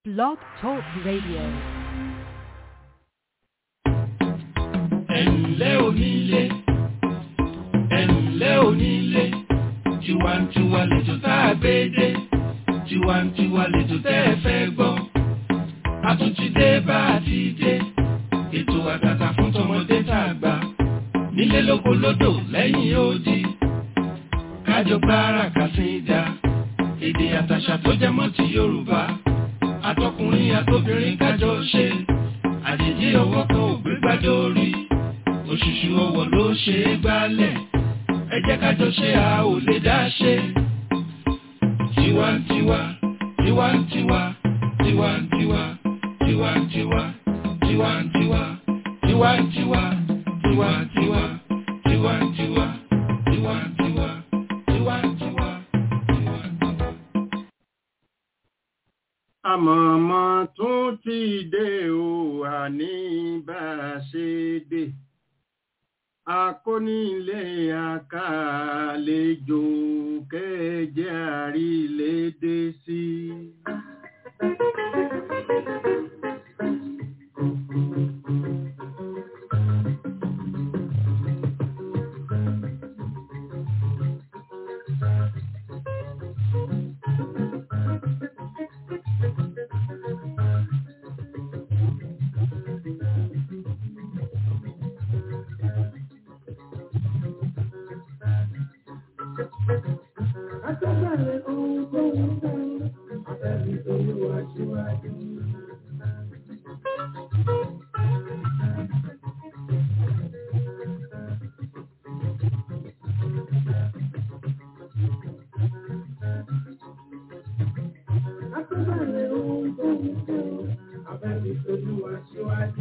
Blog Talk Radio. ẹ̀ǹlẹ́ onílé ẹ̀ǹlẹ́ onílé tiwantiwa lẹ́jọ́ tá a gbé dé tiwantiwa lẹ́jọ́ tẹ́ ẹ fẹ́ gbọ́ a tún ti dé bá a ti dé ètò àtàtà fún tọmọdé tá a gbà nílé lóko lódò lẹ́yìn odi kájọ gbára kàsíńdà èdè àtàṣà tó jẹ mọ́ ti Yorùbá àtọkùnrin àtobìnrin kájọ ṣe àjèjì ọwọ́ kan ò gbé gbájọ orí òṣùṣù ọwọ́ ló ṣe é gbálẹ̀ ẹ jẹ́ kájọ ṣe a ò lè dá ṣe. tiwantiwa tiwantiwa tiwantiwa tiwantiwa tiwantiwa tiwantiwa tiwantiwa tiwantiwa tiwantiwa tiwantiwa tiwantiwa. àmọ̀mọ́ tún ti dé o àní bá a ṣe dé akónílé àkàlejò kẹjẹ àrílédé sí. Àtọ́bẹ̀rẹ̀ ohun tó ń tán, àbẹ̀bí olúwa síwájú. Àtọ́bẹ̀rẹ̀ ohun tó ń tán, àbẹ̀bí olúwa síwájú.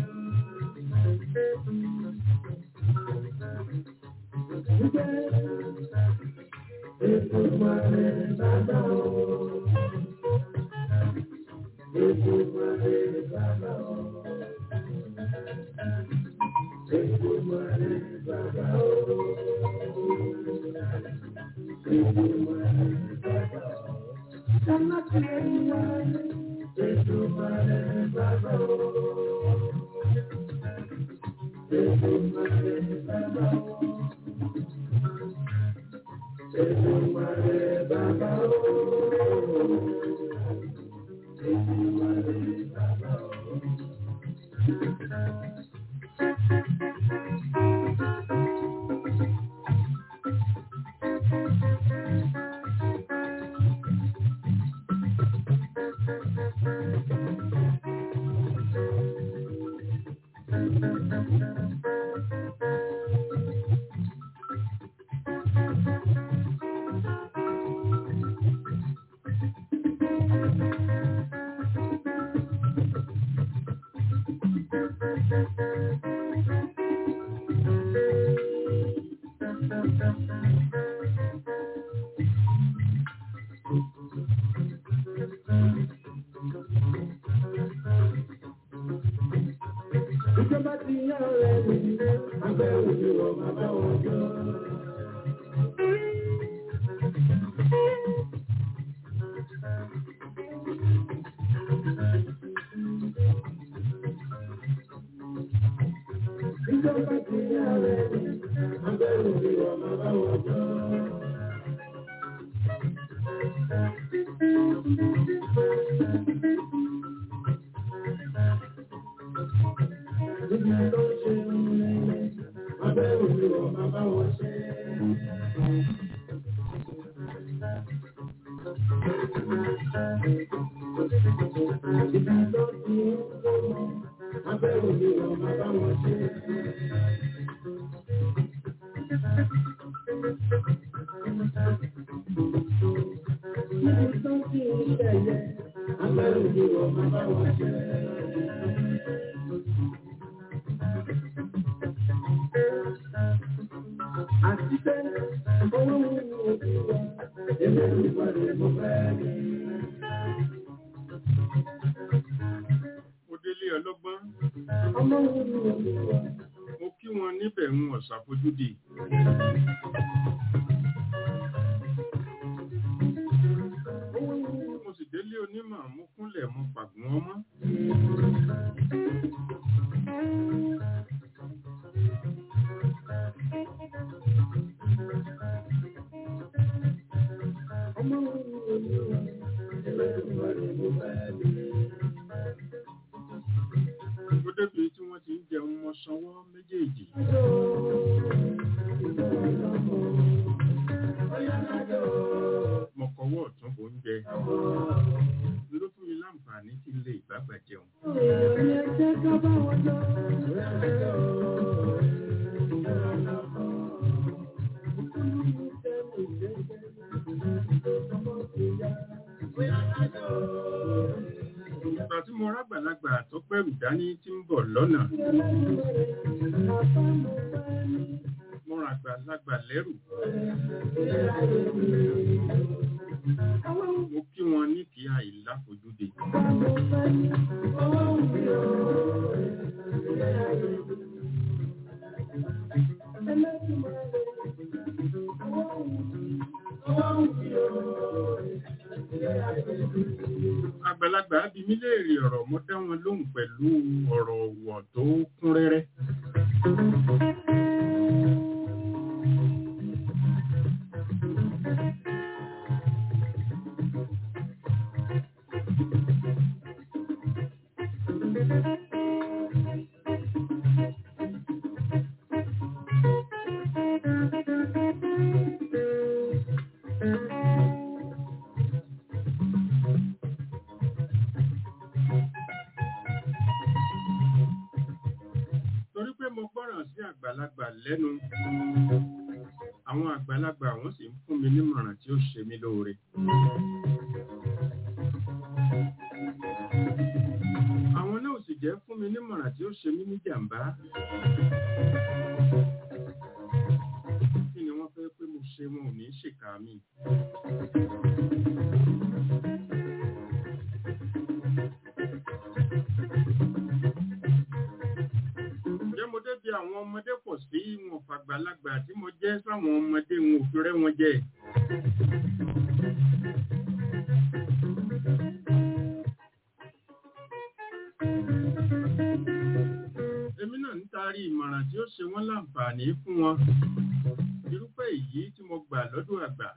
Ètò ìmọ̀lẹ̀ bàbá o. Ètò ìmọ̀lẹ̀ bàbá o. Ètò ìmọ̀lẹ̀ bàbá o. Ètò ìmọ̀lẹ̀ bàbá o. Sọ́nà tí ẹ ń wá. Ètò ìmọ̀lẹ̀ bàbá o. Ètò ìmọ̀lẹ̀ bàbá o. Èdùmàrè bàbá o. Èdùmàrè bàbá o. Ìjọba ti yá ọ̀rẹ́ mi, abẹ́ òjò wọ̀ bàbá wọn jọ. Ìjọba ti yá ọ̀rẹ́ mi, abẹ́ òjò wọ̀ bàbá wọn jọ. Níbi tó ṣe ń lẹ́yìn, abẹ́ òjò wọ̀ bàbá wọn ṣe. Ibi tó ti ń lọ́mọ, abẹ́ òjò wọ̀ bàbá wọn ṣe. Níbi tó ti ń ṣẹ̀yẹ, abẹ́ òjò wọ̀ bàbá wọn ṣe. Àti pé owó wù mí òbí wa, èmi ò ní pàdé mo fẹ́ rí. mo délé ọlọ́gbọ́n Ọmọ wù mí òbí wa, mo kí wọn níbẹ̀ ń ọ̀sàfojúdi. mo sì délé onímọ̀ mú kúnlẹ̀ mú pàgọ́ wọn mọ́. Ó débi tí wọ́n ti ń jẹun mọ́ sanwó méjèèjì. Mọ̀kọ́wọ́ ọ̀tún bò ń jẹ. Ló fún mi láǹfààní tí ń lè ìbágbà jẹun. Ìgbà tí mo rágbàlagbà tó pẹ̀rù dání tí ń bọ̀ lọ́nà. Mo ràn àgbàlagbà lẹ́rù. Mo kí wọn ní kí àìláfojúde. Àgbàlagbà bí mí léèrè ọ̀rọ̀ mo dá wọn lóhùn pẹ̀lú ọ̀rọ̀ ọ̀wọ̀ tó kún rẹ́rẹ́. Torí pé mo gbọ́ràn sí àgbàlagbà lẹ́nu. Àwọn àgbàlagbà wọ́n sì ń fún mi nímọ̀ràn tí ó ṣe mí lóore. Àwọn náà sì jẹ́ fún mi nímọ̀ràn tí ó ṣe mí ní jàǹbá. Kí ni wọ́n fẹ́ pé mo ṣe wọn ò ní ṣèkà mi? Ǹjẹ́ mo débi àwọn ọmọdé pọ̀ sí wọn fàgbàlagbà tí mo jẹ́ sáwọn ọmọdé wọn ò fi rẹ́ wọn jẹ. Èmi náà ń taari ìmọ̀ràn tí ó ṣe wọ́n láǹfààní fún wọn. Irúfẹ́ èyí tí mo gbà lọ́dọ̀ àgbà.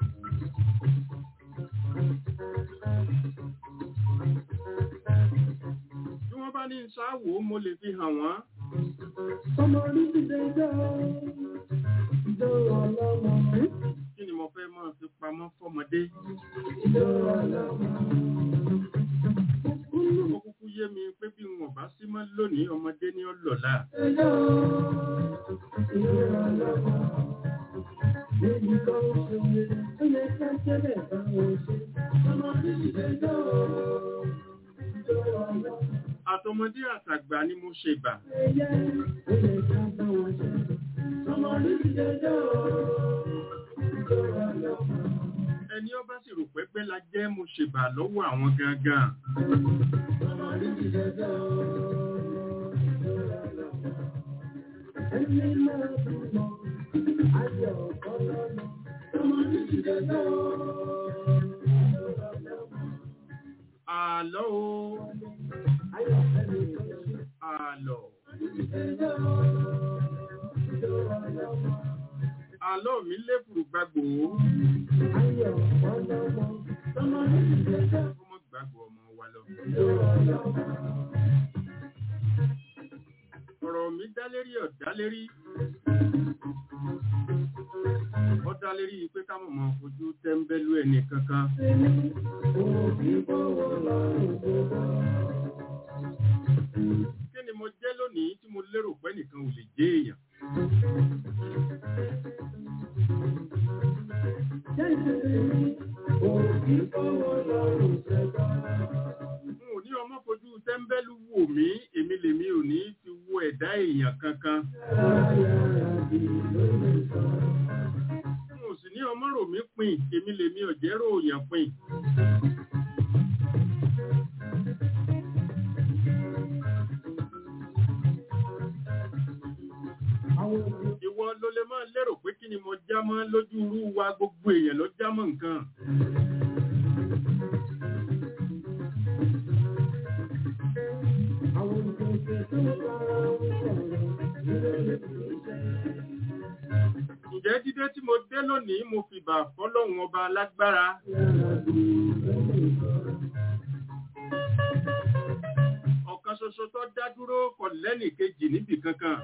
Bí wọ́n bá ní ṣáàwó mo lè fi hàn wọ́n. Kí ni mo fẹ́ máa fi pamọ́ fọ́mọdé? Ó kúkú yé mi pé bí wọn bá sí mọ́ lónìí ọmọdé ní ọlọ́lá. Àtọmọdé àtàgbà ni mo ṣe bà. Ẹni ọba sì rò pẹ́pẹ́ la jẹ́ mo ṣe bà lọ́wọ́ àwọn gangan. Àlọ́ o. Àlọ́. Àlọ́ mi léfùrù gbàgbó. Ọmọ gbàgbó ọmọ wa lọ. Ọ̀rọ̀ mi dá lérí ọ̀dá lérí. Ó dá lérí pé ká mọ̀ mọ́ fojú tẹ́ńbẹ́lú ẹni kankan. Kí ni mo jẹ́ lónìí tí mo lérò pé nìkan ò lè jẹ́ èèyàn? N ò ní ọmọ fojú tẹ́ńbẹ́lú wò mí, èmi lèmi ò ní fi wo ẹ̀dá èèyàn kankan. N ò sì ní ọmọ rò mí pin, èmi lèmi ò jẹ́ ròyàn pin. Ìwọ ló lè máa lérò pé kí ni mo já mọ́ lójú irú wa gbogbo èèyàn ló já mọ́ nǹkan. dídé tí mo dé lónìí mo fi bà fọ́lọ́hun ọba lágbára ọ̀kan ṣoṣo tó dá dúró kò lẹ́nì kejì níbì kankan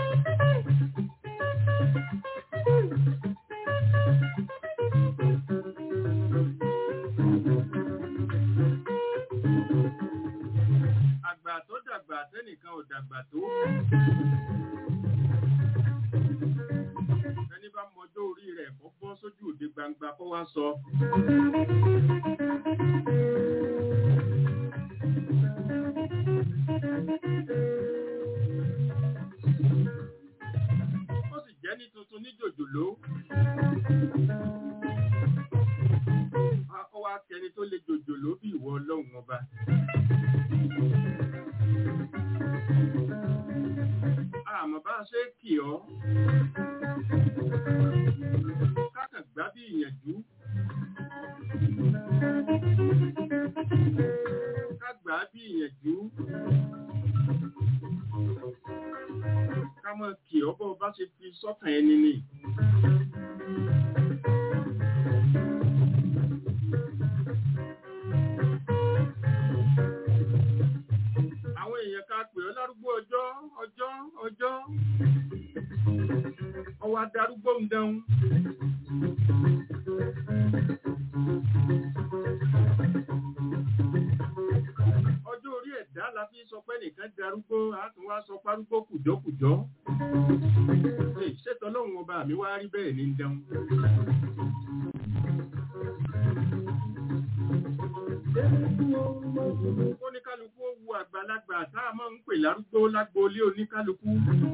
àgbà tó dàgbà tẹ́nìkan ò dàgbà tó ẹni bá mọjọ́ orí rẹ̀ kó bọ́ sójú òde gbangba kó wá sọ. ó sì jẹ́ ní tuntun ní jòjòló. Ó wá kẹni tó lè jòjòló bí ìwọ ọlọ́run ọba. Àmọ́ bá a ṣe kì ọ́. Kákàn gbá bí ìyànjú. Ká gbà á bí ìyànjú. Ká mọ̀ kì ọ́ bọ́ bá ṣe fi sọ́kàn ẹni ni. Àwọn èèyàn ká pè ọ́ lárúgbó ọjọ́ ọjọ́ ọjọ́. Ọwọ́ adarúgbó ń dẹun. Ọjọ́ orí ẹ̀dá la fi sọ pé nìkan darúgbó, a tún wá sọ párúgbó kùjọ́kùjọ́. Ṣètò ọlọ́run ọba mi wá rí bẹ́ẹ̀ ní dẹun. Oníkálukú ó wu àgbàlagbà tá a máa ń pè lárúgbó lágboolé oníkálukú.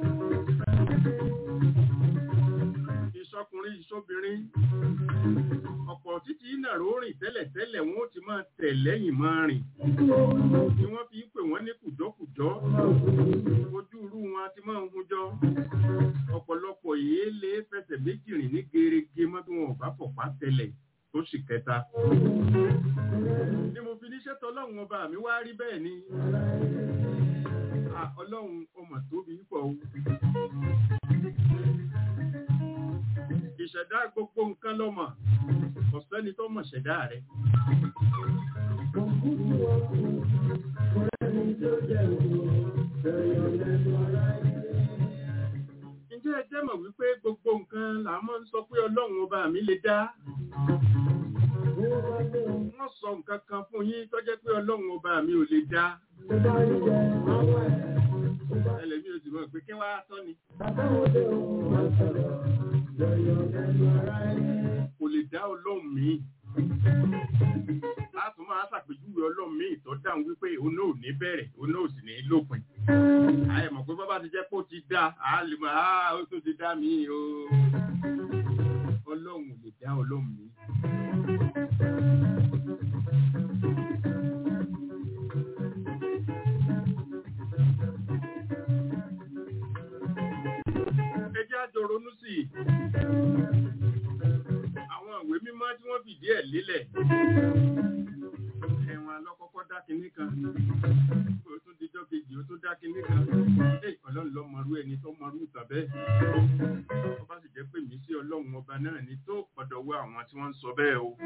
Ìṣọkùnrin ìṣobìnrin. Ọ̀pọ̀ títí ìnàró rìn tẹ́lẹ̀tẹ́lẹ̀ wọn ó ti máa tẹ̀ lẹ́yìn máa rìn. Ni wọ́n fi ń pè wọ́n ní kùjọ́kùjọ́. Ojú irú wọn ti máa ń hunjọ. Ọ̀pọ̀lọpọ̀ yìí lè fẹsẹ̀ méjì rìn ní gerege mọ́ bí wọn ò bá fọ̀pá tẹlẹ̀ tó sì kẹta. Ni mo fi níṣẹ́ tọ́lọ́run ọba mi wá rí bẹ́ẹ̀ ni. Ah, Ọlọ́run ọmọ tóbi pọ̀ o. Ìṣẹ̀dá gbogbo nǹkan lọ́mọ. Kò sẹ́ni tó mọ̀ ṣẹ̀dá rẹ̀. Ǹjẹ́ ẹ jẹ́ mọ̀ wípé gbogbo nǹkan là máa ń sọ pé Ọlọ́run ọba mi lè dá? Wọ́n sọ nǹkan kan fún yín tó jẹ́ pé Ọlọ́run ọba mi ò lè dá. Ẹlẹ́mi ò sì mọ̀ pé kí wá tọ́ ni. Kò lè dá Ọlọ́run mi. Láti máa ṣàpèjúwe Ọlọ́run mi tó dáhùn wípé òun náà ò ní bẹ̀rẹ̀, òun náà ò sì ní lópin. Àyè mọ̀ pé bábá ti jẹ́ pé ó ti dá, àá lè mọ̀, àá ó tó ti dá mi o. Ọlọ́run ò lè dá Ọlọ́run mi. Ẹjẹ́ àjọ ronú sí i. Àwọn ìwé mímọ́ tí wọ́n fìdí ẹ̀ lélẹ̀. Ẹ̀wọ̀n alọ́kọ́kọ́ dá kinní kan. Ó tún dijọ́ kejì, ó tún dá kinní kan. Ṣé ọlọ́run lọ mọrú ẹni tó mọrú ìtàn bẹ́ẹ̀? Wọ́n bá sì jẹ́ pé mí sí ọlọ́run ọba náà ni tó gbọ́dọ̀ wá àwọn tí wọ́n ń sọ bẹ́ẹ̀ o.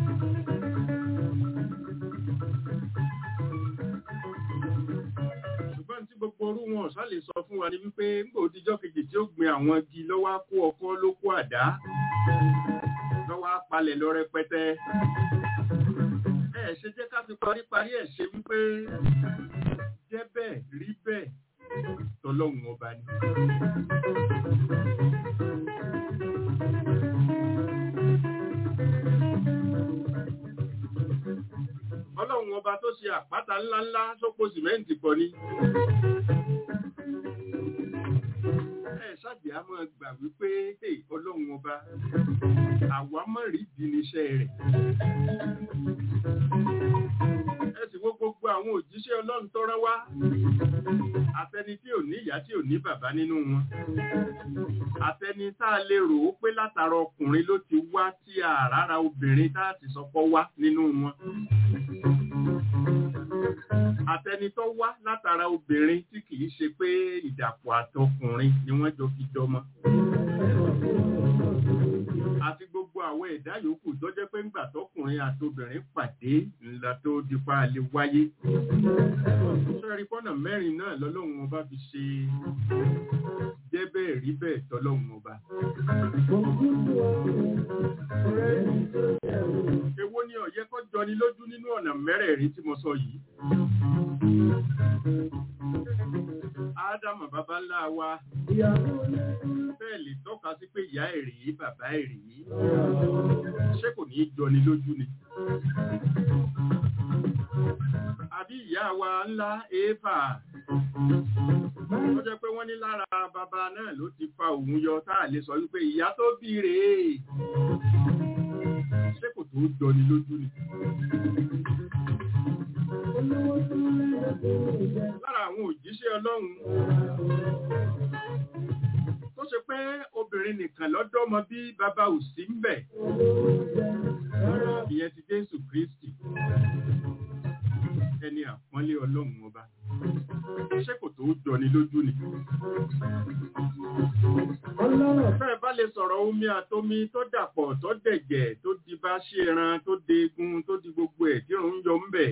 ṣùgbọ́n tí gbogbo orú wọn ọ̀sá lè sọ fún wa ní wípé ńgbò òdíjọ́ kejì tí ó gbin àwọn igi lọ́wọ́ á kó ọkọ́ ló kó àdá lọ́wọ́ á palẹ̀ lọ rẹpẹtẹ. ẹ ṣe jẹ́ ká fi paríparí ẹ̀ ṣe wípé jẹ́ bẹ́ẹ̀ rí bẹ́ẹ̀ tọ́lọ́hun ọba ni. ọlọ́run ọba tó ṣe àpáta ńláńlá sópo sìmẹ́ǹtì pọ̀ ni. ẹ ṣáàbì á máa gbà wípé hey, ọlọ́run ọba àwa mọ̀ rí di níṣẹ́ rẹ̀. ẹ sì wo gbogbo àwọn òjíṣẹ́ ọlọ́run tó rán wá àtẹni tí ò ní ìyá tí ò ní bàbá nínú wọn àtẹni tá a lè rò ó pé látara ọkùnrin ló ti wá tí àràrà obìnrin tá a ti sọpọ̀ wá nínú wọn àtẹni tó wá látara obìnrin tí kìí ṣe pé ìdàpọ̀ àtọkùnrin ni wọ́n jọ fi jọmọ. àti gbogbo àwọn ẹ̀dá yòókù tó jẹ́ pé ńgbà tọkùnrin àtobìnrin pàdé ńlá tó dípa lè wáyé sẹ́rí pọ́nà mẹ́rin náà lọ́lọ́run ọba fi ṣe jẹ́ bẹ́ẹ̀ rí bẹ́ẹ̀ tọ́lọ́run ọba. Èwo ni ó yẹ kó jọni lójú nínú ọ̀nà mẹ́rẹ̀ẹ̀rin tí mo sọ yìí? Ádámù bàbá ńlá wa bẹ́ẹ̀ lè tọ́ka sí pé ìyá ẹ̀ rèé bàbá ẹ̀ rèé. Ṣé kò ní í jọni lójú ni? Àbí ìyá wa ńlá Éfà ó jẹ́ pé wọ́n ní lára bàbá náà ló ti fa òun yọ táà lè sọ wípé ìyá tó bí rèé ṣé kò tó jọni lójú ni. lára àwọn òjíṣẹ́ ọlọ́run tó ṣe pé obìnrin nìkan lọ́dọ́mọ bí bàbá ò sí ń bẹ̀ ìyẹn ti Jésù Kristi ẹni àpọ́nlé ọlọ́run ọba ṣé kò tó jọni lójú ni. Fẹ́ẹ̀ bá lè sọ̀rọ̀ omi àtomi tó dàpọ̀ tó dẹ̀jẹ̀ tó di bá ṣe ẹran tó de egun tó di gbogbo ẹ̀ tí òun yọ ń bẹ̀.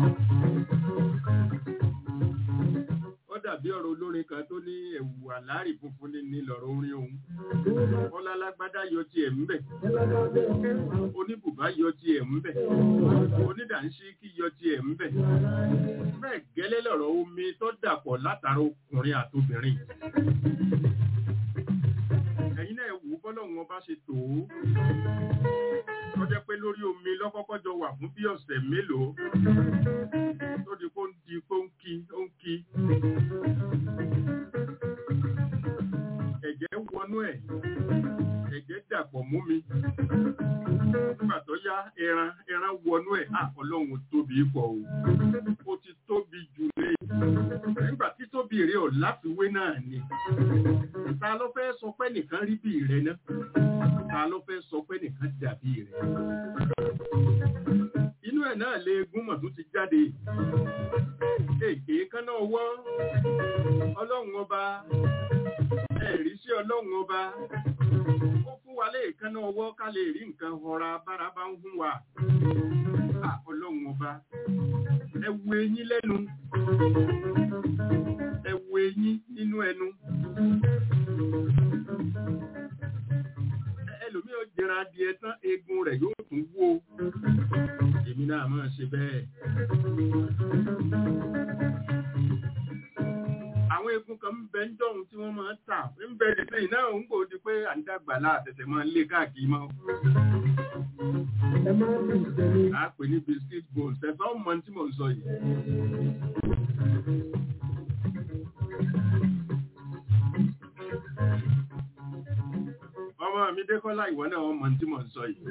Ó dàbí ọ̀rọ̀ olórin kan tó ní ẹ̀wù àlárì funfun ní ní lọ̀rọ̀ orin òun. Bọ́lá lágbádá yọ tiẹ̀ ń bẹ̀. Oníbùbá yọ tiẹ̀ ń bẹ̀. Onídàńṣíkí yọ tiẹ̀ ń bẹ̀. Bẹ́ẹ̀ gẹ́lẹ́ lọ̀rọ̀ omi tó dàpọ̀ látara ọkùnrin àtobìnrin. Ẹ̀yin náà wò bọ́lọ́run ọba ṣe tò ó. Tó jẹ́ pé lórí omi lọ́kọ́kọ́ jọ wà fún bí ọ̀sẹ̀ mélòó. Tó di kó ń di kó ń kí ó ń kí. Ẹ̀jẹ̀ wọnú ẹ̀. Ẹ̀jẹ̀ dàpọ̀ mú mi. Nígbà tó yá ẹran ẹran wọnú ẹ̀. À ọlọ́run tóbi pọ̀ o. Ó ti tóbi jù lé. Nígbà tí tóbi rẹ̀ ò láfiwé náà ni. Ta ló fẹ́ sọ pé nìkan rí bí rẹ̀ náà? Ta ló fẹ́ sọ pé nìkan dàbí rẹ̀? Inú ẹ̀ náà lè gúnmọ̀ tó ti jáde. Èké kánná ọwọ́. Ọlọ́run ọba. Ẹ̀rí sí ọlọ́run ọba. Ó fún wa lè kánná ọwọ́ ká lè rí nǹkan ọ̀ra bára bá ń hún wa. À ọlọ́run ọba. Ẹ wo eyín lẹ́nu. Ẹ wo eyín nínú ẹnu. Ẹlòmí ò jẹra adìẹ tán eegun rẹ̀ yóò tún wó. Èmi náà máa ṣe bẹ́ẹ̀. Àwọn eegun kan ń bẹ ń dọ̀hún tí wọ́n máa ń tà. Ń bẹ dìde náà ń kò di pé à ń dàgbà láàtẹ̀tẹ̀ máa ń lé káàkiri mọ́. A pè ní biscuit bowls. Ẹ̀fọ́ mọ tí mò ń sọ yìí. Ọmọ mi Dékọ́lá ìwọ náà wọ́n mọ tí mò ń sọ yìí.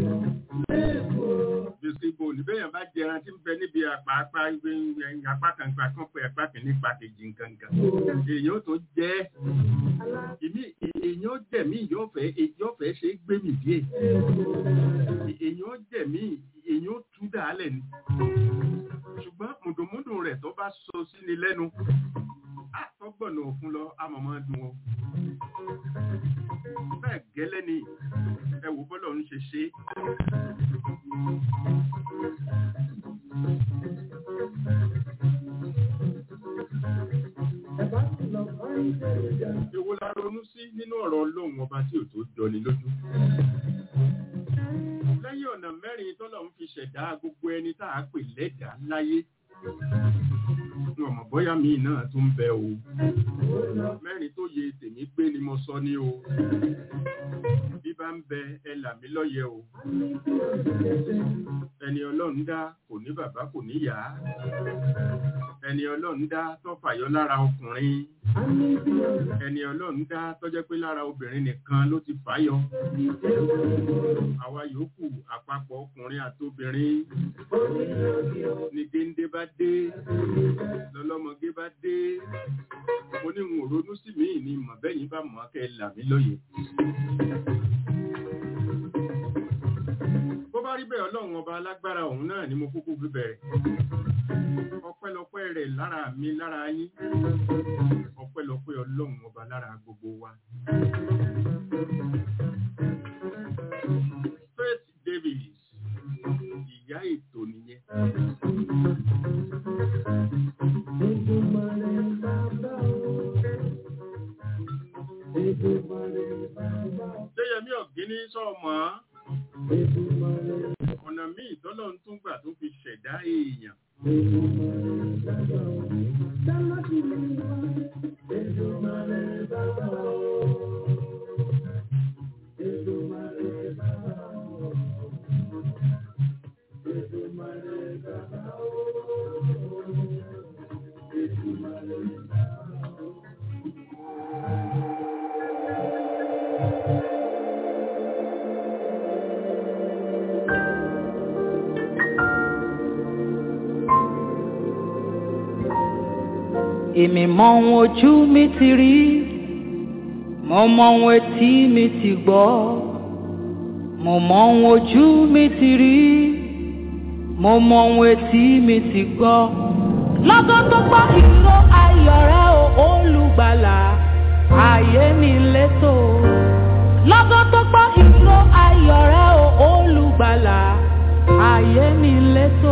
Biscuit bowl bẹ́yàn bá jẹran tí ń bẹ níbi apá apá apá kan pa kan pé apá kìíní pa kejì nǹkan kan. Èèyàn tó jẹ́ ìmí èèyàn jẹ̀mí yóò fẹ́ yóò fẹ́ ṣe é gbé mi díẹ̀. Èèyàn jẹ̀mí èèyàn tú dàálẹ̀ ni. Ṣùgbọ́n mùdùmúdù rẹ̀ tó bá sọ sí ni lẹ́nu. Àtọ́gbọ̀nà òfun lọ amọ̀mọ́ dùn o. Bẹ́ẹ̀ gẹ́lẹ́ ni ẹ wò bọ́lọ̀ ń ṣe ṣe. Èwo la ronú sí nínú ọ̀rọ̀ Ọlọ́run ọba tí ò tó jọni lójú. Lẹ́yìn ọ̀nà mẹ́rin tọ́lọ̀ ń fi ṣẹ̀dá gbogbo ẹni tá a pè lẹ́dàá láyé. Ọmọ bọ́yá mi náà tún bẹ o. Mẹ́rin tó yẹ tèmi gbé ni mo sọ ní o. Bí bá ń bẹ ẹ là mí lọ́yẹ o. Ẹni Ọlọ́run dá kò ní bàbá kò ní yá. Ẹni Ọlọ́run dá tó fàyọ lára ọkùnrin. Ẹni Ọlọ́run dá tó jẹ́ pé lára obìnrin nìkan ló ti fàyọ. Àwa yòókù àpapọ̀ ọkùnrin àtobìnrin. Ní géńdé bá dé, lọ́lọ́mọgé bá dé. Mo ní n ò ronú sí mi ní mọ̀bẹ́yìn bá mọ̀ kẹ́ là mí lóye. Bó bá rí bẹ́ẹ̀ Ọlọ́run ọba alágbára òun náà ni mo kúkú fi bẹ̀rẹ̀. Ọpẹ́lọpẹ́ rẹ̀ lára mi lára yín. Ọpẹ́lọpẹ́ Ọlọ́run ọba lára gbogbo wa. sọ̀mọ́ ọ̀nà míì tọ́lọ̀ ń tún gbà tó fi ṣẹ̀dá èèyàn. èmi mọ ohun ojú mi ti rí mo mọ ohun etí mi ti gbọ́ mo mọ ohun ojú mi ti rí mo mọ ohun etí mi ti gbọ́ lọ́gán tó gbọ́ ìró ayọ̀ rẹ o olùgbàlà ayé mi létò lọ́gán tó gbọ́ ìró ayọ̀ rẹ o olùgbàlà ayé mi létò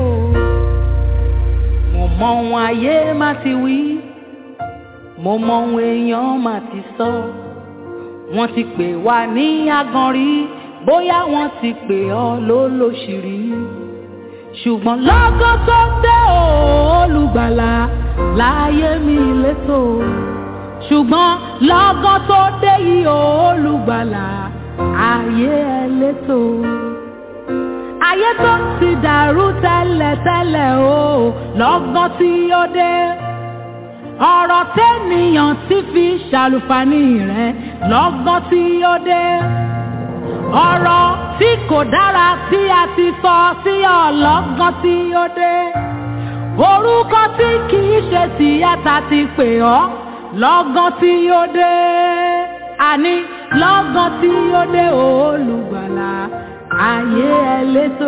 mo mọ ohun ayé má ti wí mo mọ ohun èèyàn má ti sọ wọ́n ti pè wá ní agan rí bóyá wọ́n ti pè ọ́ lólóṣìírí ṣùgbọ́n lọ́gán tó dé o, olùgbàlà láyé mi létò ṣùgbọ́n lọ́gán tó dé yìí o, olùgbàlà ayé ẹ létò ayé tó ti dàrú tẹ́lẹ̀tẹ́lẹ̀ o lọ́gán tí ó dé ọ̀rọ̀ tẹ́nìyàn ti fi ṣàlùfàní rẹ̀ lọ́gán tí ó dé ọ̀rọ̀ tí kò dára tí a ti sọ sí ọ lọ́gán tí ó dé orúkọ tí kì í ṣe tìyàtà ti pè ọ́ lọ́gán tí ó dé àní lọ́gán tí ó dé olùgbàlà ayé ẹlẹ́tò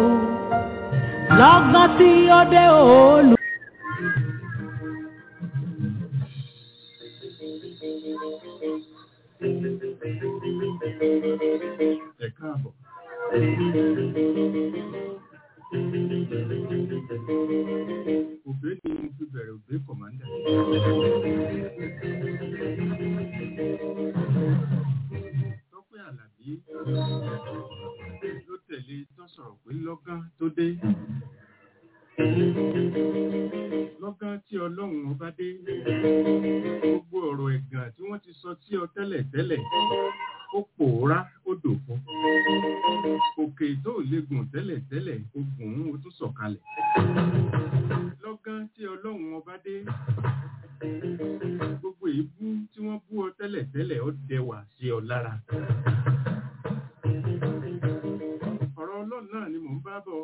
lọ́gán tí ó dé olù. Ẹ káàbọ̀. Òbé ni mo fi bẹ̀rẹ̀ òbé kọ̀mándà. Tọ́pẹ́ Àlàbí ló tẹ̀lé tó sọ̀rọ̀ pé lọ́gán tó dé. Lọ́gán tí Ọlọ́run ọba dé. Gbogbo ọ̀rọ̀ ẹ̀gàn tí wọ́n ti sọ sí ọ tẹ́lẹ̀ tẹ́lẹ̀ ó pòórá ó dòfo. Òkè tó lè gùn tẹ́lẹ̀ tẹ́lẹ̀ ó gùn ún ó tún sọ̀kalẹ̀. Lọ́gán tí Ọlọ́run ọba dé. Gbogbo èébú tí wọ́n bú ọ tẹ́lẹ̀ tẹ́lẹ̀ ó dẹwà sí ọ lára. Ọ̀rọ̀ Ọlọ́run náà ni mò ń bá bọ̀.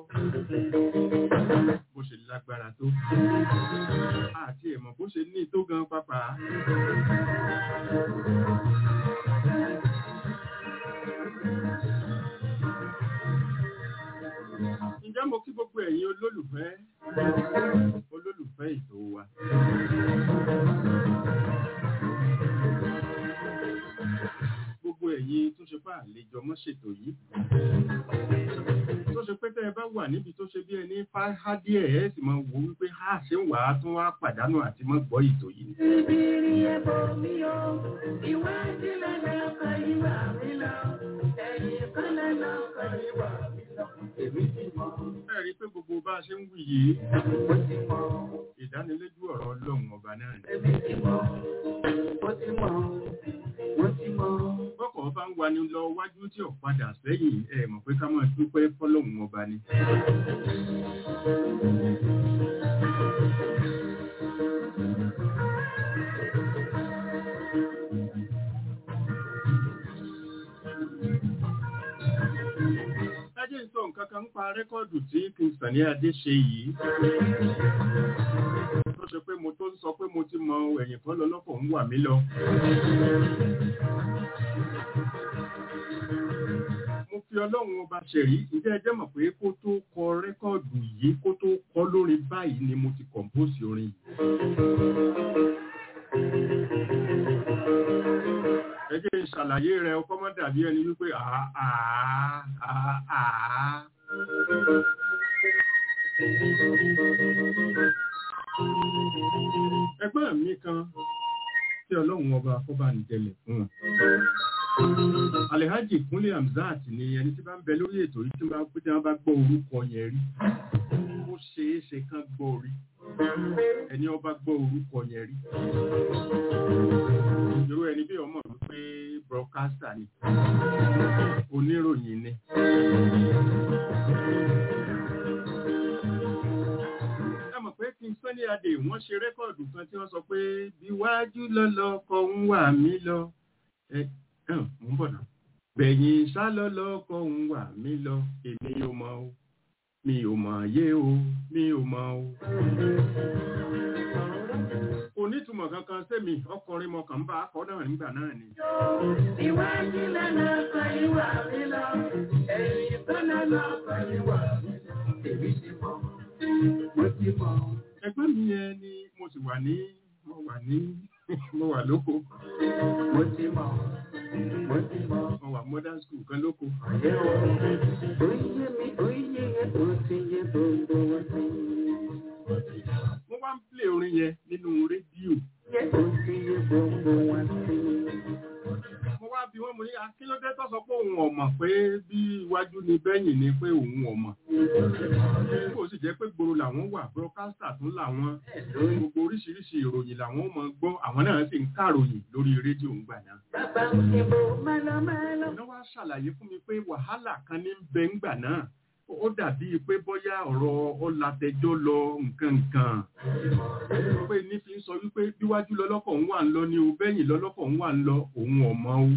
Bó ṣe lágbára tó. Àti ẹ̀mọ̀ bó ṣe ní tó gan pápá. Ǹjẹ́ mo kí gbogbo ẹ̀yin olólùfẹ́ olólùfẹ́ ètò wa. Gbogbo ẹ̀yin tó ṣe pá àlejò mọ́ ṣètò yìí. Tó ṣe pé tẹ́ ẹ bá wà níbi tó ṣe bí ẹni fáhá díẹ̀ ẹ̀ sì máa wò wípé á ṣe ń wà á tún wá pàdánù àti mọ́ gbọ́ ètò yìí. Ìbírí ẹbọ mi o, ìwádìí lẹ́lẹ́ ọkọ̀ ìwà mi lọ, ẹ̀yìn kan lẹ́lẹ́ ọkọ̀ ìwà mi lọ. Èmi ti mọ̀, Ẹ rí i pé gbogbo bá a ṣe ń wí yìí, mo ti mọ̀, ìdánilójú ọ̀rọ̀ Ọlọ́run ọba náà ni. èmi ti mọ̀, mo ti mọ̀, mo ti mọ̀. Bọ́kọ̀ bá ń wani lọ wájú tí ò padà sẹ́yìn ẹ mọ̀ pé ká máa dúpẹ́ fọ́lọ́run ọba ni. Lájẹ́ ń sọ nǹkan kan ń pa rẹ́kọ́ọ̀dù tí Kingston ní Adé ṣe yìí. Tó ṣe pé mo tó ń sọ pé mo ti mọ ẹ̀yìn kan lọ lọ́kọ̀ ń wà mí lọ. Mo fi ọlọ́run ọba ṣẹ̀rí, ǹjẹ́ ẹ jẹ́ mọ̀ pé kó tó kọ rẹ́kọ́ọ̀dù yìí kó tó kọ lórin báyìí ni mo ti kọ̀m̀póòsì orin yìí. Ẹ jẹ́ n ṣàlàyé rẹ̀ ọkọ́ mọ́ dàbí ẹni wípé àá àá àá. Ẹgbẹ́ mi kan tí ọlọ́run ọba kó bá ń jẹlẹ̀ fún wọn. Alhaji Kúnlé Hamzat ni ẹni tí bá ń bẹ lórí ètò yìí tí wọ́n bá tí wọ́n bá gbọ́ orúkọ yẹn rí ó ṣeé ṣe kán gbọ́ rí ẹni ọba gbọ́ orúkọ yẹn rí irú ẹni bí ọmọ wípé broadcaster ni oníròyìn ni. ẹ mọ̀ pé kí n sọ ní adé wọ́n ṣe rẹ́kọ̀dù kan tí wọ́n sọ pé bí wájú lọ́lọ́kọ̀ ń wà mí lọ ẹ ẹ mò ń bọ̀ náà gbẹ̀yìn sálọ́lọ́kọ̀ ń wà mí lọ èmi ò mọ̀ o mi ò mọ̀ yé o mi ò mọ̀ o. kò nítumọ̀ kankan sẹ́mi ọkùnrin mọ̀kàn ń bá akọ náà nígbà náà ni. Iwájú lọ́nà kan ìwà mi lọ, ẹ̀yìn tó lọ́nà kan ìwà mi lọ, èmi ti mọ̀, mo ti mọ̀. ẹgbẹ́ mi yẹn ni mo sì wà ní mo wà ní mo wà lóko Mo ti mọ̀, mo ti mọ̀. mo wà modern school kan lóko. Ọ̀yẹ́ o, oyè mi, oyè yẹn, ó ti yẹ gbogbo wọn sí. mo wá ń play orin yẹn nínú rédíò. Yẹ ó ti yẹ gbogbo wọn sí. mo wá bí wọ́n mo ní akílódé tó sọ pé òun ọ̀mọ̀ pé bí iwájú ni bẹ́yìn ni pé òun ọ̀mọ̀. kó o sì jẹ́ pé gbòòrò làwọn wà broadcaster tún làwọn gbogbo oríṣiríṣi ìròyìn làwọn máa gbọ́ àwọn náà sì ń kàròyìn lórí rédíò ń gbà náà. Bàbá òyìnbó mẹ́lọ́mẹ́lọ́. wọ́n wá ṣàlàyé fún mi pé wàhálà kan ní ń bẹ ńgbà náà ó dàbí pé bóyá ọ̀rọ̀ ọ̀làtẹjọ́ lọ nǹkan nǹkan pé ní fi ń sọ wípé bíwájú lọ́lọ́kọ̀ ń wà ń lọ ní o bẹ́yìn lọ́lọ́kọ̀ ń wà ń lọ òun ọ̀mọ́ o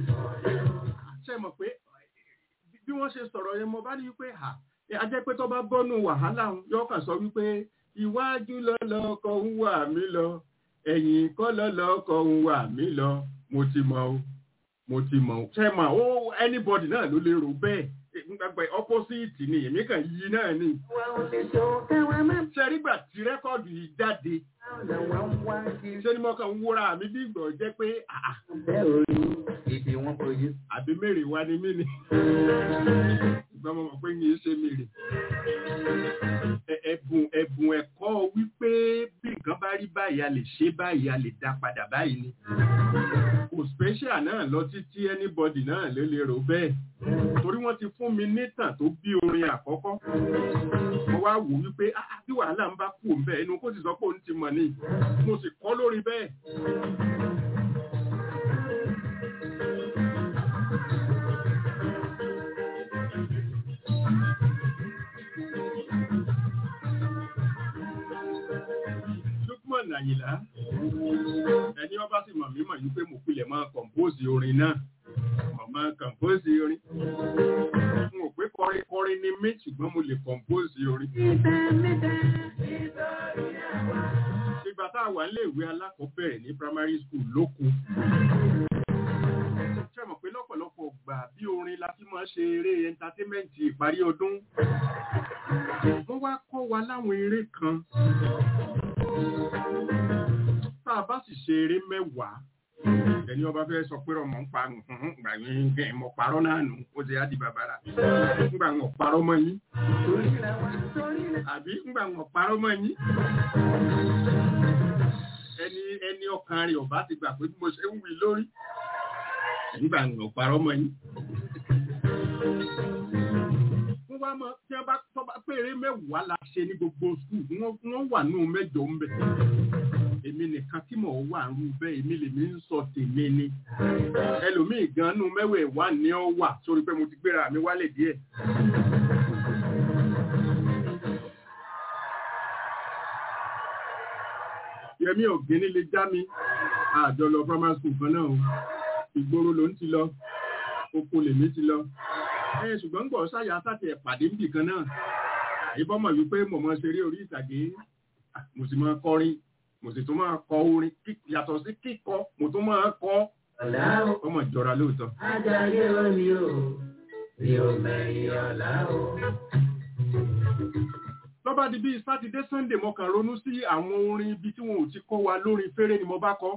ṣe mọ̀ pé bí wọ́n ṣe sọ̀rọ̀ yẹn mo bá ní wípé à a jẹ́ pé tó bá bọ́nu wàhálà yóò kàn sọ wípé iwájú lọ́lọ́kọ̀ ń wà mí lọ ẹ̀yìn kọ́ lọ́lọ́kọ̀ ń wà mí lọ mo ti mọ̀ o mo ti mọ̀ o ṣe mọ̀ o anybody náà ló lè rò bẹ́ẹ̀ gbàgbẹ́ opposite ni èmi kàn yí náà ni Wà ó lè tó káwọn má ṣe nígbà tí rẹ́kọ̀dù yìí jáde bá wọn wá kiri. ṣé ni mo kàn ń wúra mi bí ìgbọ̀ jẹ́ pé àà Bẹ́ẹ̀ orí èdè wọn kò yé. àbí mèrè wa ni mí ni ṣùgbọ́n mo mọ̀ pé yín ṣe mèrè. Ẹ- ẹ̀bùn ẹ̀bùn ẹ̀kọ́ wípé bí nǹkan bá rí báyìí a lè ṣe báyìí a lè dá padà báyìí ni. kò special náà lọ títí anybody náà ló lè rò bẹ́ẹ̀. torí wọ́n ti fún mi nítàn tó bí orin àkọ́kọ́. mo wá wò wípé "Ah, ah, bí wàhálà ń bá kú òun bẹ́ẹ̀ inú kó sì sọ pé òun ti mọ̀ ni mo sì kọ́ lórí bẹ́ẹ̀. Lukman Àyìnlá ẹni ọba sì mọ̀ mí mọ̀ yí pé mo pilẹ̀ máa kọ̀mpóòsì orin náà mo máa kọ̀mpóòsì orin n ò pé kọrin kọrin ni mí ṣùgbọ́n mo lè kọ̀mpóòsì orin. ìgbà tá a wà nílé ìwé alákọ̀ọ́bẹ̀rẹ̀ ní primary school lóko ṣe mọ̀ pé lọ́pọ̀lọpọ̀ gbà bí orin la fi máa ṣe eré entertainment ìparí ọdún wọ́n wá kọ́ wa láwọn eré kan tá a bá sì ṣe eré mẹ́wàá ẹni ọba fẹ́ sọ pé ọmọ ń pa nǹkan gbà yín kẹ́ ẹ̀ mọ̀ parọ́ náà nù ó ti á di bàbàrà ńgbà ń parọ́ mọ́ yín àbí ńgbà ń parọ́ mọ́ yín ẹni ẹni ọkàn rẹ̀ ọba ti gbà pé bí mo ṣe ń wí lórí nígbà ń parọ́ mọ́ yín. wọ́n wá mọ tí wọ́n bá tọ́ bá péré mẹ́wàá la ṣe ní gbogbo skul wọ́n wà nù mẹ́jọ ń bẹ̀. èmi nìkan tí mò ń wà rú bẹ́ẹ̀ èmi lèmi ń sọ tèmi ni. ẹlòmíì gan nù mẹ́wẹ̀ẹ̀wá ni ọ wà sórí pé mo ti gbéra mi wálẹ̀ díẹ̀. Yẹmí Ògínní lè já mi àjọ lọ primary school kan náà o ìgboro ló ń ti lọ oko lèmi ti lọ ẹ ṣùgbọ́n gbọ́ sáyà sáti ẹ̀ pàdé níbì kan náà àyíbọ́mọ̀ wípé mo máa ṣeré orí ìtàgé mo sì máa kọrin mo sì tún máa kọ orin yàtọ̀ sí kíkọ mo tún máa kọ ọmọ ìjọra lóòótọ́. Ajáyé omi o, mi ò mẹ́rin ọ̀la o. lọ́ba di bíi sátidé sunday mo kàn ronú sí àwọn orin ibi tí wọn ò ti kọ́ wa lórin fèrè ni mo bá kọ́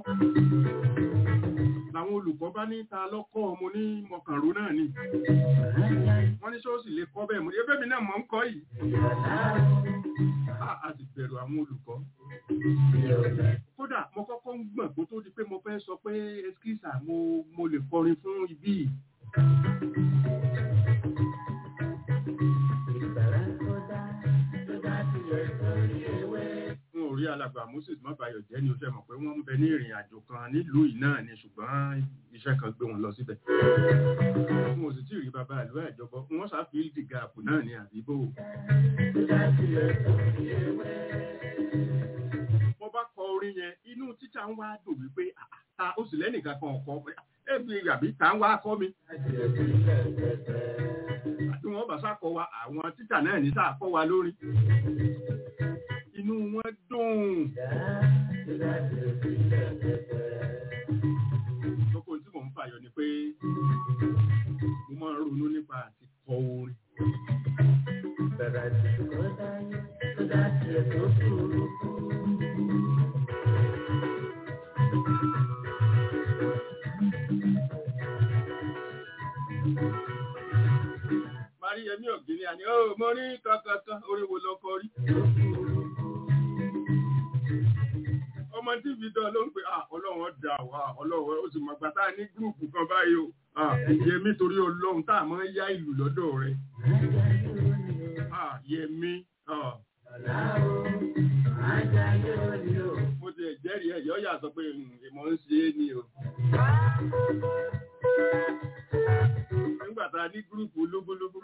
làwọn olùkọ́ bá ní ta lọ́kọ́ ọmọ ní mọ̀kànró náà ni wọ́n ní ṣọ́ọ̀ṣì lè kọ́ bẹ́ẹ̀ mo ní ebémi náà mọ̀ ń kọ́ yìí a a sì bẹ̀rù àwọn olùkọ́ kó kódà mo kọ́kọ́ ń gbọ̀n kó tó di pé mo fẹ́ sọ pé eskisa mo mo lè kọrin fún ibí yìí. Ìgbàlá tó dá tó dá tilẹ̀ sórí ewé. n ò rí alàgbà moses mọ́bàyọ̀ jẹ́ ni o ṣe mọ̀ pé wọ́n ń bẹ ní ìrìn àjò kan nílùú yìí náà ni ṣùgbọ́n iṣẹ́ kan gbé wọn lọ síbẹ̀. n ò sì tí ì rí bàbá ìlú àjọbọ wọ́n ṣàfihàn ìdí gààpù náà ní àbíbò. Tó dá tilẹ̀ sórí ewé. mo bá kọ orin yẹn inú títà ń wá dùn wípé "Ah, ta ó sì lẹ́nìkan kan ọ̀kọ́ ẹbí àbí ta ń wá kọ́ mi. Tilẹ̀ sílẹ̀ pẹ̀pẹ̀. àti wọn bá sákọ wa àwọn títà náà ní sáà kọ́ wa lórí. inú wọn dùn. Dá tó dá tilẹ̀ sílẹ̀ pẹ̀pẹ̀. lóko tí mò ń fàyọ ni pé mo máa ń ronú nípa àti kọ orin. Bẹ̀rẹ̀ tí kò dáyé tó dá tilẹ̀ tó kúrú kú. Máríyẹmí Ògìní àní ó mo ní kankankan orí wo lọkọ rí. ọmọ tí fi dán ló ń pè ah ọlọ́run dà wá ọlọ́run ó sì mọ̀ gbà tá a ní gúrùpù kan báyìí o ah yẹmí torí ọlọ́run tá a máa ń yá ìlú lọ́dọ̀ rẹ̀ Ajayi òní o. ah yẹmí ah Ọ̀la o. Ajayi òní o. mo ti ẹ̀jẹ̀rìí ẹ̀ yọ́ yà sọ pé ìmọ̀ ń ṣe é ni o. nígbà tá a ní gúrùpù lógúnlógún.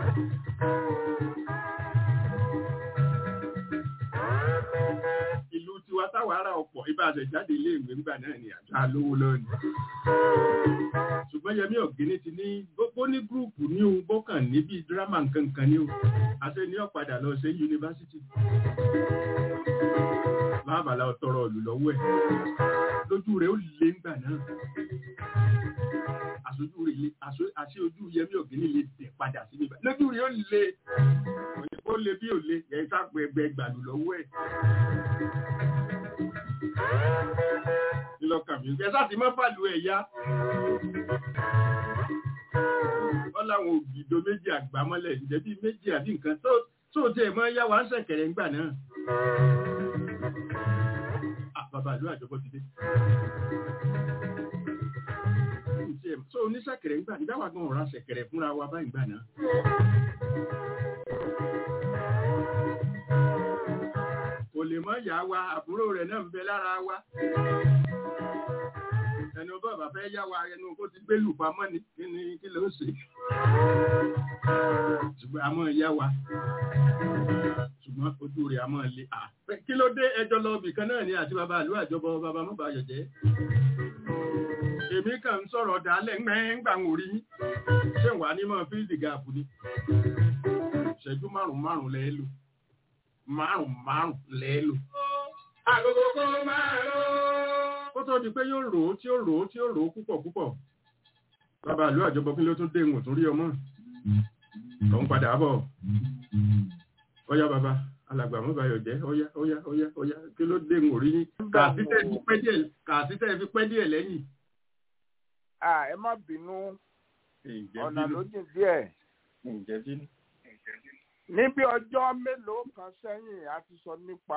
ìlú tiwa táwa ara ọ̀pọ̀ ibà àṣẹjáde ilé ìwé ńgbà náà ni àjọ alówó lọ́nà. ṣùgbọ́n Yẹmí Ọ̀gíní ti ní gbogbo ní gúrùpù ní ohun bọ́kàn níbi dírámà nkankan ní o àṣẹ ní ọ̀padà lọ sí yunifásitì. láàbàlá ọ̀tọ̀rọ̀ ọ̀lù lọ́wọ́ ẹ̀ lójú rẹ̀ ó lé ńgbà náà àṣojú rẹ̀ lé àṣo- àṣẹ ojú Yẹmí Ọ̀gíní lè tẹ̀ padà sí níbà lójú rẹ̀ ó lé ó lé bí ò lé ẹ̀ sápẹ̀gbẹ̀ gbàlù lọ́wọ́ ẹ̀. ìlọ́kàn mi ẹ sáà ti mọ́ fàlù ẹ̀ yá. wọ́n láwọn ògìdó méjì àgbámọ́lẹ̀ ǹjẹ́ bíi méjì àbí nǹkan tó tó tiẹ̀ mọ́ yá wa ń ṣẹ̀kẹ̀rẹ̀ ńgbà náà. Ah, bàbá ìlú àjọpọ̀ ti dé. Ǹjẹ́ tó oníṣẹ̀kẹ̀rẹ̀ ńgbà nígbà wà gan ọ̀rá ṣẹ̀kẹ̀rẹ̀ fúnra wa báyìí gbà náà. kò lè mọ́ yá wa àbúrò rẹ̀ náà ń bẹ lára wa ẹni ọba bàbá fẹ́ yá wa ẹnu kó ti gbé lù pamọ́ ni kí ni kí ló ṣe ṣùgbọ́n a máa yá wa ṣùgbọ́n ojú rẹ̀ a máa le à kí ló dé ẹjọ́ lọ bì kan náà ni àti bàbá àlú àjọbọ bàbá mọ́bà yọ̀jẹ́ èmi kàn ń sọ̀rọ̀ dálẹ̀ ńgbà ń orí yín ṣé wàá ní mọ́ fíìdì gáàpù ni ìṣẹ́jú márùn-ún márùn-ún lẹ́ẹ̀ lò márùn márùn lẹ́lò. Àgógó kó máa ró. Ó tó di pé yóò rò ó tí ó rò ó tí ó rò ó púpọ̀ púpọ̀. Bàbá ìlú àjọbọ kí ló tún dé ìwọ̀n tó rí ọmọ. Lọ ń padà bọ̀. Ọyá bàbá alàgbà mọ́ bayọ̀ jẹ́ ọyá ọyá ọyá ọyá kí ló dé ìwọ̀n rí yín. Kàásítẹ́ fi pẹ́ díẹ̀ kàásítẹ́ fi pẹ́ díẹ̀ lẹ́yìn. Ah, ẹ má bínú ọ̀nà ló jìn díẹ̀. Ǹjẹ́ bínú. níbi ọjọ́ mélòó kan sẹ́yìn a ti sọ nípa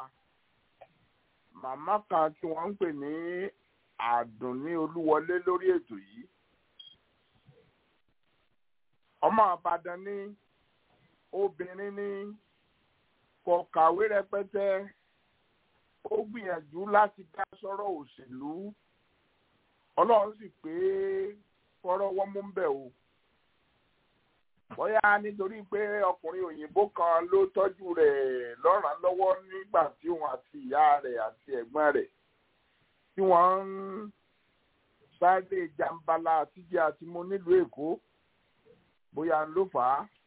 màmá kan tí wọ́n ń pè ní àdùnní olúwọlé lórí ètò yìí ọmọ àbàdàn ní obìnrin ní kò kàwé rẹpẹtẹ ó gbìyànjú láti dá sọ́rọ̀ òṣèlú ọlọ́run sì pé fọ́rọ́ wọ́n mú bẹ̀ o bóyá nítorí pé ọkùnrin òyìnbó kan ló tọ́jú rẹ̀ lọ́ràn lọ́wọ́ nígbà tí òun àti ìyá rẹ̀ àti ẹ̀gbọ́n rẹ̀ tí wọ́n ń sáré jàǹbala àtijọ́ àti mo nílùú èkó bóyá ló fà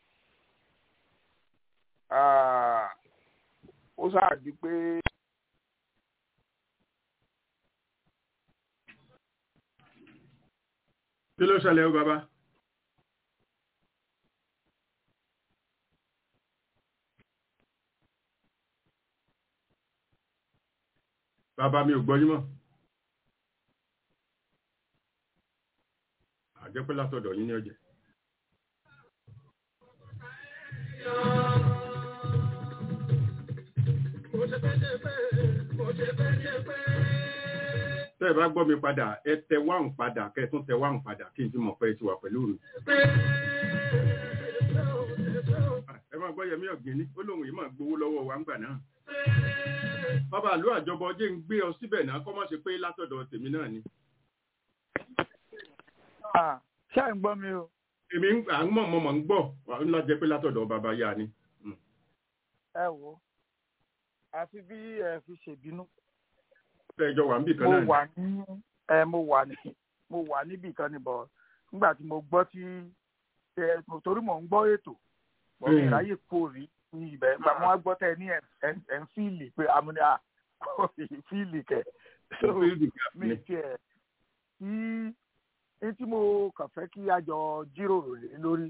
á ó ṣáàdì pé Kí ló ṣẹlẹ̀ o bàbá? Bàbá mi ò gbọ́ yín mọ́. Àjẹ́pẹ́ látọ̀dọ̀ yín ní ọjẹ́. Mo ṣe fẹ́ ṣe fẹ́. tẹ́ ẹ bá gbọ́ mi padà ẹ tẹ wáhùn padà kẹ́ ẹ tún tẹ wáhùn padà kí n ti mọ̀ pé ẹ ti wà pẹ̀lú mi. ẹ máa gbọ́ yẹmí ọ̀gbìnní ó lóun yìí máa gbowó lọ́wọ́ wa ńgbà náà. bàbá àlú àjọbọ jẹ́ ń gbé ọ síbẹ̀ náà kọ́ mọ́ ṣe pé látọ̀dọ̀ tèmi náà ni. ṣé à ń gbọ́ mi o. èmi à ń mọ̀ mọ̀ ń gbọ́ wà ń lọ jẹ́ pé látọ̀dọ̀ bàbá yá ni. ẹ wo àfi bí ẹ fi ṣèbínú. tẹ́jọ wà níbì kan mo náà wà ní ẹ mo wà ní mo wà níbì kan ní bọ̀ nígbà tí mo gbọ́ tí ẹ torí mò ń gbọ́ ètò mo Mm. ní ìráyè kò rí ní ibẹ̀ nígbà mo wá gbọ́ tẹ ní ẹ̀ ẹ̀ ń fíìlì pé amúni à fíìlì kẹ̀ so mi tiẹ̀ tí ní tí mo kàn fẹ́ kí a jọ jíròrò lé lórí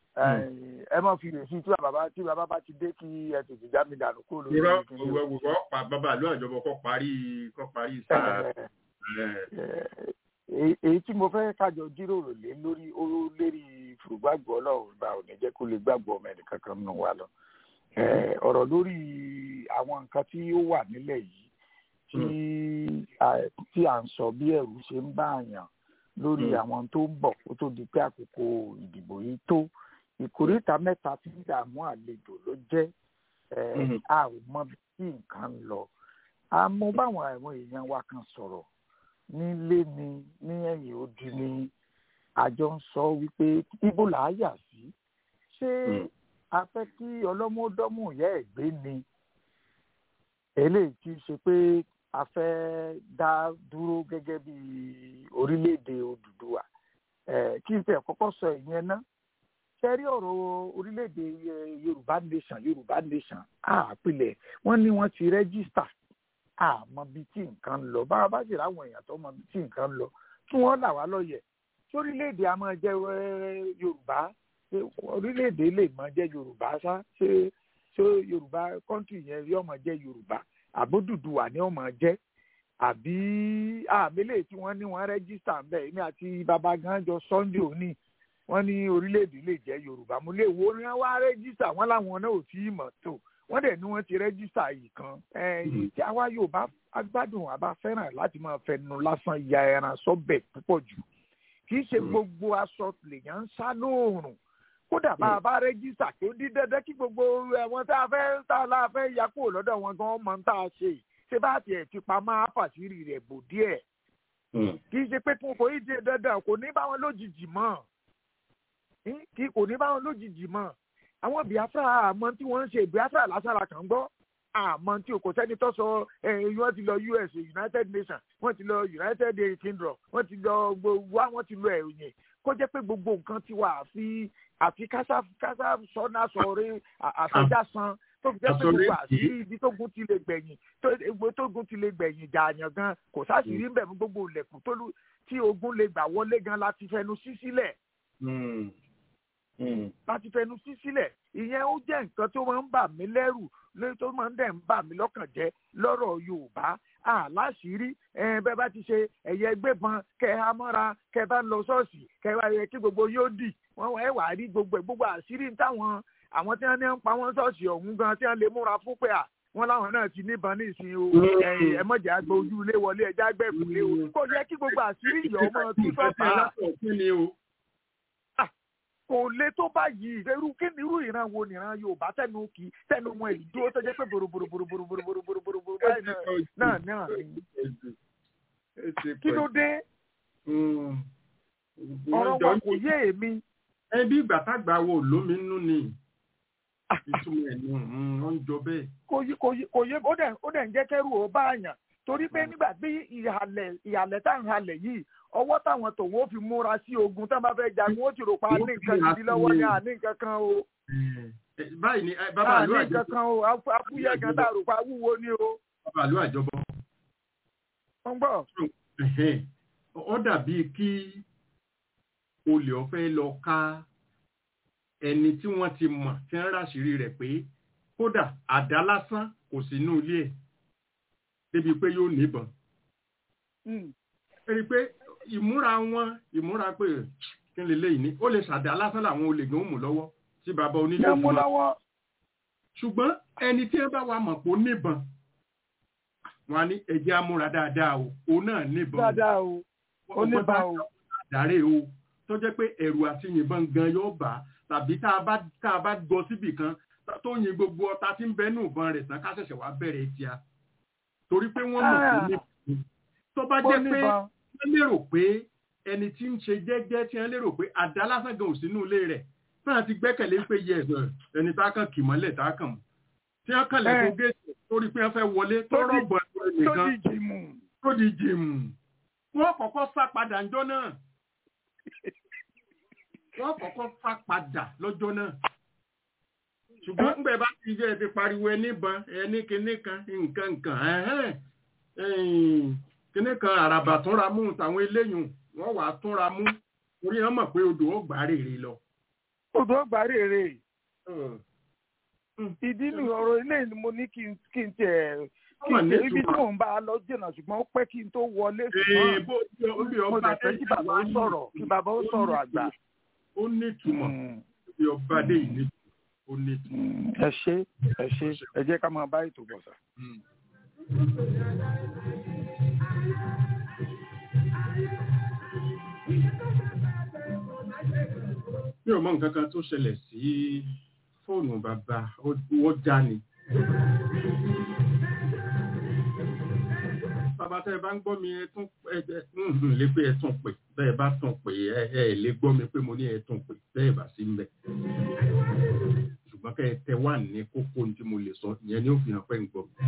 ẹ má fi lè fi tí bàbá tí bàbá bá ti dé kí ẹ tètè já mi dànù kó lórí Irọ́ kíní o. òwúwọ́ pa bàbá àlú àjọbọ kọ́ parí kọ́ parí sáà. Ẹ, ẹ̀, èyí èyí tí mo fẹ́ kájọ jíròrò lé lórí ó lérí fùrùgbàgbọ́ ọlọ́run bá ò ní jẹ́ kó lè gbàgbọ́ ọmọ ẹnì kankan nù wá lọ. Ẹ, ọ̀rọ̀ lórí àwọn nǹkan tí ó wà nílẹ̀ yìí tí à- tí à ń sọ bí ẹ̀rù ṣe ń bá àyàn lórí Mm. àwọn tó ń bọ̀ kó tó di pé àkókò ìdìbò yìí tó ìkórìtà mẹ́ta tí ń dààmú àlejò ló jẹ́ ẹ, Mhm. a ò mọ bí tí nǹkan ń lọ a mú báwọn àwọn èèyàn wa kan sọ̀rọ̀ nílé ni ní ẹ̀yìn odi ni àjọ ń sọ wípé ibo là á yà sí ṣé Mm. a fẹ́ kí ọlọ́mọdọ́mù ìyá ẹ̀ gbé ni eléyìí tí í ṣe pé a fẹ́ dá dúró gẹ́gẹ́ bí orílẹ̀-èdè Odùduwà Eh, kí n tẹ̀ kọ́kọ́ sọ ìyẹn ná ṣe rí ọ̀rọ̀ orílẹ̀-èdè eh, Yorùbá nation Yorùbá nation àpilẹ̀ wọ́n ní wọ́n ti rẹ́gísítà àmọ́ bíi tí nǹkan ń lọ bá a bá sì ráwọn èèyàn tó mọ bíi tí nǹkan ń lọ kí wọ́n là wá lọ́yẹ̀ tí orílẹ̀-èdè a máa jẹ́ eh, Yorùbá ṣé orílẹ̀-èdè lè máa jẹ́ Yorùbá ṣá ṣé ṣé Yorùbá kọ́ńtì yẹn yóò máa jẹ́ Yorùbá àbódùdùwà ni ó máa jẹ́ àbí àmìlẹ̀ tí wọ́n ní wọ́n rẹ́gísítà ń bẹ̀ èmi àti bàbá gan jọ Sunday òní wọ́n ní orílẹ̀-èdè lè jẹ́ Yorùbá mo lè wo ni wọ́n wá rẹ́gísítà wọ́n láwọn náà ò tí ì mọ̀ tó wọ́n dẹ̀ ní wọ́n ti rẹ́gísítà yìí kan ẹ̀yìn tí àwa Yorùbá agbádùn àbá fẹ́ràn láti máa fẹnu lásán ya ẹran sọ́bẹ̀ púpọ̀ jù kì í ṣe Mm. gbogbo aṣọ lèèyàn ń sá lóòrùn kódà bá a bá rẹ́gísítà kí ó di dandan kí gbogbo ẹ̀wọ̀n tá a fẹ́ tá a la fẹ́ ya kúrò lọ́dọ̀ wọn gan mọ̀ ń tá a ṣe yìí ṣé bá tiẹ̀ ti pa máa fàṣírí rẹ̀ bò díẹ̀ mm, kì í ṣe pé kò kò í di dandan kò ní bá wọn lójijì mọ́ Hm? kì kò ní bá wọn lójijì mọ́ àwọn Biafra àmọ́ tí wọ́n ń ṣe Biafra lásàrà kàn ń gbọ́ àmọ́ tí o kò sẹ́ni tó sọ ẹ̀yìn wọ́n ti lọ US United Nations wọ́n ti lọ United Kingdom wọ́n ti lọ gbogbo wa wọ́n ti lọ ẹ̀yìn kó jẹ́ pé gbogbo nǹkan ti wà àfi àfi kásá kásá sọ́nà sọ̀rọ̀ àfẹ́jà san tó fi jẹ́ pé Àsọ̀rẹ́ gbogbo kì í. àṣírí ibi tógun ti lè gbẹ̀yìn tó egbò tógun ti lè gbẹ̀yìn jààyàn gan kò sáṣìírí ń bẹ̀ fún gbogbo ilẹ̀kùn tó lù- tí ogun lè gbà wọlé gan láti fẹnu sí sílẹ̀ mm, mm. láti fẹnu sí sílẹ̀ ìyẹn ó jẹ́ nǹkan tó máa ń bà mí lẹ́rù lórí tó máa ń dẹ̀ ń bà mí lọ́kàn jẹ́ lọ́rọ̀ Yorùbá àláṣìírí bẹ́ẹ̀ bá ti ṣe ẹ̀yẹ gbébọn kẹ́ ẹ amọ́ra kẹ́ ẹ bá ń lọ ṣọ́ọ̀ṣì kẹ́ ẹ wá yẹ kí gbogbo yóò dì wọ́n ẹ wà á rí gbogbo ẹ̀ gbogbo àṣírí táwọn àwọn tí wọ́n ní ń pa wọ́n ṣọ́ọ̀ṣì ọ̀hún gan tí wọ́n lè múra fún pé à wọ́n láwọn náà ti níbọn ní ìsìn o ẹ̀yìn ẹ mọ̀jà àgbà ojú ilé wọlé ẹja gbẹ̀kúlé o kò yẹ kí gbogbo àṣírí ìyọ̀ ọmọ tú sọ́ta kí ni o. kò lè tó báyìí irú kí ni irú ìran wo nìran Yorùbá tẹnu kì í tẹnu wọn èyí dúró tó jẹ́ pé bòròbòròbòròbòròbòròbòròbòrò báyìí náà náà náà ni kí ló dé ọ̀rọ̀ wa kò yé èmi ẹbí ìgbà tágbà wo lómi nínú ni ìtumọ̀ ẹ̀ nù wọ́n ń jọ bẹ́ẹ̀. kò yé kò yé kò yé ó dẹ̀ ó dẹ̀ ń jẹ́ kẹ́rù ó bá àyàn torí pé nígbà bí ìhàlẹ̀ ìhàlẹ̀ tá à ń halẹ̀ yìí ọwọ́ táwọn tòun ó fi múra sí ogun tá a bá fẹ́ jagun ó ti rò pa ní nǹkan gidi lọ́wọ́ ní àní nǹkan kan o báyìí ni eh, bàbá àní àlọ́ nǹkan àjọbọ kan o afú- afúyẹ́ gan tá a rò pa wúwo ni o bàbá àlọ́ àjọbọ wọ́n gbọ́ ẹ̀hẹ́n, ó dàbí kí olè ọ̀fẹ́ lọ ká ẹni tí wọ́n ti mọ̀ tí wọ́n ráṣìírí rẹ̀ pé kódà àdá lásán kò sínú ilé ẹ̀ débi pé yóò níbọn Mm. ẹni pé ìmúra wọn ìmúra pé kí lè léyìí ní ó lè ṣàdá lásán làwọn olè gan mú lọ́wọ́ tí bàbá onílé yẹn mú fún wọn lọ́wọ́ ṣùgbọ́n ẹni tí ẹ bá wa mọ̀ pé ó níbọn wọn á ní ẹjẹ́ amúra dáadáa o òun náà níbọn o dáadáa o ó ní bá o àdáré o tó jẹ́ pé ẹ̀rù àti yìnbọn gan yóò bá tàbí tá a bá tá a bá gbọ́ síbì kan tó yin gbogbo ọta tí ń bẹ nù ìbọn rẹ̀ tán ká ṣẹ̀ṣẹ̀ wá bẹ̀rẹ̀ tíá torí pé wọ́n mọ̀ pé ní tó bá ó jẹ́ ní pé bá wọ́n lérò pé ẹni tí ń ṣe jẹ́jẹ́ tí wọ́n lérò pé àdá lásán gan ò sínú ilé rẹ̀ náà ti gbẹ́kẹ̀lé pé yẹ ẹ̀sọ̀ ẹni tá a kàn kì mọ́lẹ̀ tá a kàn mọ́ tí wọ́n kàn lẹ́kọ̀ọ́ géètì torí pé wọ́n fẹ́ wọlé tó Tó di- rọ̀gbọ̀ tó ẹnìkan di jìmù tó di jìmù wọ́n kọ́kọ́ sá padà ńjọ́ náà wọ́n kọ́kọ́ sá padà lọ́jọ́ náà ṣùgbọ́n ń bẹ̀ bá ti jẹ́ ti pariwo ẹnìbọn ẹni kinní kan nǹkan nǹkan ẹ̀hẹ́n, ẹ̀yìn, kinní kan àràbà túnra mú tàwọn eléyìn wọ́n wà á túnra mú orí wọn mọ̀ pé odò ó gbà rèrè lọ. odò ọgbà rèrè ìdí ni ọ̀rọ̀ ilé ni mo ní kí n kí n tiẹ̀ kí Ọmọ n ní tiẹ̀ ibi tí ìtumọ̀. mò ń bá a lọ jìnnà ṣùgbọ́n ó pẹ́ kí n tó wọlé Ee, ṣùgbọ́n bó bí mo ọba lè fẹ́ kí bàbá ó sọ̀rọ̀ kí bàbá ó sọ̀rọ̀ àgbà. ó ní ìtumọ̀ Mm, bí ọba dé ìní ó ní ìtumọ̀. mm, ẹ ṣé ẹ ṣé ẹ jẹ́ ká máa bá ètò bọ̀ sà. mi ò mọ nǹkan kan tó ṣẹlẹ̀ sí fóònù bàbá ó ó já ni. bàbá tẹ́ ẹ bá ń gbọ́ mi ẹ tún ẹ ẹ ń lè pé ẹ tún pè bẹ́ẹ̀ bá tún pè ẹ ẹ lè gbọ́ mi pé mo ní ẹ tún pè bẹ́ẹ̀ bá sí ń bẹ̀. ṣùgbọ́n kẹ́ ẹ tẹ wà ní kókó tí mo lè sọ ìyẹn ni ó fi hàn pé ń gbọ́ mi.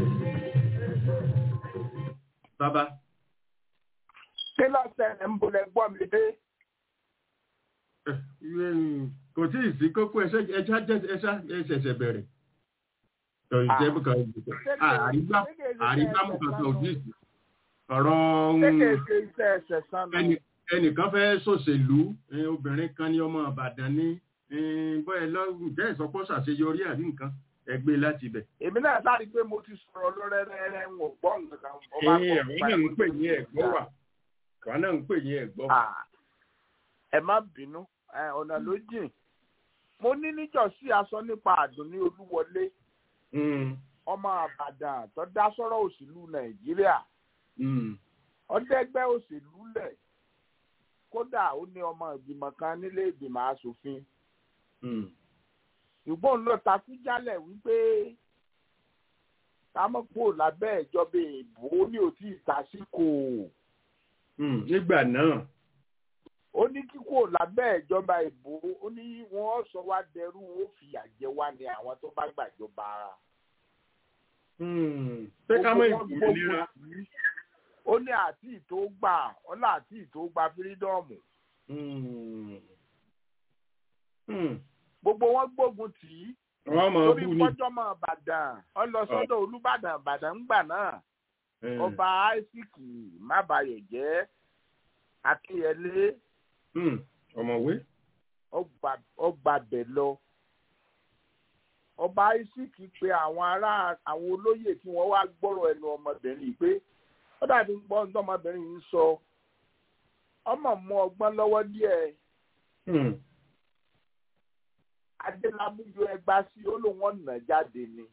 bàbá kí ló ṣẹlẹ̀ ń bolẹ̀ gbọ́ mi dé. ẹ, ẹ, kò tí ì sí kókó ẹṣẹ ẹṣẹ ẹṣẹ ẹṣẹṣẹ bẹ̀rẹ̀. ìjẹ́ kan àrígbá àrígbámú kankan ò díìsì ọ̀rọ̀ ṣé ń- kèé ṣe iṣẹ́ ẹsẹ̀ sánú. ẹnì- ẹnìkan fẹ́ ṣòṣèlú eh, obìnrin kan ní ọmọ Ìbàdàn ní bọ́ẹ̀ lọ́rùn jẹ́ ìsọpọ̀ ṣàṣeyọrí àbí nǹkan ẹgbẹ́ láti ibẹ̀. èmi náà sáré pé mo ti sọ̀rọ̀ lórẹ́rẹ́rẹ́ ń wò gbọ́ nǹkan. mo bá Ee, kọ́ àwọn pa náà ń ìwé pè tó ní ti ẹ̀gbọ́ dá. wà àwọn náà ń pè ní ẹ̀gbọ́. Ah, ẹ má bínú ẹ, ọ̀nà ló jìn mo ní níjọ́sí aṣọ nípa àdùnní olúwọlé Mm, ọmọ àbàdàn tó dá sọ́rọ̀ òṣèlú nàìjíríà mm, ọdẹgbẹ́ òṣèlú lẹ̀ kódà ó ní ọmọ ìgbìmọ̀ kan nílé ìgbìmọ̀ asòfin mm. ṣùgbọ́n ló takú jálẹ̀ wípé kámọ́pò lábẹ́ ìjọba èèbó ní òtí ìtàsíkò Mm, nígbà náà ó ní kíkò lábẹ́ ìjọba èèbó ó ní wọ́n sọ wá dẹrú ó fìyà jẹ wá ní àwọn tó bá gbàjọba ara. mm, pé ká mọ̀ Gbogbo wọn ìgbòmìnira. gbógun tì í. ó ní àti ìtò gbà ọlá àti ìtò gba fírídọ́ọ̀mù Mm, mm. gbogbo wọn gbógun tì í wọ́n mọ̀ torí bú ni. pọ́jọ́mọ́ ìbàdàn ọlọ́sọ́dọ̀ olùbàdàn ìbàdàn ńgbà náà Eh, ọba isaac mábàyọ̀ jẹ́ akínyẹlé mm, ọ̀mọ̀wé. ọgbà- ọgbàbẹ̀ lọ ọba isaac pe àwọn ará àwọn olóyè tí wọ́n wá gbọ́rọ̀ ẹnu ọmọbìnrin yìí pé ó dàbí gbọ́ ní ọmọbìnrin yìí ń sọ ọmọ mú ọgbọ́n lọ́wọ́ díẹ̀ Mm, adélábùjọ ẹgbà sí ó lóun ọ̀nà jáde ni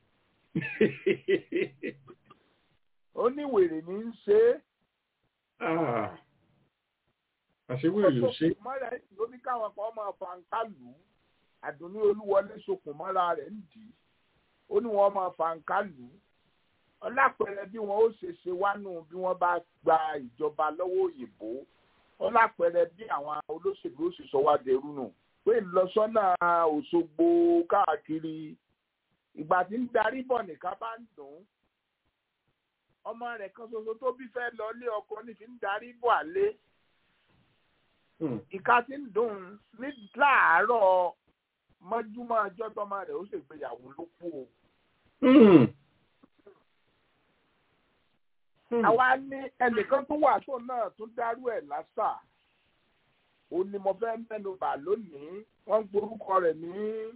ó ní wèrè ní í ṣe é ah, àṣewéèrè ò ṣe. mọ́ra ẹ̀ ló ní káwọn kan máa fa nǹka lù ú àdùnní olúwọlé sokùn mọ́ra rẹ̀ ń dì í ó ní wọ́n máa fa nǹka lù ú ọlápẹ̀rẹ̀ bí wọ́n ó ṣe ṣe wánú bí wọ́n bá gba ìjọba lọ́wọ́ òyìnbó ọlápẹ̀rẹ̀ bí àwọn olóṣèlú ó sì sọ wá dẹrú nù pé ìlọsọ́nà òṣogbo káàkiri ìgbà tí ń darí bọ̀ nìkan bá ń dùn ún ọmọ rẹ̀ kan ṣoṣo tó bí fẹ́ lọ lé ọkọ ní fi ń darí bọ̀ àlé Mm, ìka tí ń dùn ní láàárọ̀ mọ́júmọ́ ọjọ́ tọ́mọ rẹ̀ ó ṣègbéyàwó ló kú o. mm. Mm. àwa ní ẹnìkan tó wà tó náà tún dárú ẹ̀ lásà ó ní mo fẹ́ mẹ́nu bà lónìí wọ́n ń gborúkọ rẹ̀ ní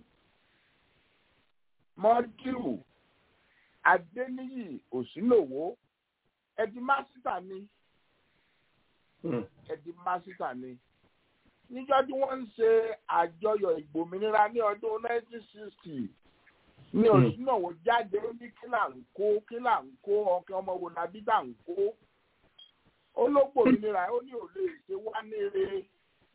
mọ́díù adéníyì òsínlòwò ẹ̀dí másítà ni Mm. ẹ̀dí másítà ni níjọ́ tí wọ́n ń ṣe àjọyọ̀ ìgbòmìnira ní ọdún 1960 ní oṣù náà wọ́n jáde ó ní kí là ń kó kí là ń kó ọkẹ ọmọ wo la bí dà ń kó ó ló gbòmìnira ó ní ò lè ṣe wá ní eré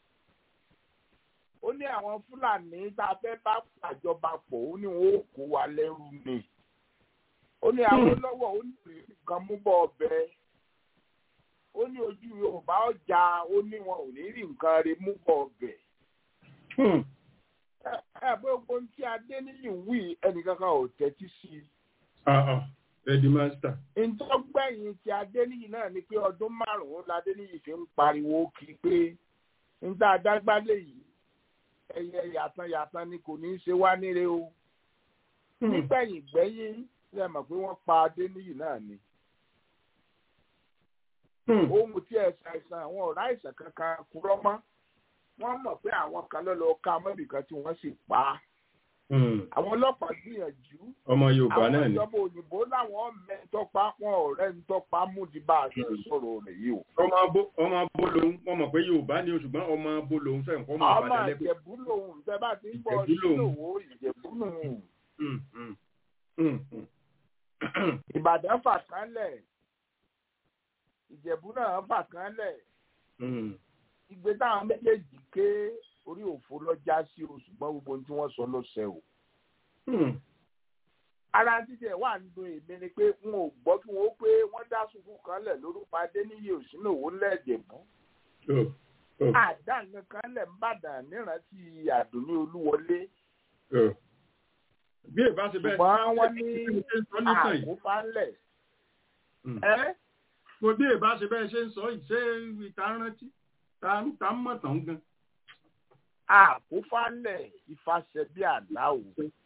ó ní àwọn fúlàní tá a fẹ́ bá pàjọba pọ̀ ó ní wọn ó kó wa lẹ́rú ni ó ní àwọn lọ́wọ́ ó ní ìrírí kan mú bọ́ ọbẹ̀ ó ní ojú yorùbá ọjà ó ní wọn ò ní rí nǹkan rí mú bọ́ ọbẹ̀ ẹ bó gbogbo tí adé níyì ń wí ẹnìkankan ò tẹ́tí sí i. Ready master. ntọ́gbẹ̀yìn tí adéníyì náà ni pé ọdún márùn-ún ládéníyì fi ń pariwo kí pé níta adágbálẹ̀ yìí ẹyẹ yàtàn yàtàn ni kò ní í ṣe wá níre o. nígbẹ̀yìn gbẹ́yìn ṣe mọ̀ pé wọ́n pa adéníyì náà ni. ohun tí ẹ ṣàìsàn àwọn ọ̀rá àìsàn kankan kúrọ́ mọ́ wọ́n mọ̀ pé àwọn kan ló lọ ká mọ́bìkan tí wọ́n sì pa á àwọn ọlọ́pàá gbìyànjú. ọmọ yorùbá náà ni. àwọn ìjọba òyìnbó làwọn mẹ́tọ́pá wọn ọ̀rẹ́ ń tọ́pá mú di bá a ṣe sọ̀rọ̀ rẹ̀ yìí o. ọmọ abo ọmọ abo lòun wọn mọ̀ pé yorùbá ni o ṣùgbọ́n ọmọ abo lòun fẹ́ nǹkan mọ̀ ọmọ ìjẹ̀bú lòun tẹ́ bá ti ń bọ̀ sílòwò ìjẹ̀bú lòun. ìbàdàn fà kánlẹ̀ ìjẹ̀bú náà fà kánlẹ̀ ìgbé táwọn méjèèjì ké orí òfo lọ́jà sí o ṣùgbọ́n gbogbo ohun tí wọ́n sọ ló ṣẹ o. ara títẹ̀ wà nínú èmi ni pé n ò gbọ́ kí wọ́n pé wọ́n dá sùkú kan lẹ̀ lórúkọ adéníyè òsínà òwò lẹ́ẹ̀dẹ̀bú. àdá nǹkan kan lẹ̀ ń bàdàn nírántí àdùnní olúwọlé. bí èbá ṣe bẹ́ẹ̀ ṣùgbọ́n wọ́n ní àkófá ńlẹ̀. mo bí èbá ṣe bẹ́ẹ̀ ṣe ń sọ yìí ṣé ìta rántí ta ń mọ̀ tán gan àkófálẹ̀ ìfàṣẹbí àláwò.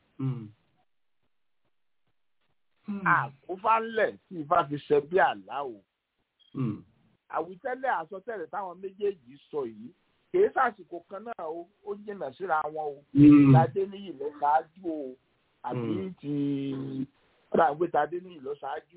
àkófálẹ̀ tí ìfà fi ṣẹbí àláwò. àwítẹ́lẹ̀ àsọtẹ́lẹ̀ táwọn méjèèjì sọ yìí kìí sàsìkò kan náà o ó jìnnà síra wọn o. tadé níyì lọ ṣáájú o àbí ti ọ̀dà ń gbé tadé níyì lọ ṣáájú.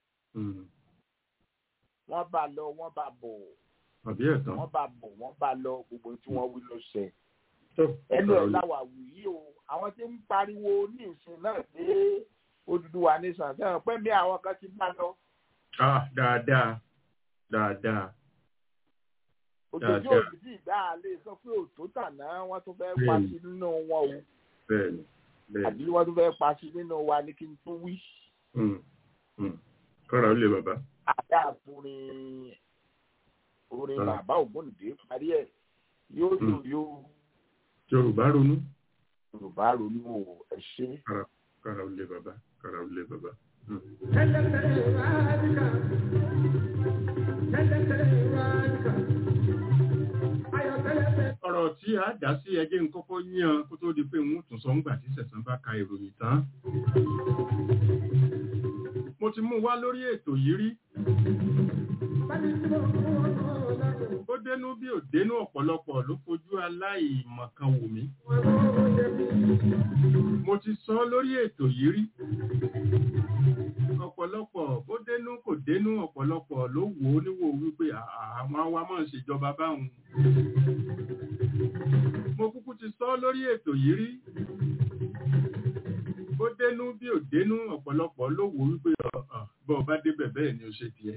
wọ́n bá lọ wọ́n bá bọ̀ àbí ẹ̀tàn. wọ́n bá bọ̀ wọ́n bá lọ gbogbo tí wọ́n wí ló ṣe ẹnu ẹ̀ láwà wù yí o àwọn tí ń pariwo ní ìsìn náà dé Odùduwà nation sẹ́wọ̀n pẹ́ mi àwọn kan ti bá lọ. dáadáa dáadáa. òjòjú òbí sì dá a lè sọ pé òtó tàná wọ́n tún fẹ́ pa sí nínú wọn o. bẹ́ẹ̀ni bẹ́ẹ̀ni. àbí wọ́n tún fẹ́ pa sí nínú wa ní kí n tún wí. kọ́ra ó lè bàbá. àdá àfúrin orin bàbá ògbóǹde parí ẹ̀ yóò yóò yóò yorùbá ronú. yorùbá ronú o ẹ ṣe. kára kára ó lé bàbá kára ó lé bàbá. ọ̀rọ̀ tí a dá sí ẹjẹ́ ń kọ́kọ́ yán kó tó di pé ń tún sọ ńgbà tí sẹ̀sán bá ka ìròyìn tán. mo ti mú wá lórí ètò yìí rí ó dénú bí ò dénú ọ̀pọ̀lọpọ̀ ló fojú aláìmọ̀kan wò mí. mo ti sọ lórí ètò yìí rí. ọ̀pọ̀lọpọ̀ ó dénú kò dénú ọ̀pọ̀lọpọ̀ ló wò ó níwò wípé àwọn awa máa ń ṣèjọba báwọn. mo kúkú ti sọ lórí ètò yìí rí. ó dénú bí ò dénú ọ̀pọ̀lọpọ̀ ló wò wípé bọ́ọ̀ bá débẹ̀ bẹ́ẹ̀ ni ó ṣe tiẹ̀.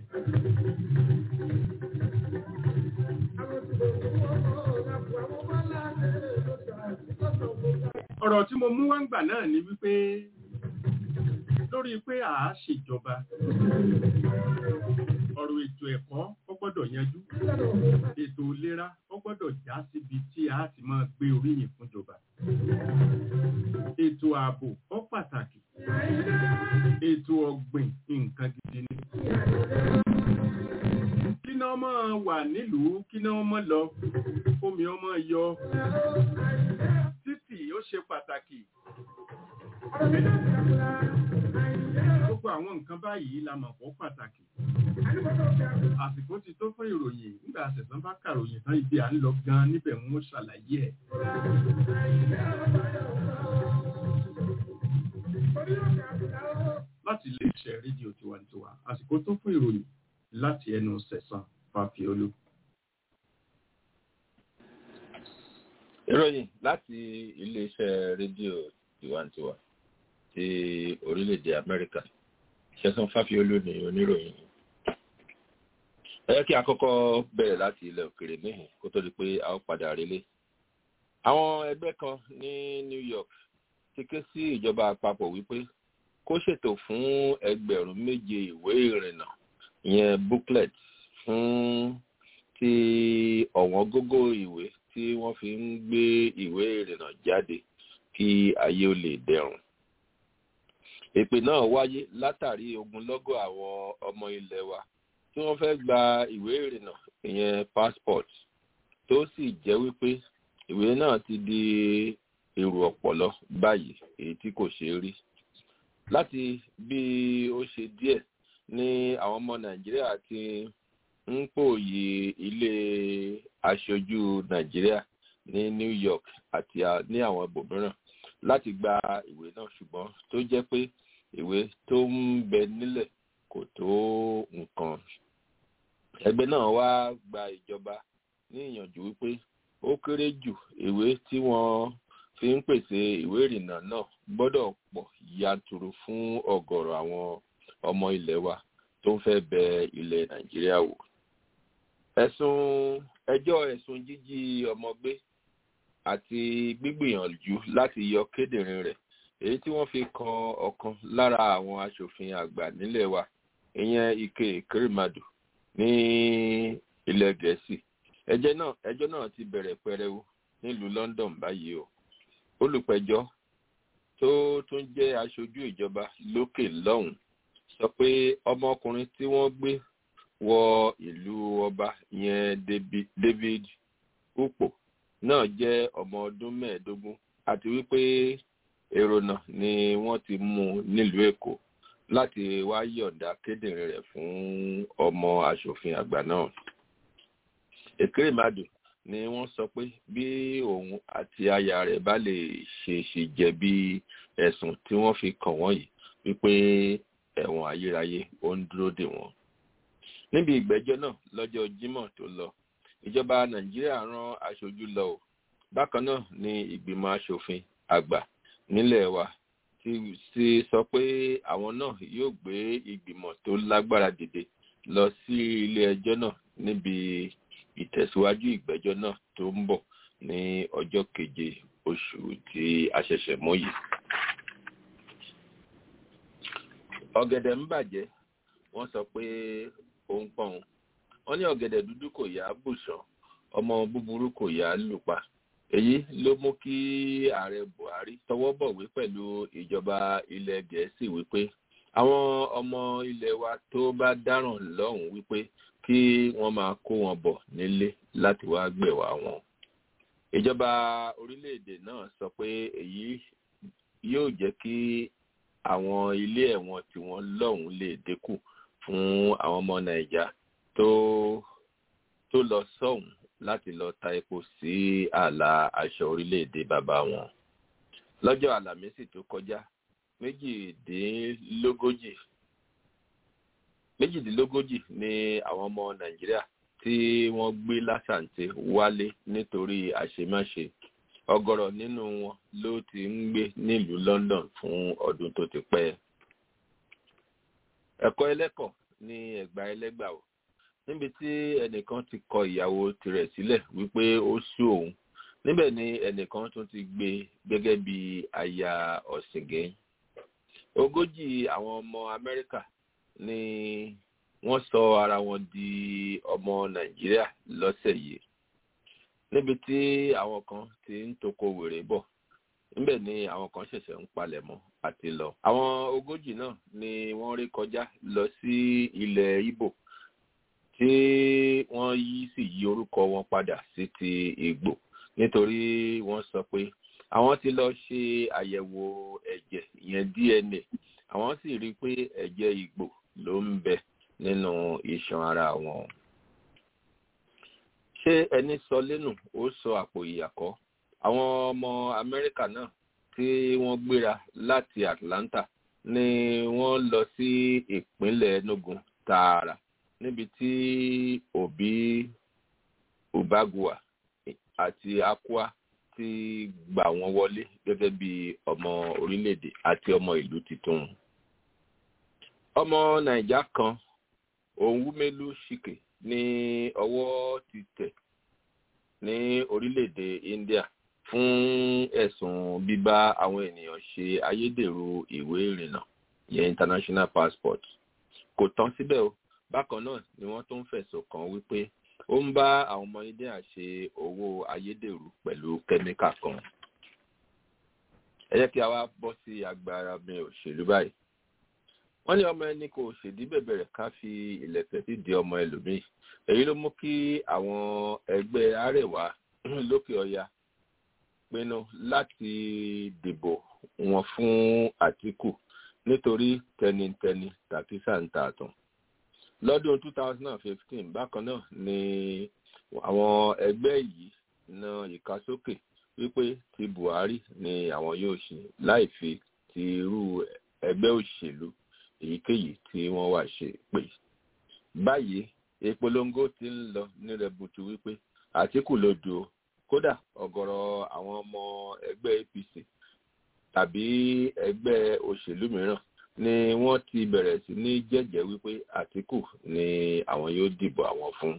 ọ̀rọ̀ tí mo mú wá ń gbà náà ni wípé lórí pé à á ṣèjọba ọ̀rọ̀ ètò ẹ̀kọ́ ó gbọ́dọ̀ yanjú ètò ìlera ó gbọ́dọ̀ já síbi tí a ti máa gbé oríyìn fúnjọba ètò ààbò ó pàtàkì ètò ọ̀gbìn nǹkan gidi ni kíná ọmọ wà nílùú kíná ọmọ lọ omi ọmọ yọ títì ó ṣe pàtàkì gbogbo àwọn nǹkan báyìí la mọ̀ pọ̀ pàtàkì àsìkò ti tó fún ìròyìn nígbà àṣẹ̀sán bá kàròyìn tán ibi à ń lọ gan níbẹ̀ ń ṣàlàyé ẹ̀. láti iléeṣẹ́ rédíò tiwantiwa àsìkò tó fún ìròyìn láti ẹnu sẹ̀sán fàfiolú. ìròyìn láti iléeṣẹ́ rédíò tiwantiwa ti orílẹ̀-èdè amẹ́ríkà ṣẹ́sán fáfiolú ni oníròyìn ẹ jẹ́ kí a kọ́kọ́ bẹ̀rẹ̀ láti ilẹ̀ òkèrè níhìn kó tó di pé a ó padà relé àwọn ẹgbẹ́ kan ní new york ti ké sí ìjọba àpapọ̀ wípé kó ṣètò fún ẹgbẹ̀rún méje ìwé ìrìnnà ìyẹn booklet fún ti ọ̀wọ́n gógó ìwé tí wọ́n fi ń gbé ìwé ìrìnnà jáde kí ayé ó lè dẹrùn. èpè náà wáyé látàrí ogunlọ́gọ̀ àwọn ọmọ ilẹ̀ wa tí wọ́n fẹ́ gba ìwé ìrìnnà ìyẹn passport tó sì jẹ́ wípé ìwé náà ti di èrò ọ̀pọ̀lọ báyìí èyí tí kò ṣeé rí. láti bí ó ṣe díẹ̀ ní àwọn ọmọ nàìjíríà ti ń pòòyì ilé aṣojú nàìjíríà ní new york àti ní àwọn ibòmíràn láti gba ìwé náà ṣùgbọ́n tó jẹ́ pé ìwé tó ń bẹ nílẹ̀ kò tó nǹkan. ẹgbẹ́ náà wá gba ìjọba ní ìyànjú wípé ó kéré jù ìwé tí wọ́n fi ń pèsè ìwé ìrìnnà náà gbọ́dọ̀ pọ̀ yanturu fún ọ̀gọ̀rọ̀ àwọn ọmọ ilẹ̀ wa tó ń fẹ́ bẹ ilẹ̀ nàìjíríà wò. ẹ̀sùn ẹjọ́ ẹ̀sùn jíjí ọmọ gbé àti gbígbìyànjú láti yọ kédìrín rẹ̀ èyí tí wọ́n fi kan ọ̀kan lára àwọn aṣòfin àgbà nílẹ̀ wa ìyẹn ike kérèmàdù ní ilẹ̀ gẹ̀ẹ́sì ẹjọ́ náà ẹjọ́ náà ti bẹ̀rẹ̀ pẹrẹwu nílùú london báyìí o olùpẹ̀jọ́ tó tún jẹ́ aṣojú ìjọba lókè lọ́hùn sọ pé ọmọkùnrin tí wọ́n gbé wọ ìlú ọba yẹn david upo náà jẹ́ ọmọ ọdún mẹ́ẹ̀ẹ́dógún àti wípé èrò náà ni wọ́n ti mú nílùú èkó láti wá yọ̀ǹda kédìrín rẹ̀ fún ọmọ aṣòfin àgbà náà èkérèmàdù ni wọ́n sọ pé bí òun àti aya rẹ̀ bá lè ṣe ṣe jẹ̀bi ẹ̀sùn tí wọ́n fi kàn wọ́n yìí wípé ẹ̀wọ̀n ayérayé ó ń dúró dè wọ́n. níbi ìgbẹ́jọ́ náà lọ́jọ́ jímọ̀ tó lọ ìjọba nàìjíríà rán aṣojú lọ o bákan náà ni ìgbìmọ̀ asòfin àgbà nílẹ̀ wa ti sọ pé àwọn náà yóò gbé ìgbìmọ̀ tó lágbára dìde lọ sí ilé ẹjọ́ náà níbi ìtẹ̀síwájú ìgbẹ́jọ́ náà tó ń bọ̀ ní ọjọ́ keje oṣù tí a ṣẹ̀ṣẹ̀ mọ́ yìí. ọ̀gẹ̀dẹ̀ ń bàjẹ́ wọ́n sọ pé ó ń pọ̀n wọ́n ní ọ̀gẹ̀dẹ̀ dúdú kò yá bùsàn ọmọ búburú kò yá lùpa èyí ló mú kí ààrẹ buhari tọwọ́ bọ̀wé pẹ̀lú ìjọba ilẹ̀ gẹ̀ẹ́sì wípé àwọn ọmọ ilẹ̀ wa tó bá dáràn lọ́hùn wípé kí wọ́n máa kó wọn bọ̀ nílé láti wá gbẹ̀wà wọn. ìjọba orílẹ̀-èdè náà sọ pé èyí yóò jẹ́ kí àwọn ilé ẹ̀wọ̀n tí wọ́n lọ́hùn lè dínkù fún àwọn ọmọ nàìjà tó tó lọ sọ́hùn láti lọ ta epo sí ààlà aṣọ orílẹ̀-èdè bàbá wọn. lọ́jọ́ àlàmísì tó kọjá méjìdínlógójì méjìdínlógójì ni àwọn ọmọ nàìjíríà tí wọ́n gbé lásàǹtẹ̀ wálé nítorí àṣemáṣe ọgọrọ nínú wọn ló ti ń gbé nílùú london fún ọdún tó ti pẹ́. ẹ̀kọ́ ẹlẹ́kọ̀ ní ẹ̀gbá ẹlẹ́gbà o níbi tí ẹnìkan ti kọ ìyàwó tirẹ̀ sílẹ̀ wípé ó sú òun níbẹ̀ ni ẹnìkan tún ti gbé gẹ́gẹ́ bí aya ọ̀sìngẹ́. ogójì àwọn ọmọ amẹ́ríkà ni wọ́n sọ ara wọn di ọmọ nàìjíríà lọ́sẹ̀ yìí níbi tí àwọn kan ti ń toko wèrè bọ̀ níbẹ̀ ni àwọn kan ṣẹ̀ṣẹ̀ ń palẹ̀mọ́ àti lọ. àwọn ogójì náà ni wọ́n rí kọjá lọ sí ilẹ̀ ibo tí wọ́n yí sì yí orúkọ wọn padà sí ti ìgbò nítorí wọ́n sọ pé àwọn ti lọ ṣe àyẹ̀wò ẹ̀jẹ̀ ìyẹn dna àwọn sì rí i pé ẹ̀jẹ̀ ìgbò ló ń bẹ nínú iṣan ara wọn. ṣé ẹni sọ lẹ́nu ó sọ àpò ìyàkọ́ àwọn ọmọ amẹ́ríkà náà tí wọ́n gbéra láti atlanta ni wọ́n lọ sí ìpínlẹ̀ enugu tààrà níbi tí òbí ubagua àti akwa ti gbà wọ́n wọlé gẹ́gẹ́ bí ọmọ orílẹ̀-èdè àti ọmọ ìlú titun. ọmọ nàìjà kan òǹwúmẹ́lú ṣìkè ní ọwọ́ ti tẹ̀ ní orílẹ̀-èdè india fún ẹ̀sùn bíbá àwọn ènìyàn ṣe ayédèrú ìwé ìrìnnà yẹn international passport kò tán síbẹ̀ o bákan náà ni wọ́n tún fẹ̀sùn kàn wípé ó ń bá àwọn ọmọ india ṣe owó ayédèrú pẹ̀lú kẹ́míkà kan ẹ jẹ́ kí a wá bọ́ sí agbára mi òṣèlú báyìí wọ́n ní ọmọ ẹni kò ṣèdí bẹ̀bẹ̀rẹ̀ ká fi ìlẹ̀kẹ̀ sí di ọmọ ẹlòmíì èyí ló mú kí àwọn ẹgbẹ́ arẹwà lókè ọya pinnu láti dìbò wọn fún àtìkù nítorí tẹnitẹni tàbí sàǹtàtàn lọ́dún 2015 bákan náà ni àwọn ẹgbẹ́ yìí na ìkásókè wípé ti buhari ni àwọn yóò ṣe láì fi ti irú ẹgbẹ́ òṣèlú èyíkéyìí tí wọ́n wà ṣe pé báyìí ìpolongo ti ń lọ ní rẹbutu wípé àtìkù ló du o kódà ọ̀gọ̀rọ̀ àwọn ọmọ ẹgbẹ́ apc tàbí ẹgbẹ́ òṣèlú mìíràn ni wọ́n ti bẹ̀rẹ̀ sí ní jẹ́jẹ́ wípé àtìkù ni àwọn yóò dìbò àwọn fún.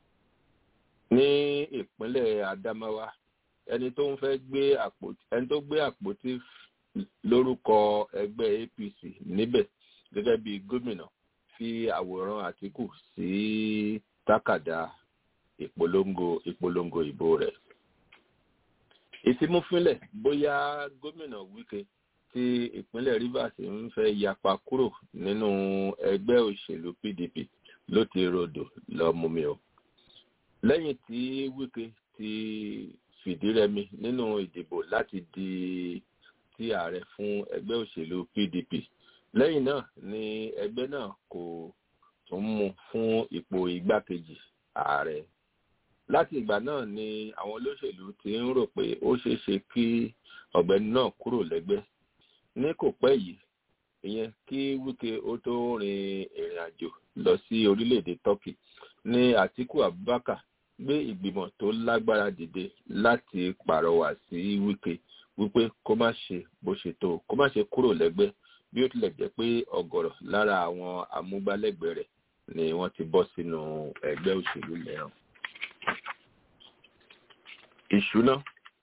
ní ìpínlẹ̀ adamawa ẹni tó ń fẹ́ gbé àpótí ẹni tó gbé àpótí lórúkọ ẹgbẹ́ apc níbẹ̀ gẹ́gẹ́ bí gómìnà fi àwòrán àtìkù sí tákàdá ìpolongo ìpolongo ìbò rẹ̀. ìfimúfínlẹ̀ bóyá gómìnà wike tí ìpínlẹ̀ rivers ń fẹ́ yapa kúrò nínú ẹgbẹ́ òṣèlú pdp ló ti rodò lọ́múmi o. lẹ́yìn tí wike ti fìdírẹmi nínú ìdìbò láti di ti ààrẹ fún ẹgbẹ́ òṣèlú pdp lẹ́yìn náà ni ẹgbẹ́ náà kò tún mú fún ipò igbákejì ààrẹ láti ìgbà náà ni àwọn olóṣèlú ti ń rò pé ó ṣeé ṣe kí ọ̀gbẹ́ni náà kúrò lẹ́gbẹ́ ní kò pẹ́ yìí ìyẹn kí wike ó tó rin ìrìn àjò lọ sí orílẹ̀-èdè turkey ní àtiku abubakar gbé ìgbìmọ̀ tó lágbára dìde láti pàrọwà sí wike wípé kó má ṣe bó ṣe tó kó má ṣe kúrò lẹ́gbẹ́ bí ó tilẹ̀ jẹ́ pé ọ̀gọ̀rọ̀ lára àwọn amúgbálẹ́gbẹ̀ẹ́ rẹ̀ ni wọ́n ti bọ́ sínú ẹgbẹ́ òṣèlú mìíràn. ìṣúná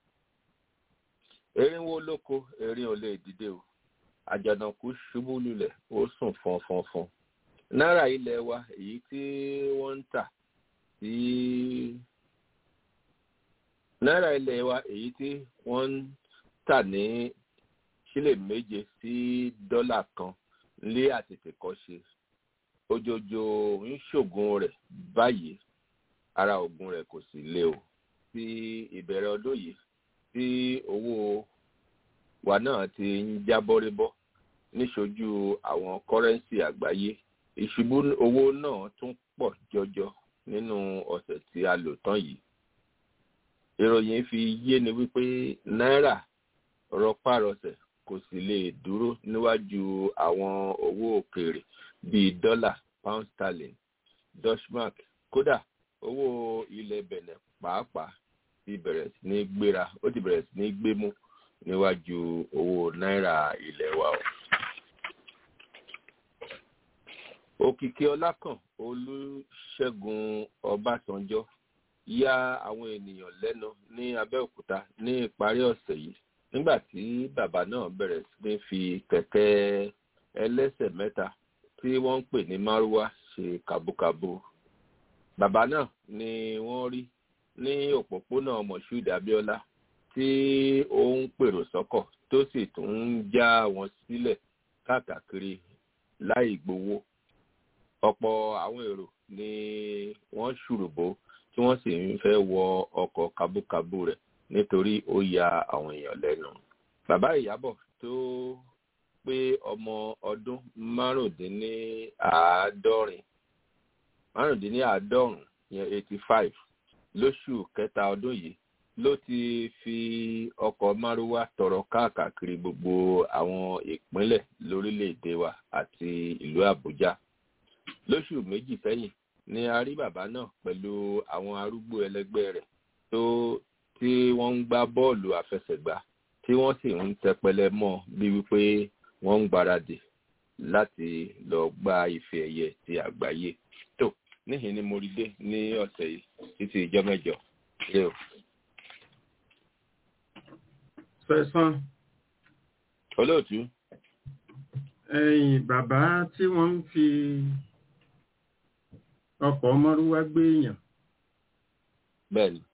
erinwó lóko erin ò lè dìde o àjànàkú ṣubú lulẹ̀ ó sùn fọnfọnfọn náírà ilẹ̀ wa èyí tí wọ́n ń tà sí náírà ilẹ̀ wa èyí tí wọ́n ń tà ní sílè méje sí dọ́là kan lé àtètèkọ́ṣe ojoojó ń ṣògùn rẹ̀ báyìí ara ògùn rẹ̀ kò sì lé o sí ìbẹ̀rẹ̀ ọdún yìí tí owó wa náà ti ń jábọ́rébọ́ níṣojú àwọn kọ́rẹ́ǹsì àgbáyé ìṣubú owó náà tún pọ̀ jọjọ nínú ọ̀sẹ̀ tí a lò tán yìí ìròyìn fi yé ni wípé náírà rọpárọsẹ̀ kò sì lè dúró níwájú àwọn owó òkèèrè bíi dọ́là pound sterling dutchmark kódà owó ilẹ̀ bẹ̀nẹ̀ pàápàá ti bẹ̀rẹ̀ sí ní gbéra ó ti bẹ̀rẹ̀ sí ní gbémú níwájú owó náírà ilẹ̀ wa o. òkìkí ọlákàn olùṣègùn ọbásanjọ́ ya àwọn ènìyàn lẹ́nu ní abẹ́òkúta ní ìparí ọ̀sẹ̀ yìí nígbà tí bàbá náà bẹ̀rẹ̀ sí ní fi kẹ̀kẹ́ ẹlẹ́sẹ̀ mẹ́ta tí wọ́n ń pè ní márúwá ṣe kàbúkàbú. bàbá náà ni wọ́n rí ní òpópónà moshood abiola tí ó ń pèrò sọ́kọ̀ tó sì tún ń já wọn sílẹ̀ káàkiri láì gbowó. ọ̀pọ̀ àwọn èrò ni wọ́n ṣùrùbó tí wọ́n sì ń fẹ́ wọ ọkọ̀ kabúkabú rẹ̀ nítorí ó ya àwọn èèyàn lẹ́nu. bàbá ìyábọ̀ tó pé ọmọ ọdún márùndínláàádọ́rin márùndínláàádọ́rùn yẹn eighty five lóṣù kẹta ọdún yìí ló ti fi ọkọ̀ márúwá tọrọ káàkiri gbogbo àwọn ìpínlẹ̀ lórílẹ̀‐èdè wa àti ìlú àbújá lóṣù méjì sẹ́yìn ni a rí bàbá náà pẹ̀lú àwọn arúgbó ẹlẹgbẹ́ rẹ̀ tó tí wọ́n ń gbá bọ́ọ̀lù àfẹsẹ̀gbá tí wọ́n sì ń tẹpẹlẹ mọ́ bí wípé wọ́n ń gbáradì láti lọ gba ife ẹ̀yẹ ti àgbáyé tó níhìn ni mo rí dé ní ọ̀sẹ̀ yìí títí ìjọ mẹ́jọ lé o. fẹ̀sán olóòtú ẹ̀yìn bàbá tí wọ́n ń fi ọkọ̀ mọ́rúwá gbé èèyàn bẹ́ẹ̀ ni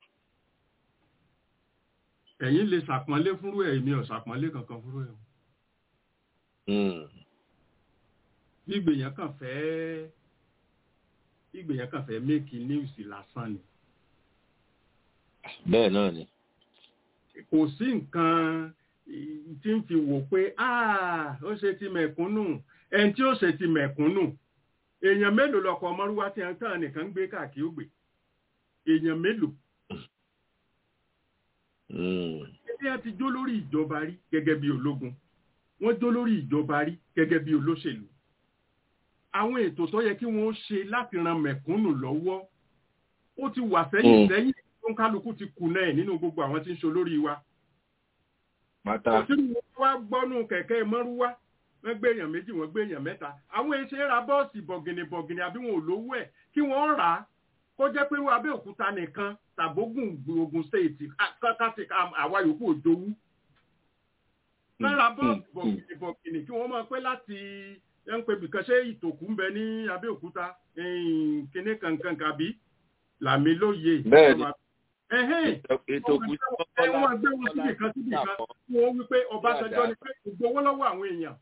ẹ̀yin lè ṣàpọ́nlé fúnrú ẹ̀ èmi ò ṣàpọ́nlé kankan fúnrú ẹ̀ o. Mm, bí ìgbèyàn kàn fẹ́ bí ìgbèyàn kàn fẹ́ méèkì níwùsì lásán ni bẹ́ẹ̀ náà ni kò sí nǹkan ì- tí ń fi wò pé "Ah, ó ṣe ti mẹ̀kúnnù ẹni tí ó ṣe ti mẹ̀kúnnù èèyàn mélòó lọkọ̀ ọmọrúwá tí wọ́n tàn nìkan ń gbé káàkiri ògbè èèyàn mélòó Mm, ẹbí ẹ ti jó lórí ìjọba rí gẹ́gẹ́ bí ológun wọ́n jó lórí ìjọba rí gẹ́gẹ́ bí olóṣèlú àwọn ètò tó yẹ kí wọ́n ṣe láti ran mẹ̀kúnnù lọ́wọ́ ó ti wà sẹ́yìn Mm. sẹ́yìn tó ń kálukú ti kùnà ẹ̀ nínú gbogbo àwọn tí ń ṣe olórí wa pátá òtún wá gbọ́nú kẹ̀kẹ́ mọ́rúwá wọ́n gbé èèyàn méjì wọ́n gbé èèyàn mẹ́ta àwọn èṣe ra bọ́ọ̀sì bọ̀gìnì bọ̀gìnì àbí wọn ò lówó ẹ̀ kí wọ́n rà á kó jẹ́ pé abẹ́òkúta nìkan tàbógùn ogun stéètì kákàtì àwa yòókù òjòwú lára bọ́ọ̀sì bọ̀gìnì bọ̀gìnì kí wọ́n máa pẹ́ láti ẹ̀ ń pe bìkan ṣé ìtòkù ń bẹ ní abẹ́òkúta kíní kankan kàbí làmì lóye Bẹ́ẹ̀ ni. ẹ̀hẹ́n ètò kù sí ẹ wọ́n gbé wọn síbì kan síbì kan wọ́n wí pé Ọbásanjọ́ ni pé ìgbowó lọ́wọ́ àwọn èèyàn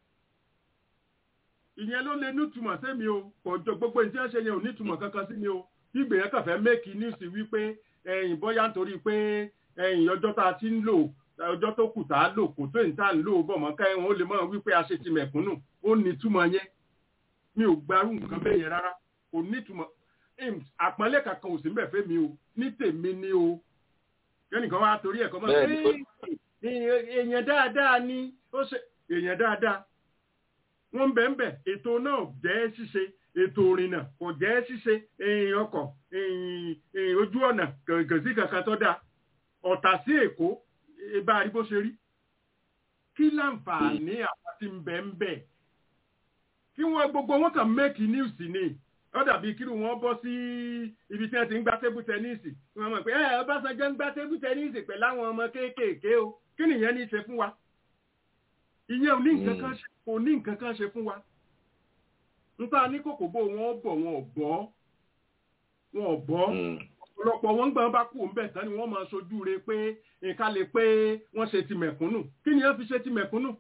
ìyẹn ló lè nítumọ̀ sẹ́mi o kò jọ gbogbo ìdí ẹ̀ṣẹ̀ yẹn ò nítumọ̀ kankan sí mi o bí ìgbéyàn kàn fẹ́ méèkì níìsì wípé ẹ̀yìn bọ́yá nítorí pé ẹ̀yìn ọjọ́ tá a ti ń lò ọjọ́ tó kù tá a lò kò tó ìta ń lò bọ̀ mọ́ ká ẹ̀wọ̀n ó lè mọ̀ wípé a ṣe ti mẹ̀kúnnù ó nítumọ̀ yẹn mi ò gbarú nǹkan bẹ́ẹ̀ yẹn rárá kò nítumọ̀ Em, àpọ́nlé kankan ò sí mbẹ̀ fẹ́ mi o ní tèmi ni o kẹ́nìkan wá torí ẹ̀kọ́ mọ́ Bẹ́ẹ̀ ni, ó- "Ee, èèyàn dáadáa ni ó ṣe èèyàn dáadáa wọ́n ń bẹ̀ ń bẹ̀ ètò náà jẹ́ ṣíṣe ètò ìrìnnà kò jẹ́ ṣíṣe èèyàn ọkọ̀ èèyàn- èèyàn ojú ọ̀nà kẹ̀kẹ́ sí kankan tó dáa ọ̀tà sí èkó bá a rí bó ṣe rí kí láǹfààní àwọn tí ń bẹ̀ ń bẹ̀ kí wọ́n gbogbo wọn kàn make news ni ó dàbí kí wọ́n bọ́ sí ibi tí wọ́n ti ń gbá tébù tẹ́níìsì wọ́n mọ̀ pé ẹ Ọbásanjọ́ ń gbá tébù tẹ́níìsì pẹ̀lú àwọn ọmọ kéékèèké o kí nìyẹn ní í ṣe fún wa ìyẹn ò ní nǹkan kan ṣe kò ní nǹkan kan ṣe fún wa nípa ní kòkò bó wọn bọ̀ wọn ò bọ́ wọn ò bọ́ Mm, ọ̀pọ̀lọpọ̀ wọn gbọ́n bá kú òun bẹ̀ tán ni wọ́n máa ṣojú re pé nǹkan lè pé wọ́n ṣe ti mẹ̀kúnnù kí ni wọ́n fi ṣe ti mẹ̀kúnnù.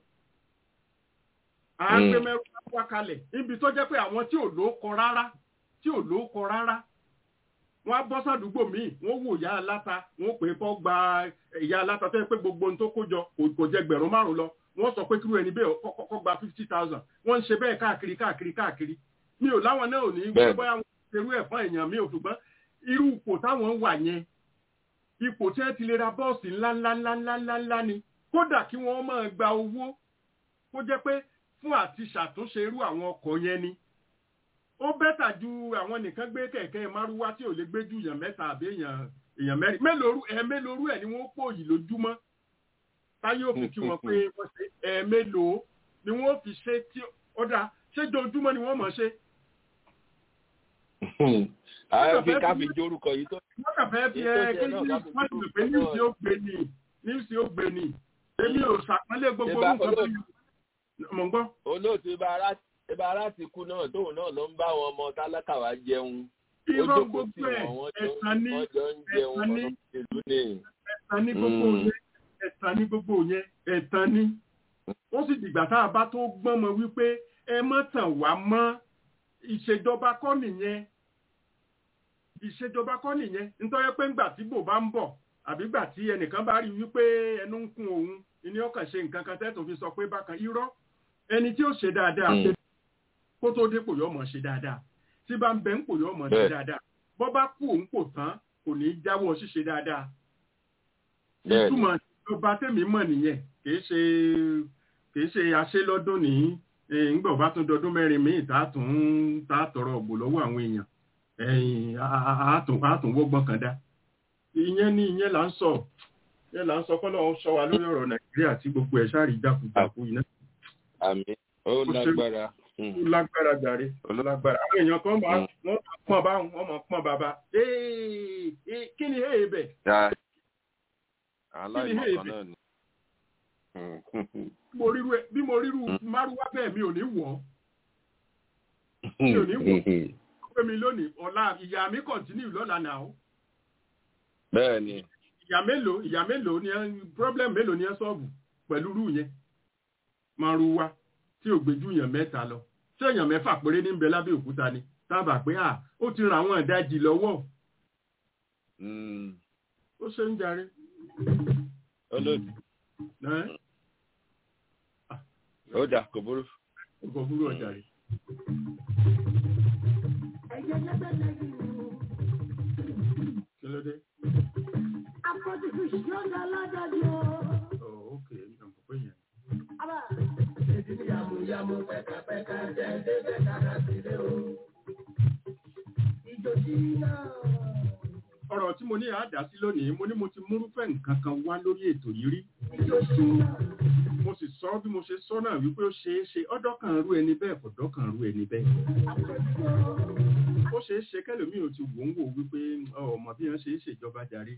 à á gbé Mm. mẹ́rù wá kalẹ̀ níbi tó jẹ́ pé àwọn tí ò lóókọ rárá tí ò lóókọ rárá wọ́n á bọ́ sàdúgbò míì wọ́n wò ìyá aláta wọ́n pè é kọ́ gba ìyá aláta tó yẹ pé gbogbo ohun tó kó jọ kò- kò jẹ gbẹ̀rún márùn lọ wọ́n sọ pé kírú ẹni bẹ́ẹ̀ kọ́- kọ́ kọ́ gba fifty thousand wọ́n ń ṣe bẹ́ẹ̀ káàkiri káàkiri káàkiri mi ò láwọn náà ò ní Bẹ́ẹ̀. bóyá wọn ṣerú ẹ̀ fún èèyàn mi ò ṣùgbọ́n irú ipò táwọn wà yẹn ipò tí wọ́n ti lè ra bọ́ọ̀sì ńláńláńláńláńlá ni kódà kí wọ́n máa gba owó kó jẹ́ pé fún àti ṣàtúnṣe irú àwọn ọkọ̀ yẹn ni ó bẹ́tà ju àwọn nìkan gbé kẹ̀kẹ́ márúwá tí ò lè gbé ju èèyàn mẹ́ta àbí èèyàn èèyàn mẹ́rin mélòó ẹ̀ mélòó ẹ̀ ni wọ́n pò yìí lójúmọ́ táyé òfin kí wọ́n pé wọ́n ṣe ẹ̀ mélòó ni wọ́n fi ṣe tí ó dáa ṣé jojúmọ́ ni wọ́n mọ̀ ṣe àwọn fi ká fi jórúkọ yìí tó wọ́n kàn fẹ́ fi Èyí tó ẹ jẹ kí náà ní ká fi wọ́n ti pè ní dúró ìsì ó gbé ni ní ìsì ó gbé ni èmi ò ṣàpọ́nlé gbogbo Ìbá orúkọ tó olóòtú. yẹ mọ̀ ń gbọ́. olóòtú ibà ara ibà ara ti kú náà tóun náà ló ń bá àwọn ọmọ tálákà wá jẹun ó irọ́ jókòó sí gbogbo ẹ̀ wọn wọ́n jọ ẹ̀sán ní wọ́n jọ ń jẹun ẹ̀sán ní ọ̀nà ìlú ni. ẹ̀sán ní gbogbo Mm. yẹn ẹ̀sán ní gbogbo yẹn ẹ̀sán ní. ó sì dìgbà tá a bá tó gbọ́n mọ wípé ẹ mọ́ tàn wá mọ́ ìṣèjọba kọ́ nìyẹn ìṣèjọba kọ́ nìyẹn nítorí pé ńgbà tí bò bá ń bọ̀ àbí gbà tí ẹnìkan bá rí wípé ẹnu ń kún òun ni ọkàn ṣe nǹkan kan tẹ́tò fi sọ pé bákan irọ́ ẹni tí ó ṣe dáadáa Mm. kó tó dépò yọ mọ̀ ṣe dáadáa tí bá ń bẹ ń pò yọ mọ̀ ṣe Bẹ́ẹ̀. dáadáa bọ́ bá kú òun kò tán kò ní í jáwọ́ ṣíṣe dáadáa Bẹ́ẹ̀ni. ìtumọ̀ ìjọba tẹ̀mí mọ̀ nìyẹn kìí ṣe kìí ṣe aṣélọ́dún ní ńgbà bá tún dọdún mẹ́rin míì tá a tún tá a tọrọ ọ̀gbọ̀ lọ́wọ́ àwọn èèyàn ẹ̀yìn á tún wọ́gbọ́n kan dá ìyẹn ni ìyẹn là ń sọ ìyẹn là ń sọ kọ́lọ́ ń sọ wa lórí ọ̀rọ̀ nàìjíríà tí gbogbo ẹ̀ ṣáà rí jákujàku iná àmì ó lágbára ó lágbára jàre ó lágbára àwọn èèyàn kan máa wọ́n máa pọ́n bá wọn máa pọ́n bàbá ee ee kí ni èè bẹ̀ aláìmọ̀kan náà ni. mo ríru ẹ- bí mo ríru márùwá bẹ́ẹ̀ mi ò ní wọ̀ ọ́ mi ò ní wọ̀ ọ́ pé mi lónìí ọ̀la ìyá mi kọ̀ntínú lọ́la náà ó bẹ́ẹ̀ ni ìyá mélòó ìyá mélòó ni ẹ problem mélòó ni ẹ sọ́ọ̀bù pẹ̀lú rú yẹn márùwá tí ò gbéjú yàn mẹ́ta lọ tí èèyàn mẹ́fà péré ní ń bẹ lábẹ́ òkúta ni tábà pé à ó ti ra àwọn ìdajì lọ́wọ́ Mm, ó ṣe ń jarí olóòtú ẹ́ ó dà kò burú. ọkọ̀ burú ọjà rẹ̀ kí ló dé ọ̀ ókè ìjọba pé yẹn ọ̀rọ̀ tí mo ní àádá sí lónìí mo ní mo ti múrúfẹ́ nǹkan kan wá lórí ètò yìí rí mo sì sọ bí mo ṣe sọ náà wípé ó ṣeé ṣe ọ̀dọ̀ kan rú ẹni bẹ́ẹ̀ kò dọ́kan rú ẹni bẹ́ẹ̀ ó ṣeé ṣe kẹlòmíì ò ti wò ń wò wípé ọmọ bí wọ́n ṣe é ṣèjọba jàre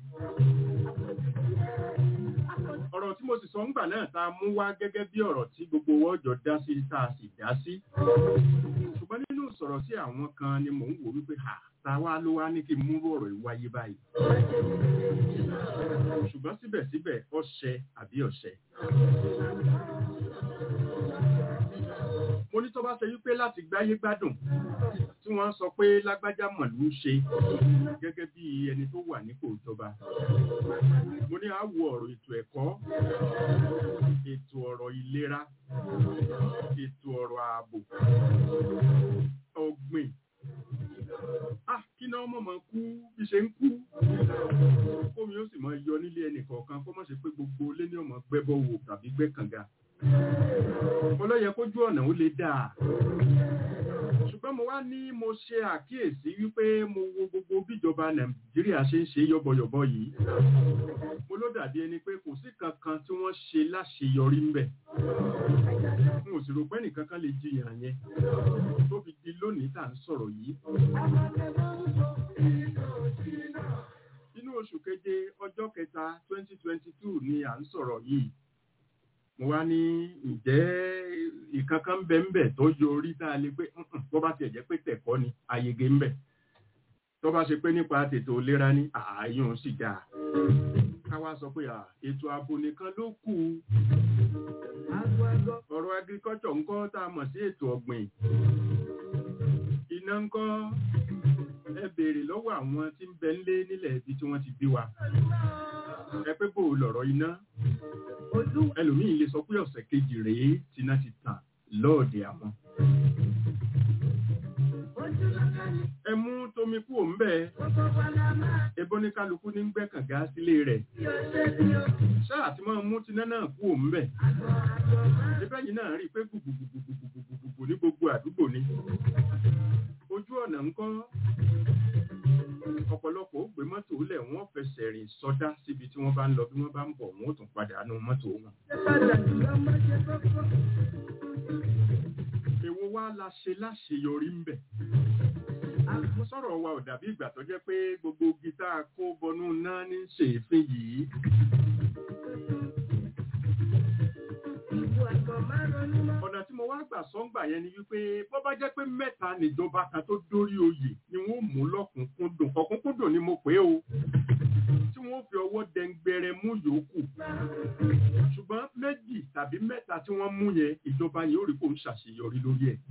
ọ̀rọ̀ tí mo sì sọ ńgbà náà tá a mú wá gẹ́gẹ́ bí ọ̀rọ̀ tí gbogbo owó ọjọ́ dá sí tá a sì dá sí ṣùgbọ́n nínú sọ̀rọ̀ sí àwọn kan ni mò ń wò wípé ha ta wá ló wá ní kí n mú ọ̀rọ̀ yìí wáyé báyìí ṣùgbọ́n síbẹ̀síbẹ̀ ọ̀ṣẹ àbí ọ̀ṣẹ. mo ní tó bá ṣe wípé láti gbáyé gbádùn tí wọ́n sọ pé lágbájá mọ̀lú ṣe gẹ́gẹ́ bí ẹni tó wà nípò ìjọba mo ní àwọ ọ̀rọ̀ ètò ẹ̀kọ́ ètò ọ̀rọ̀ ìlera ètò ọ̀rọ̀ ààbò ọ̀gbìn ah kí náà mọ̀ mọ̀ kú bí ṣe ń kú kómi ó sì mọ yọ nílé ẹnì kọ̀ọ̀kan kó má ṣe pé gbogbo ilé ní ọmọ gbẹ́bọ̀ wò tàbí gbẹ́ kànga mo lọ yẹ kójú ọ̀nà ó lè dáa ṣùgbọ́n mo wá ní mo ṣe àkíyèsí wípé mo wo gbogbo bíjọba nàìjíríà ṣe ń ṣe yọ̀bọ̀yọ̀bọ̀ yìí mo ló dàbí ẹni pé kò sí kankan tí wọ́n ṣe láṣeyọrí ń bẹ̀ n ò sì rò pé nìkan kan lè jiyàn yẹn tó fi di lónìí tá à ń sọ̀rọ̀ yìí inú oṣù keje ọjọ́ kẹta twenty twenty two ni à ń sọ̀rọ̀ yìí mo wá ní ǹjẹ́ ìkankan ń bẹ ń bẹ tó yọ orí tá a lè pé "Mm-mm, bó bá tiẹ̀ jẹ́ pé tẹ̀kọ́ ni ayege ń bẹ tó bá ṣe pé nípa tètò ìlera ní ààyùn sì dáa ká wá sọ pé à, ètò ààbò nìkan ló kù ọ̀rọ̀ agriculture ńkọ́ tá a mọ̀ sí ètò ọ̀gbìn iná ńkọ́ ẹ béèrè lọ́wọ́ àwọn tí ń bẹ ńlé nílẹ̀ ibi tí wọ́n ti bí wa ẹ pé bò lọ̀rọ̀ iná ẹlòmíì lè sọ pé ọ̀sẹ̀ kejì rèé tíná ti tàn lọ́ọ̀dẹ àwọn. ẹ mú tomi kú òun bẹ́ẹ̀ ebó ní kálukú ní gbẹ́ kànga sílé rẹ̀ ṣáà tí wọ́n mú tiná náà kú òun bẹ́ẹ̀ ẹbẹ́ yìí náà rí i pé gbùgbùgbùgbùgbùgbùgbù ní gbogbo àdúgbò ni ojú ọ̀nà ńkọ́ ọ̀pọ̀lọpọ̀ ó gbé mọ́tò lẹ̀ wọ́n fẹsẹ̀ rìn sọdá síbi tí wọ́n bá ń lọ bí wọ́n bá ń bọ̀ wọ́n ó tún padà nù mọ́tò wọn. èwo wá la ṣe láṣeyọrí ń bẹ̀. mo sọ̀rọ̀ wa ò dàbí ìgbà tó jẹ́ pé gbogbo gítà kó bọnú náà ní ṣèéfín yìí. ọ̀nà tí mo wá gbà sọ́ngbà yẹn ni wípé bó bá jẹ́ pé mẹ́ta níjọba kan tó dórí oyè ni wọ́n mú lọ́kùnkúndùn ọ̀kúnkúndùn ni mo pè é o tí wọ́n fi ọwọ́ dẹngbẹrẹ mú yòókù ṣùgbọ́n méjì tàbí mẹ́ta tí wọ́n mú yẹn ìjọba yìí ó rí kó ń ṣàṣeyọrí lórí ẹ̀.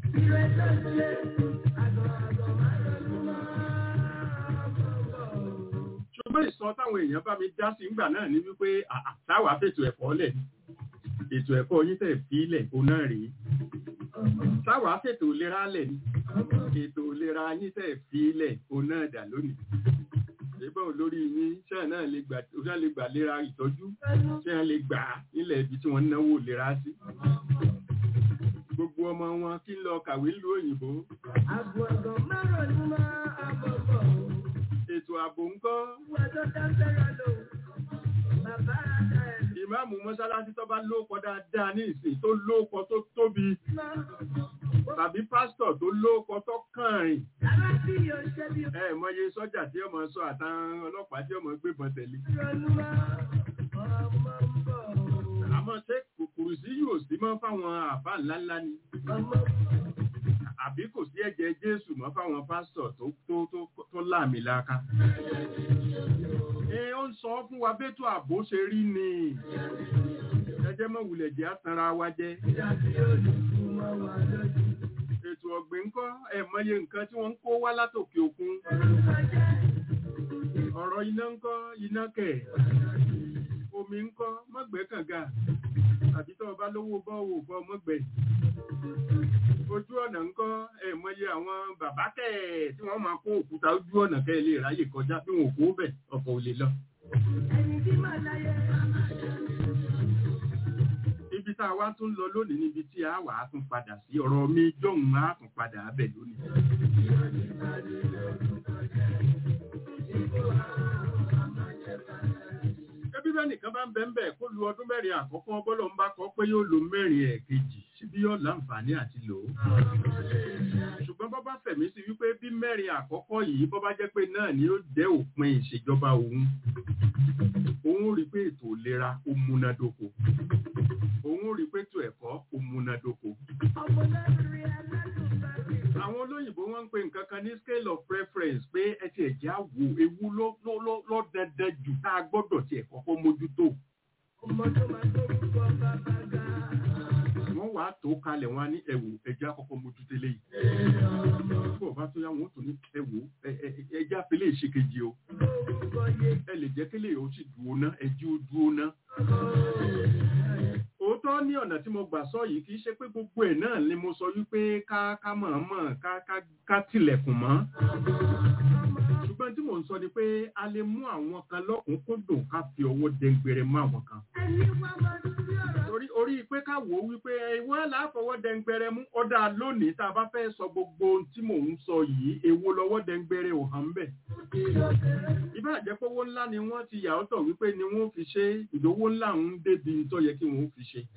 ṣùgbọ́n ìsọ táwọn èèyàn bá mi dá sí ńgbà náà ni wípé àà táwa fètò ẹ̀kọ́ lẹ̀ ni ètò ẹ̀kọ́ yín tẹ̀ fi ilẹ̀ kó náà rèé táwa fètò ìlera lẹ̀ ni ètò ìlera yín tẹ̀ fi ilẹ̀ kó náà dà lónìí ìbọn olórí yín ṣáà náà lè gbà ṣáà lè gbà lera ìtọ́jú ṣáà lè gbà á nílẹ̀ ibi tí wọ́n ń náwó lera sí gbogbo ọmọ wọn kí ń lọ kàwé lu òyìnbó ètò ààbò ńkọ́ Wọ́n tó dáńtẹ́rọ̀ lò. Bàbá àdá ẹ̀ ìmáàmù mọ́sálásí tó bá lóòkọ dáadáa ní ìsìn tó lóòkọ tó tóbi lọ. tàbí pásítọ̀ tó lóòkọ tó kàn rìn Ara tí yóò ṣe bí ẹ mọye sọ́jà tí ọmọ sọ àtàwọn ọlọ́pàá tí ọmọ gbébọn tẹ̀lé ìrọ̀lúwà. Ọmọ ń bọ̀. àmọ́ ṣé kòkòrò sí yóò sí mọ́ fáwọn àbá ńláńlá ni Ọmọ ń bọ̀. àbí kò sí ẹ̀jẹ̀ jésù mọ́ fáwọn pásítọ̀ tó tó tó tó láàmì láka. ẹ ó ń sọ fún wa bẹ́tò ààbò ṣe rí ni ẹjẹ́ mọ̀ wulẹ̀ jẹ́ àtàrà wa jẹ́ Ìdàbí olùkú mọ́ wa lójú. ètò ọ̀gbìn ńkọ́ ẹ̀ mọye nǹkan tí wọ́n ń kó wá látòkè òkun Orúkọ jẹ́ ọ̀rọ̀ iná ńkọ́ iná kẹ̀ omi ńkọ́ mọ́gbẹ́ kànga àbí tó o bá lówó bọ́ọ̀wò bọ́ mọ́gbẹ́ ojú ọ̀nà ńkọ́ ẹ̀ mọye àwọn bàbá kẹ̀ tí wọ́n máa kó òkúta ojú ọ̀nà kẹ́ ẹ lè ráyè kọjá bí wọn ò kó bẹ̀ ọkọ̀ ò lè lọ. ẹni tí màá láyé. ibi tá a wá tún lọ lónìí níbi tí a wà á tún padà sí ọ̀rọ̀ mi jọ̀hún á tún padà bẹ̀ lónìí. ẹbí bẹ́ẹ̀ nìkan bá ń bẹ́ ń bẹ̀ kó lu ọdún mẹ́rin àkọ́kọ́ bọ́lọ̀ ń bá kọ́ pé yóò lo mẹ́rin ẹ̀kejì síbí yóò láǹfààní àti lò ó. ṣùgbọ́n bọ́ bá fẹ̀mí sí wípé bí mẹ́rin àkọ́kọ́ yìí bọ́ bá jẹ́ pé náà ni ó jẹ́ òpin ìṣèjọba òun òun rí pé ètò ìlera ó múnádóko òun rí pé ètò ẹ̀kọ́ ó múnádóko ọmọ lẹ́rìí ẹlẹ́dùn àwọn olóyìnbó wọn ń pe nǹkan kan ní scale of preference pé ẹ ti ẹ̀jẹ̀ á wo ewu ló ló ló ló dandan jù tá a gbọ́dọ̀ tiẹ̀ kọ́kọ́ mójútó ọmọ tó máa tó rúkọ bàbá ga. wọ́n wàá tó kalẹ̀ wọn á ní ẹ̀wò ẹ̀jẹ̀ àkọ́kọ́ mójútó léyìí bí ọba tó yá wọn ó tún ní ẹ̀wò ẹ̀jẹ̀ àfẹlẹ́ ìṣèkejì o Orúkọ yẹ ẹ lè jẹ́ kélé o sì dúró ná ẹ̀jẹ̀ ó dúró ná. òótọ́ ní ọ̀nà tí mo gbà sọ yìí kì í ṣe pé gbogbo ẹ̀ náà ni mo sọ wípé ká ká mọ̀ọ́mọ̀ ká ká ká tilẹ̀kùn mọ́ ṣùgbọ́n tí mò ń sọ ni pé a lè mú àwọn kan lọ́kùnkúndùn ká fi ọwọ́ dẹ́ngbẹ̀rẹ̀ mọ́ àwọn kan. ẹni wá máa ń sí ọ̀rọ̀. torí orí pé ká wò ó wípé ìwọ láfọwọ́ dẹ́ngbẹ̀rẹ̀ mú ọ̀dà lónìí tá a bá fẹ́ sọ gbogbo ohun tí mò ń sọ yìí èwo lọ́wọ́ dẹ́ngbẹ̀rẹ̀ ò hàn bẹ́ẹ̀. ìbá àjẹpọ̀wọ́ ńlá ni wọ́n ti yà ọ́tọ̀ wípé ni wọ́n fi ṣe ìdówó ńlá ń débi tó yẹ kí wọ́n fi ṣe.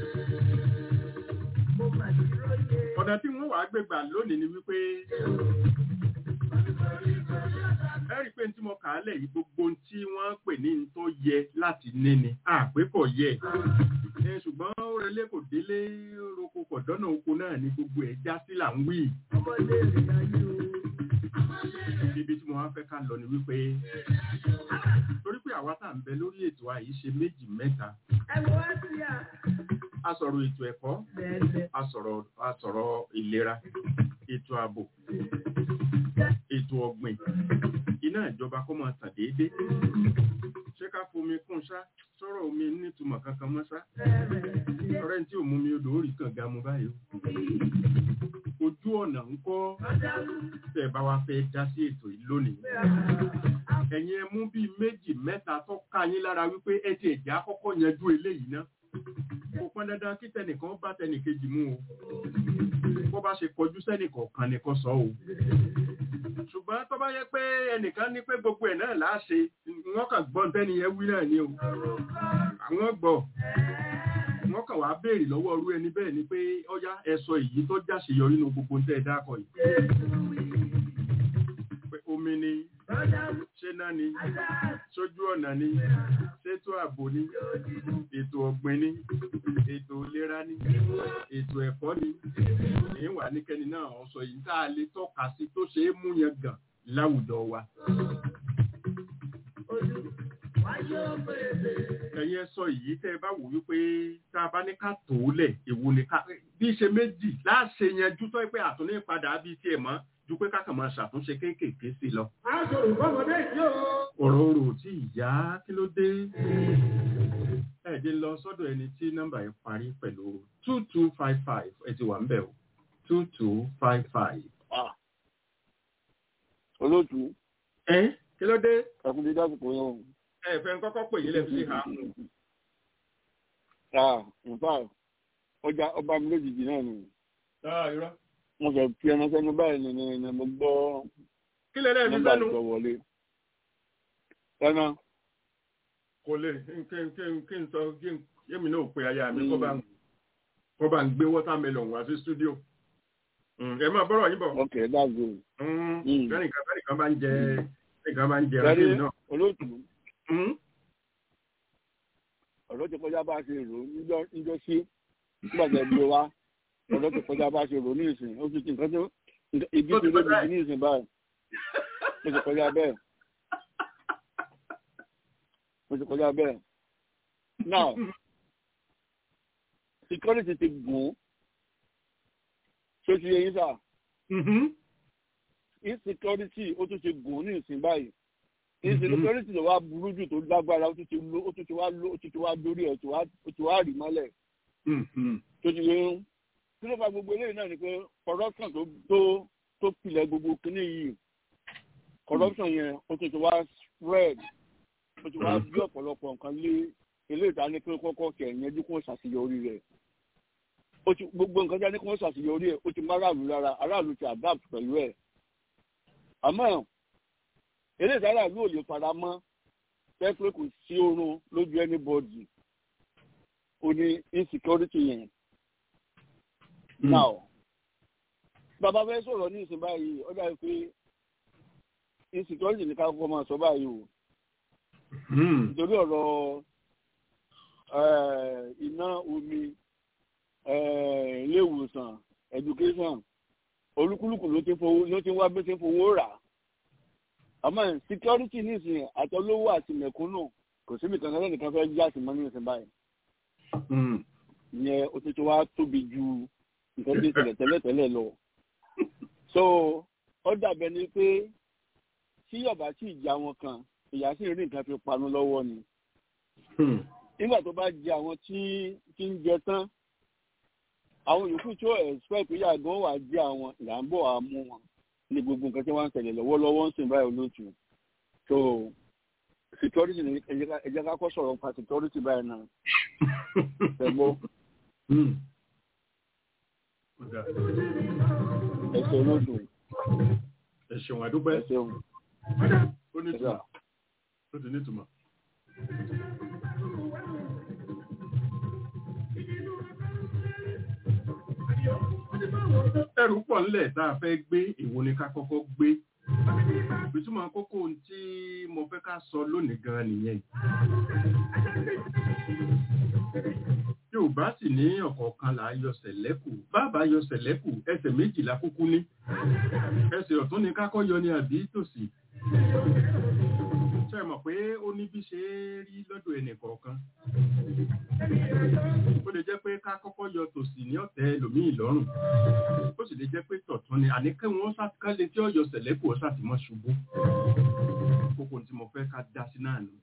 Mo mà dúró yẹ. ọ̀nà tí wọ́n wàá gbégbà lónìí ni wípé ẹ rí i pé tí mo kà á lẹ̀ yìí gbogbo ohun tí wọ́n pè ní n tó yẹ láti ní ni àpé kò yẹ ẹ ṣùgbọ́n ó relé kò délé roko kò dọ́nà oko náà ni gbogbo ẹ̀ já sí là ń wí Ọmọ lẹ́rìí ayé o. ibi tí mo wá fẹ́ ká lọ ni wípé torí pé àwa tá à ń bẹ lórí ètò àyè ṣe méjì mẹ́ta Ẹ wo á sí à. a sọ̀rọ̀ ètò ẹ̀kọ́ Bẹ́ẹ̀ a sọ̀rọ̀ a sọ̀rọ̀ ìlera ètò ààbò ètò ọ̀gbìn iná ìjọba kó máa tàn déédéé ṣé ká fomi kún ṣá sọ̀rọ̀ omi nítumọ̀ kankan mọ́ ṣá bẹ́ẹ̀ ọ̀rẹ́ tí ò mú mi odò ó rí kànga mu báyìí o ojú ọ̀nà ń kọ́ tẹ́ ẹ bá wá fẹ́ dá sí ètò yìí lónìí ẹ̀yin ẹ mú bíi méjì mẹ́ta tó ká yín lára wípé ẹ ti ẹ̀jẹ̀ àkọ́kọ́ yanjú eléyìí ná kò pọn dandan kí tẹnìkan bá tẹnìkejì mú o bó bá ṣe kọjú sẹ́nìkọ̀ọ̀kan nìkan sọ o ṣùgbọ́n tó bá yẹ pé ẹnìkan ní pé gbogbo ẹ̀ náà láṣẹ wọ́n kàn gbọ́n tẹ́ni yẹn wí náà ni o àwọn gbọ́ wọ́n kàn wá béèrè lọ́wọ́ ọrú ẹni bẹ́ẹ̀ ni pé ọyá ẹ sọ èyí tó jáṣeyọrí nínú gbogbo tẹ́ ẹ dákọ̀ yìí pé omi ni ṣé náà ni sójú ọ̀nà ni ṣètò ààbò ni ètò ọ̀gbìn ni ètò ìlera ni ètò ẹ̀kọ́ ni èyí wà níkẹ́ni náà ọ̀sọ̀ yìí tá a lè tọ́ka sí tó ṣe é mú yẹn gàn láwùjọ wa. ẹ̀yin ẹ sọ yìí tẹ́ ẹ bá wò wípé tá a bá ní ká tó lẹ̀ èwo ni ká bí ṣe méjì láṣẹ yẹn jú tọ́ pé àtúní padà bí tiẹ̀ mọ́ ju pé kákan máa ṣàtúnṣe kéékèèké sí lọ. ọ̀rọ̀ orò tí ìyá kí ló dé. ẹ̀ẹ́dín lọ sọ́dọ̀ ẹni tí nọ́mbà yẹn parí pẹ̀lú two two five five ẹ ti wà ń bẹ̀ o two two five five. olóòtú ẹ kí ló dé. ẹkún dídá àsìkò yẹn o. ẹ fẹ́ kọ́kọ́ pè yín lẹ́nu sí ha. nǹkan ọjà ọba mi lójijì náà ni irọ́. mo sọ fi ẹnu sẹ́nu báyìí ni ni ni mo gbọ́ kí lè lẹ́ẹ̀mí nọ́mbà sẹ́nu. ìsọ wọlé ẹran kò lè kí n kí n kí n sọ kí n yémi náà pe aya mi kó bá ń kó bá ń gbé watermelon wá sí studio Mm, ẹ máa bọ́rọ̀ yín bọ̀ ok that's good. Mm, Mm. bẹ́ẹ̀nìkan bẹ́ẹ̀nìkan bá ń jẹ bẹ́ẹ̀nìkan bá ń jẹ Kẹ́rí ẹran náà. olóòtú Mm, ọ̀rọ̀ ti kọjá bá a ṣe rò ó níjọ́ níjọ́ sí nígbà tí ẹ gbé wa ọ̀rọ̀ ti kọjá bá a ṣe rò ó ní ìsìn ó ti ti nǹkan tó nǹkan- ibi Ó tí ti ó kọjá ti ní ìsìn báyìí ó ti kọjá bẹ́ẹ̀ ó ti kọjá bẹ́ẹ̀ now security ti gùn ṣé ti yẹ yín sà mhm, insecurity ó tún ti gùn ní ìsìn báyìí insecurity ló wá burú jù tó lágbára ó tún ti ló ó tún ti wá ló ó tún ti wá dórí ẹ̀ ó ti wá ó ti wá rì mọ́lẹ̀ mhm, tó ti yẹ ń tí ló fa gbogbo eléyìí náà ni pé corruption tó tó tó pilẹ̀ gbogbo kínní yìí corruption yẹn ó tún ti wá spread ó ti wá bí ọ̀pọ̀lọpọ̀ nǹkan lé eléyìí tá a ní pé kọ́kọ́ kẹ̀ ẹ̀yẹ́jú kó ṣàṣeyọrí rẹ̀ ó ti gbogbo nǹkan tí a ní kó ṣàṣeyọrí ẹ̀ ó ti má aráàlú lára aráàlú ti adapt pẹ̀lú ẹ̀ àmọ́ eléyìí tí aráàlú ò lè fara mọ́ fẹ́ pé kò sí oorun lójú anybody ó ní insecurity yẹn Mm. now bàbá fẹ́ sọ̀rọ̀ ní ìsìn báyìí ó dàbí pé insecurity ní ká kọ́kọ́ máa sọ báyìí o mm, nítorí ọ̀rọ̀ eh, iná omi eh, ilé ìwòsàn education olúkúlùkù ló ti fowó ló ti wá bí ó ti fowó rà àmọ́ security nísìnyí àtọlówó àti mẹ̀kúnnù kò síbi kankan lẹ́nìkan fẹ́ já sí mọ́ ní ìsìn báyìí mm. ìyẹn ó ti ti wá tóbi ju nǹkan tí ń ṣẹlẹ̀ tẹ́lẹ̀tẹ́lẹ̀ lọ. so ó dàbẹ̀ ni pé tí yọ̀bá tí ìjà wọn kan ìyá sì rí nǹkan fi panu lọ́wọ́ ni. Hmm. nígbà tó bá jẹ àwọn tí tí ń jẹ tán àwọn yòókù tí ó expect pé yàgò wà jẹ àwọn ìyá ń bọ̀ wá mú wọn ní gbogbo nǹkan tí wọ́n ń tẹ̀lé lọ́wọ́lọ́wọ́ ń sìn báyìí olóòtú. so security ni ẹ jẹ́ ká- ẹ jẹ́ ká kọ́ sọ̀rọ̀ nípa security báyìí náà ṣẹ́gbọ́ Mm. Ó dáa. ẹ̀sẹ̀ olóòtú ẹ ṣeun àdúpẹ́ ẹ̀sẹ̀ òun. ó ní ìtumọ̀ ó ti ní ìtumọ̀. ẹrù pọ̀ ńlẹ̀ tá a fẹ́ gbé èwo ni ká kọ́kọ́ gbé ìtumọ̀ kókó ohun tí mo fẹ́ ká sọ lónìí gan nìyẹn Yorùbá sì ní ọ̀kọ̀ọ̀kan là á yọ sẹ̀lẹ́kù bàbá yọ sẹ̀lẹ́kù ẹsẹ̀ méjìlá kúkú ní ẹsẹ̀ ọ̀tún ni kákọ́ yọ ní àbí tòsì ṣe mọ̀ pé ó ní bí ṣe é rí lọ́dọ̀ ẹnì kọ̀ọ̀kan ó lè jẹ́ pé ká kọ́kọ́ yọ tòsì ní ọ̀tẹ̀ ẹlòmíì lọ́rùn ó sì lè jẹ́ pé tọ̀tún ni àní kí wọ́n sàkálẹ̀ tí ó yọ sẹ̀lẹ́kù ó sàtìmọ́ ṣubú kókó tí mo fẹ́ ká dá sí náà nù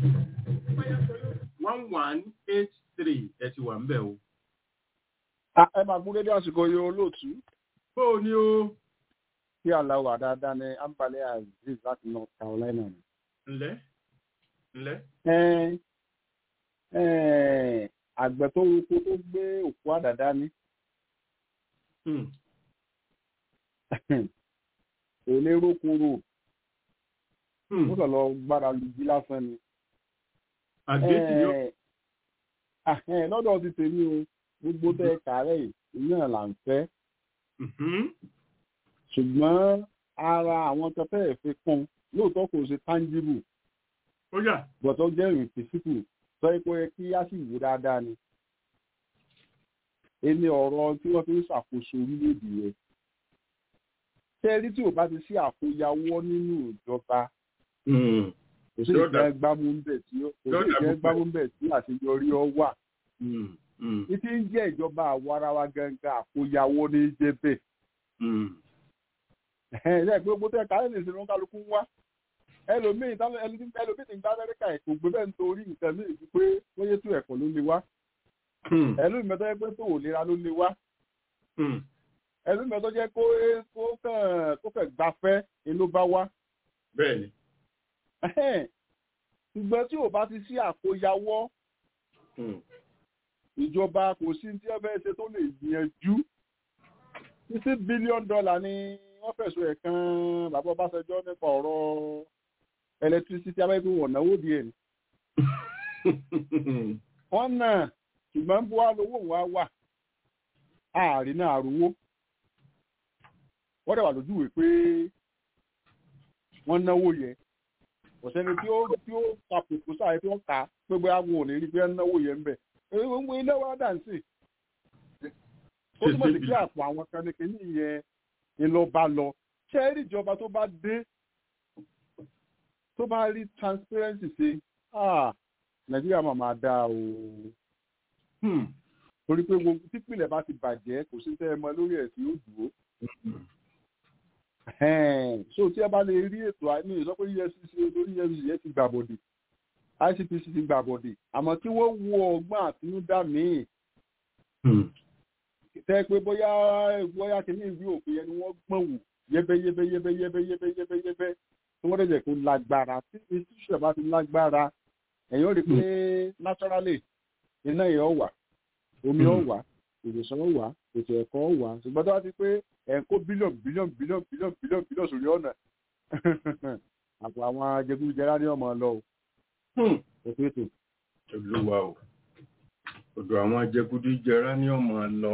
one one eight three ẹ ti wà ń bẹ̀ o. ẹ máa gún dédé àsìkò yìí olóòtú bó o ní o kí aláwọ̀ dáadáa ní ambale aziz láti north carolina ni. ǹlẹ́ ǹlẹ́ Ẹ́n, ẹ́n, àgbẹ̀ tó rúkú tó gbé òkú àdàdá ní Hmm. kò lè rókúrò Hmm. ó kàn lọ gbára lu jí lásán ni. àgbéjì ni ó Ẹ́n, ah, ẹ́n, lọ́dọ̀ ti tèmi o gbogbo tẹ kàárẹ̀ yìí náà là ń fẹ́ Mhm. ṣùgbọ́n ara àwọn tó fẹ́ẹ̀ fi kún lóòótọ́ kò ṣe tangible ó yà bọ̀tọ̀ jẹ́ ìrìntìsíkù sọ pé ó yẹ kí á sì wò dáadáa ni. Ẹni ọ̀rọ̀ tí wọ́n fi ń ṣàkóso orílẹ̀-èdè yẹn. Tẹ́rí tí ò bá ti sí àkóyawọ́ nínú ìjọba, Hmm. kò sí Yóò dà- ìfẹ́ gbámú ń bẹ̀ tí ó- kò yóò sí dà ìfẹ́ púpọ̀. gbámú ń bẹ̀ tí àṣeyọrí ọ wà. Hmm. Hmm. Ní tí ń jẹ́ ìjọba àwarawa gangan àkóyawọ́ ní jẹ́ bẹ́ẹ̀. Hmm. Ẹ̀hẹ́n, ẹ̀ pé gbogbo tẹ́ kálẹ̀ lè ṣe ló ń kálukú ń wá. Ẹlòmíì tálẹ̀- ẹni tí- ẹlòmíì ti ń gbá Amẹ́ríkà ẹ̀ kò gbé bẹ́ẹ̀ nítorí nǹkan míì ju pé bóyá tó ẹ̀kọ́ ló le wá. Hmm. ẹlú ìmọ̀tọ́ jẹ́ pé tó ò lera ló lè wá Hmm. ẹlú ìmọ̀tọ́ jẹ́ kó kó kàn kó kàn gbafẹ́ ni ló bá wá. bẹ́ẹ̀ni Ẹhẹ́n. ṣùgbọ́n tí ò bá ti sí àkóyawọ́ Hmm. ìjọba kò sí tí wọ́n fẹ́ ṣe tó lè gbìyànjú títí bílíọ̀nù dọ́là ni wọ́n fẹ̀sùn ẹ̀ kan bàbá Ọbásanjọ́ nípa ọ̀rọ̀ electricity abẹ́gbẹ́ wọ̀n náwó díẹ̀ ni wọ́n náà ṣùgbọ́n bó wá lówó wa wà ààrin náà àrùwó wọ́n dẹ̀ wà lójú ìwé pé wọ́n náwó yẹ kò sẹ́ni tí ó tí ó ka kòkó sáré tí wọ́n kà á pé bóyá wọn ò ní rí pé wọ́n náwó yẹ ń bẹ̀ gbogbo ilé wa dà ń sè ó túmọ̀ sí pé àpò àwọn kan ní kíní yẹn ni ló bá lọ ṣé ẹ rí ìjọba tó bá dé tó bá rí transparency ṣe ah nàìjíríà máa máa dáa o torí pé gbogbo típìlẹ̀ bá ti bàjẹ́ kò sí tẹ́ ẹ mọ lórí ẹ̀ tí ó dúró so tí ẹ bá lè rí ètò àìní ìsọ pé efcc lórí efcc yẹn ti gbàbọdè icpc ti gbàbọdè àmọ́ kí wọ́n wo ọgbọ́n àtinúdá míì tẹ́ pé bóyá bóyá kìíní ìwé òfin yẹn ni wọ́n gbọ́n wò yẹ́bẹ́yẹ́bẹ́yẹ́bẹ́yẹ́bẹ́yẹ́bẹ́ tí wọ́n dẹ̀ kó lágbára tí institution bá ti lágbára ẹ̀yìn ó rí pé naturally iná yẹn ó wà omi ó wà ìwòsàn ó wà ètò ẹ̀kọ́ ó wà ṣùgbọ́n tó bá ti pé ẹ̀ ń kó bílíọ̀nù bílíọ̀nù bílíọ̀nù bílíọ̀nù bílíọ̀nù bílíọ̀nù sórí ọ̀nà àpò àwọn ajẹgúnjẹrá ní ọmọ lọ o. ètò ètò. olúwa o ọ̀dọ̀ àwọn ajẹgúnjẹrá ní ọmọ lọ.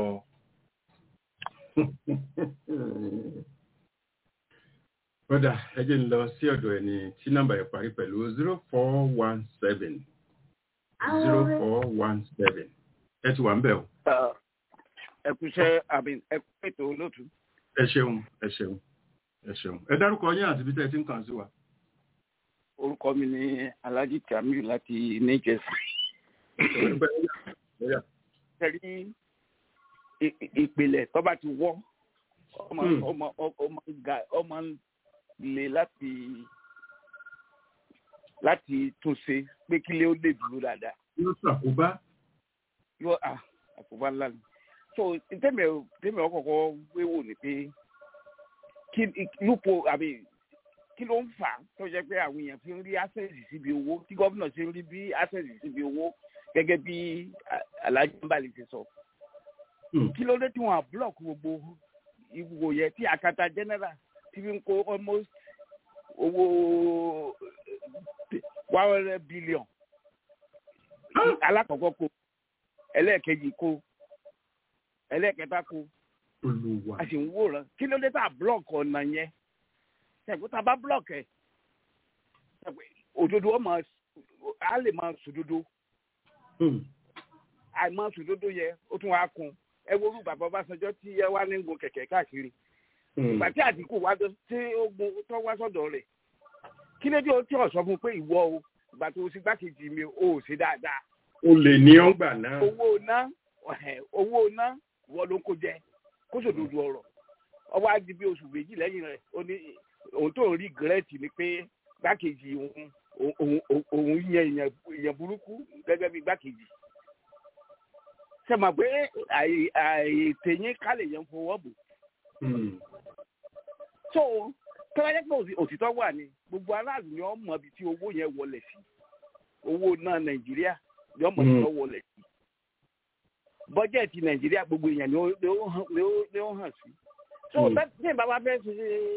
kódà ẹ jẹ́ ń lọ sí ọ̀dọ̀ ẹni tí nọ́mbà yẹn parí pẹ̀lú zero four one seven zero four one seven ẹ ti wà ń bẹ̀ o. ẹ kú iṣẹ́ àmì ẹ kú ètò olóòtú. ẹ ṣeun ẹ ṣeun ẹ ṣeun ẹ dárúkọ yín àti bí tẹ́ ẹ ti ń kàn sí wa. orúkọ mi ni alhaji tamiu láti new jersey. tẹ̀lé ìpìlẹ̀ tó bá ti wọ́ ọmọ ọmọ ọmọ ga ọmọ le láti láti tún ṣe pé kílé ó lè dúró dáadáa. yóò ṣàkóbá. yóò à àkóbá ńlá ni. so tẹ́mi tẹ́mi ọkọ̀ọ̀kọ̀ wéwò ni pé kí lúpo àbí kí ló ń fà á tó jẹ́ pé àwọn èèyàn fi ń rí access síbi owó tí gómìnà ṣe ń rí bí access síbi owó gẹ́gẹ́ bí alhaji mbali ti sọ. kí ló dé tí wọ́n á block gbogbo ìwò yẹ tí akata general ti fi ń kó almost owó one hundred billion alákọ̀ọ́kọ́ kó ẹlẹ́ẹ̀kejì kó ẹlẹ́ẹ̀kẹta kó a sì ń wòran kí ló dé tá a block ọ̀nà yẹn ṣẹ̀gbọ́n tá a bá block ẹ̀ òdodo ọmọ a lè máa sòdodo àìmọ̀ sòdodo yẹ ó tún wá kun ẹ wo orúkọ bàbá Ọbásanjọ́ tí ẹ wá ní gun kẹ̀kẹ́ káàkiri ìgbà tí Àtìkù wá tí ó gun tó wá sọ́dọ̀ rẹ̀ kí ló dé o tí ò sọ fún pé ìwọ o ìgbà tó o sì gbákejì mi o ò sí dáadáa. o lè ní ọgbà náà. owó ná owó ná wọ́n ló ń kó jẹ kó sòdodo ọ̀rọ̀ ọwọ́ á di bí oṣù méjì lẹ́yìn rẹ̀ ó ní òun tó ń rí gírẹ́ẹ̀tì ni pé gbákejì òun òun yẹn èèyàn burúkú gẹ́gẹ́ bí gbákejì ṣe mọ̀ pé àìtẹ̀yìn kálẹ̀ yẹn fọwọ́ bò. so tọ́wọ́ jẹ́ pé òtítọ́ wà ní gbogbo aráàlú ni wọ́n mọ ibi tí owó yẹn wọlé sí owó náà nàìjíríà ni wọ́n mọ ibi tí wọ́n wọlé sí. bọ́jẹ̀tì nàìjíríà gbogbo èèyàn ni ó hàn sí. so bí bàbá fẹ́ ṣe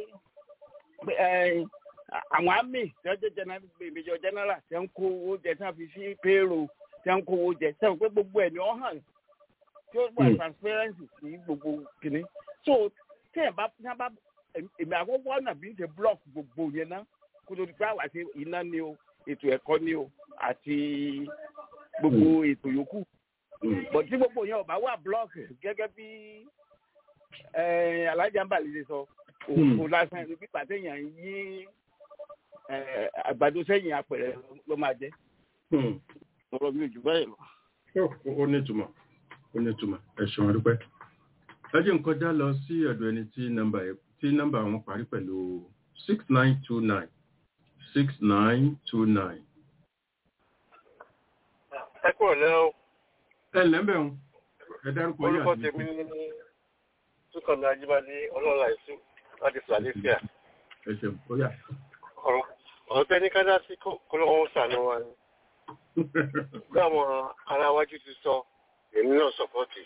àwọn àmì tí wọ́n jẹ́ major general tí wọ́n kó owó jẹ tí wọ́n fi sí payroll tí wọ́n kó owó jẹ sẹ́wọ̀n pé gbogbo ẹ̀ ni wọ́n hàn tí ó wà transparency sí gbogbo kìíní. so tí ẹ̀ bá tí wọ́n bá èmi àkọ́kọ́ ọ̀nà bí ń ṣe block gbogbo yẹn ná kó tó di pé àwa ṣe iná ni o ètò ẹ̀kọ́ ni o àti gbogbo ètò yòókù. bọ̀ tí gbogbo yẹn ò bá wà block gẹ́gẹ́ bí alájà ń bàlẹ́ ṣe sọ òkú lásán ẹni pípa téèyàn yí àgbàdo sẹ́yìn apẹ̀rẹ̀ ló máa jẹ́ ọ̀rọ̀ mi ò jù báyìí lọ. ó ní ìtumọ̀ ó ní ìtumọ̀ ẹ ṣeun adúpẹ́. ẹ jẹ́ n kọjá lọ sí ọ̀dọ̀ ẹni tí nọ́mbà tí nọ́mbà wọn parí pẹ̀lú six nine two nine six nine two nine. ẹ kúrò lẹ́wọ̀. ẹ lẹ́mbẹ̀ ń ẹ dárúkọ yín orúkọ tèmi ní túkànnì ajíbádé ọlọ́lá ìṣú láti philadelphia. ẹ ṣeun ó yà. ọ̀rọ̀ tẹ́ ní kádà sí kọ́lọ́wọ́ sànú wa ni bí àwọn ará wájú ti sọ èmi náà sọpọ́tì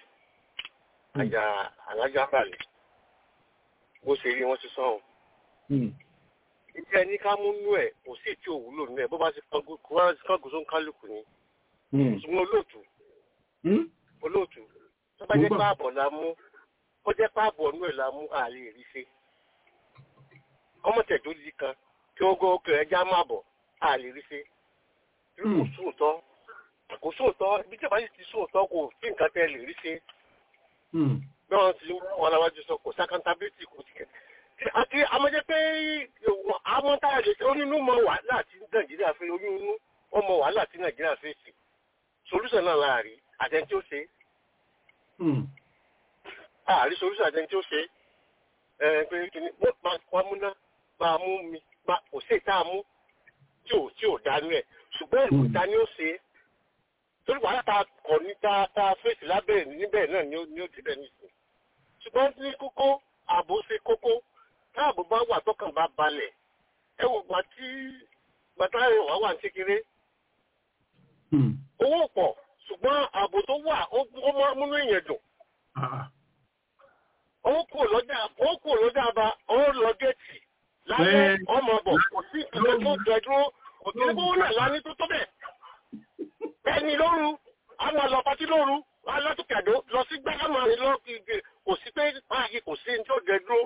àjà alájà balẹ̀ bó ṣe rí wọ́n ti sọ ọ́n. ìjẹ́ ẹni ká mú nú ẹ̀ kò sí tí ò wúlò nú ẹ̀ bó bá ti kángun kó wá sí kángun tó ń kálukú ni ṣùgbọ́n olóòtú olóòtú tó bá jẹ́ páàbọ̀ la mú kó jẹ́ páàbọ̀ nú ẹ̀ la mú àlè rí ṣe ọmọ tẹ̀dó di kan kí wọ́n gbọ́ ọkọ̀ ẹja máa bọ̀ àlè rí ṣe kò sóòótọ́ kò sóòótọ́ ibi tí a bá sì ti sóòótọ́ kò sí nǹkan tẹ́ lè rí ṣe bí wọ́n ti wọn làwájú sọ kò sákàntàbílítì kò sí kẹ́ àti amọ̀jẹ́ pé àwọn táyà lè ṣe onínú mọ wàhálà tí nàìjíríà fẹ́ onínú wọn mọ wàhálà tí nàìjíríà fẹ́ sí solúsàn náà láàrí àtẹni tí ó ṣe àárí solúsàn àtẹni tí ó ṣe ẹ pé kìíní wọ́n múná máa mú mi kò sí ìta mú tí ò tí ò dánú ẹ̀ ṣùgbọ́n ìlú ta ni ó ṣe é torí wàhálà ta kọ̀ ní ta ta fèsì lábẹ́ níbẹ̀ náà ni ó ni ó ti bẹ̀ nìsín ṣùgbọ́n ní kókó ààbò ṣe kókó táàbò bá wà tọkàn bá balẹ̀ ẹ wò gbà tí bàtà ìwà wà ní kékeré owó pọ̀ ṣùgbọ́n ààbò tó wà ó máa múnú èèyàn dùn ó kúrò lọ́jà ó kúrò lọ́jà bá ó lọ géètì lálẹ́ ọmọ bọ̀ kò sí ìpínlẹ̀ tó jẹ dúró kò sí owó náà lání tó tó bẹ̀ ẹni lóru àwọn àlọ́pàtí lóru alátùkẹ̀dó lọ sí gbẹ́gbẹ́mọ̀rin lọ kò sí pé báyìí kò sí tó jẹ dúró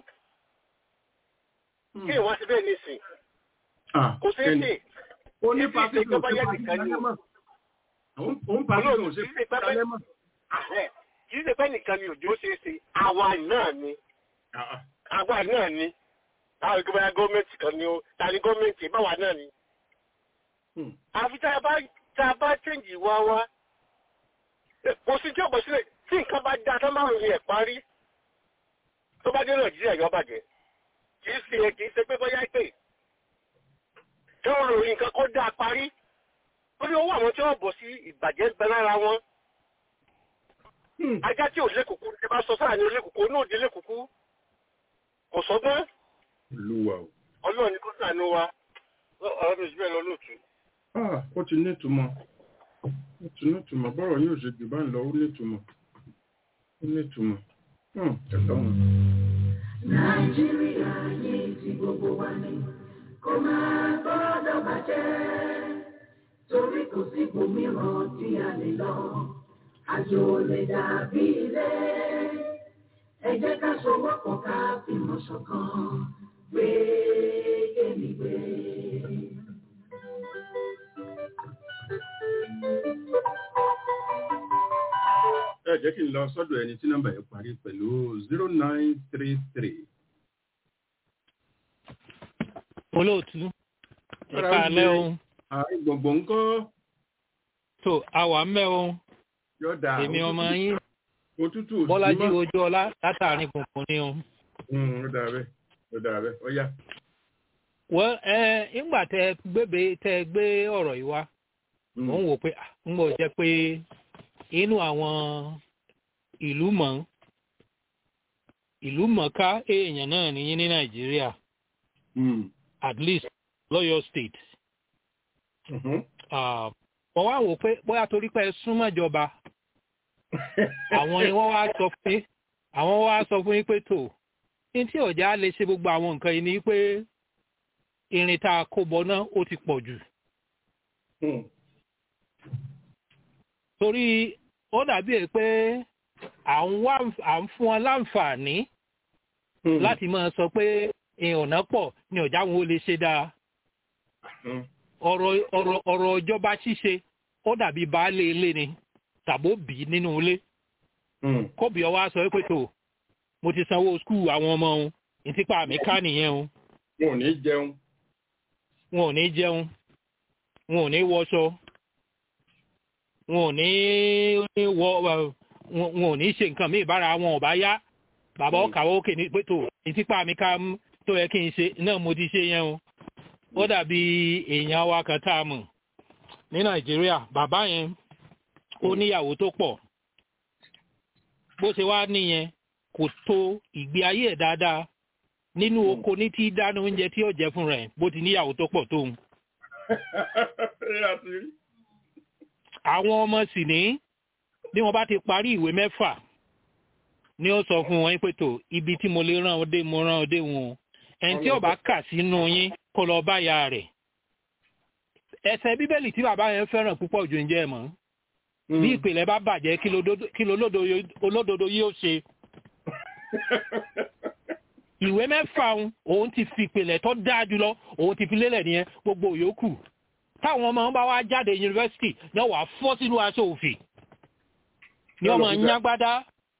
kí ìwọ́n ti bẹ́ẹ̀ nísìn kò sí sí ó ní pàṣẹ ìjọba yẹn nìkan ni ó ń pàṣẹ ìjọba ṣe kálẹ́mọ̀. kì í ṣe pé nìkan ni òjò ṣe é ṣe àwa náà ni àwa náà ni àwọn ìgbà gọ́ọ̀mẹ̀ntì kan ni ó ta ni gọ́ọ̀mẹ̀ntì báwa náà ni. àfi tá a bá tá a bá chẹ́ǹjì wá wá kò sí tí ọ̀pọ̀ sílẹ̀ tí nǹkan bá dá tó máa ń rí ẹ̀ parí tó bá dé nàìjíríà yọ bàjẹ́ kì í ṣe kì í ṣe pé bóyá pé tí wọ́n rò nǹkan kó dáa parí ó ní owó àwọn tí wọ́n bọ̀ sí ìbàjẹ́ bẹ lára wọn ajá tí ò lékùkú tí bá sọ sáà ní olékùkú ní òde lékùkú kò sọgbọ́n ọlọ́run ní kó sànú wa ọ̀rọ̀ mi ìṣúbẹ̀ lọ lóòtú. ó ti ní ìtumọ̀ ó ti ní ìtumọ̀ bọ́rọ̀ yóò ṣe jù bá ń lọ ó ní ìtumọ̀ ó ní ìtumọ̀ ẹ̀tọ́ wọn. nàìjíríà yìí ti gbogbo wa ni kò máa gbọ́dọ̀ bàjẹ́ torí kò sí ibòmíràn tí a lè lọ àjò lè dàbí ilé ẹ jẹ́ ká sowọ́pọ̀ ká fìmọ̀ ṣọ̀kan gbé kémi gbé. ẹ jẹ́ kí n lọ sọ́dọ̀ ẹni tí nọ́mbà yẹn parí pẹ̀lú zero nine three three. olóòtú ẹ̀ka alẹ́ o. ààrẹ gbogbo ńkọ́. tó àwà ń bẹ́ o. yóò dáa èmi ọmọ yín. òtútù bọ́lájí ojú ọlá látàrin gbùngbùn ni o. ó dáa bẹ́ẹ̀ ó dáa bẹ́ẹ̀ ó yá. wọ́n ẹ ńgbà tẹ gbébé tẹ gbé ọ̀rọ̀ yìí wá mò ń wò pé ń bọ̀ jẹ́ pé inú àwọn ìlú mọ̀ ìlú mọ̀ká èèyàn náà nìyí ní nàìjíríà at least lọ́yọ̀ state. wọ́n wá wò pé bóyá torí pé súnmọ́ ìjọba àwọn ni wọ́n wá sọ pé àwọn wá sọ fún yín pé tó ní tí ọ̀já lè ṣe gbogbo àwọn nǹkan yìí ni pé irin tá a kó bọ náà ó ti pọ̀ jù. torí ó dàbí ẹ pé à ń fún wọn láǹfààní láti máa sọ pé ìrànà pọ̀ ní ọ̀já wọn ó lè ṣe dáa. ọ̀rọ̀ ọ̀rọ̀ ọ̀rọ̀ ìjọba ṣíṣe ó dàbí baálé ilé ni tàbó bì í nínú ilé. kóbi ọwọ́ sọ pé tó mo ti sanwó skul àwọn ọmọ òun ìtìpá mi ká nìyẹn o. wọn ò ní jẹun. wọn ò ní jẹun wọn ò ní wọṣọ wọn ò ní wọ wọn ò ní ṣe nǹkan míì bára wọn ò bá yá bàbá ọkàwọ òkè ní pẹtò ìtìpá mi ká tó yẹ kí n ṣe náà mo ti ṣe yẹn o ó dàbí èèyàn wa kan tá a mọ̀ ní nàìjíríà bàbá yẹn ó níyàwó tó pọ̀ bó ṣe wá nìyẹn kò tó ìgbé ayé ẹ̀ dáadáa nínú oko ní tí dáná oúnjẹ tí ó jẹ fún rẹ̀ bó ti níyàwó tó pọ̀ tóun àwọn ọmọ sì ní bí wọ́n bá ti parí ìwé mẹ́fà ni ó sọ fún wọn pé tó ibi tí mo lè rán ọdẹ mo rán ọdẹ wọn ẹni tí ó bá kà sínú yín kó lọ bá ya rẹ̀ ẹsẹ̀ bíbélì tí bàbá yẹn fẹ́ràn púpọ̀ jù ń jẹ́ mọ́ bí ìpìlẹ̀ bá bàjẹ́ kí olódodo yóò ṣe ìwé mẹ́fà òun ti fi ìpìlẹ̀ tó dáa jùlọ òun ti fi lélẹ̀ nìyẹn gbogbo yòókù táwọn ọmọ bá wá jáde yunifásitì náà wà fọ́ sínú aṣọ òfì ní ọmọ nyágbádá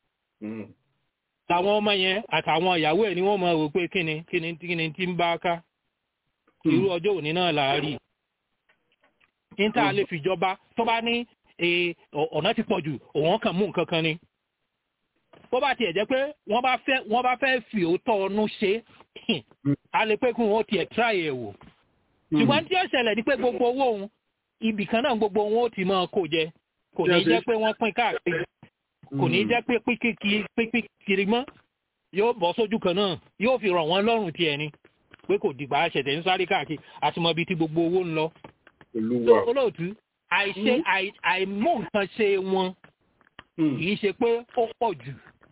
làwọn ọmọ yẹn àtàwọn ìyàwó ẹ̀ ni wọ́n mọ̀ wò pé kíni kíni kíni tí ń bá ká irú ọjọ́ òní náà là á rí níta lè fìjọba tó bá ní ọ̀nà ti pọ̀ jù òun kàn mú nǹkan kan ni bó bá tiẹ̀ jẹ́ pé wọ́n bá fẹ́ wọ́n bá fẹ́ fi òótọ́ ọnú ṣe a lè pé kí wọ́n tiẹ̀ tíráyè ẹ̀ wò ṣùgbọ́n tí ó ṣẹlẹ̀ ni pé gbogbo owó òun ibì kan náà gbogbo wọn ó ti máa kó jẹ kò ní jẹ́ pé wọ́n pín káàkiri kò ní jẹ́ pé pínpín kiri mọ́ yóò bọ́ sójú kan náà yóò fi ràn wọ́n lọ́rùn tiẹ̀ ni pé kò dìgbà ṣẹ̀tẹ̀ ń sáré káàkiri àti mọ ibi tí gbogbo owó ń lọ. olóòtú àìṣe àìmọ̀ nǹkan ṣe wọn kì í ṣe pé ó pọ̀ jù.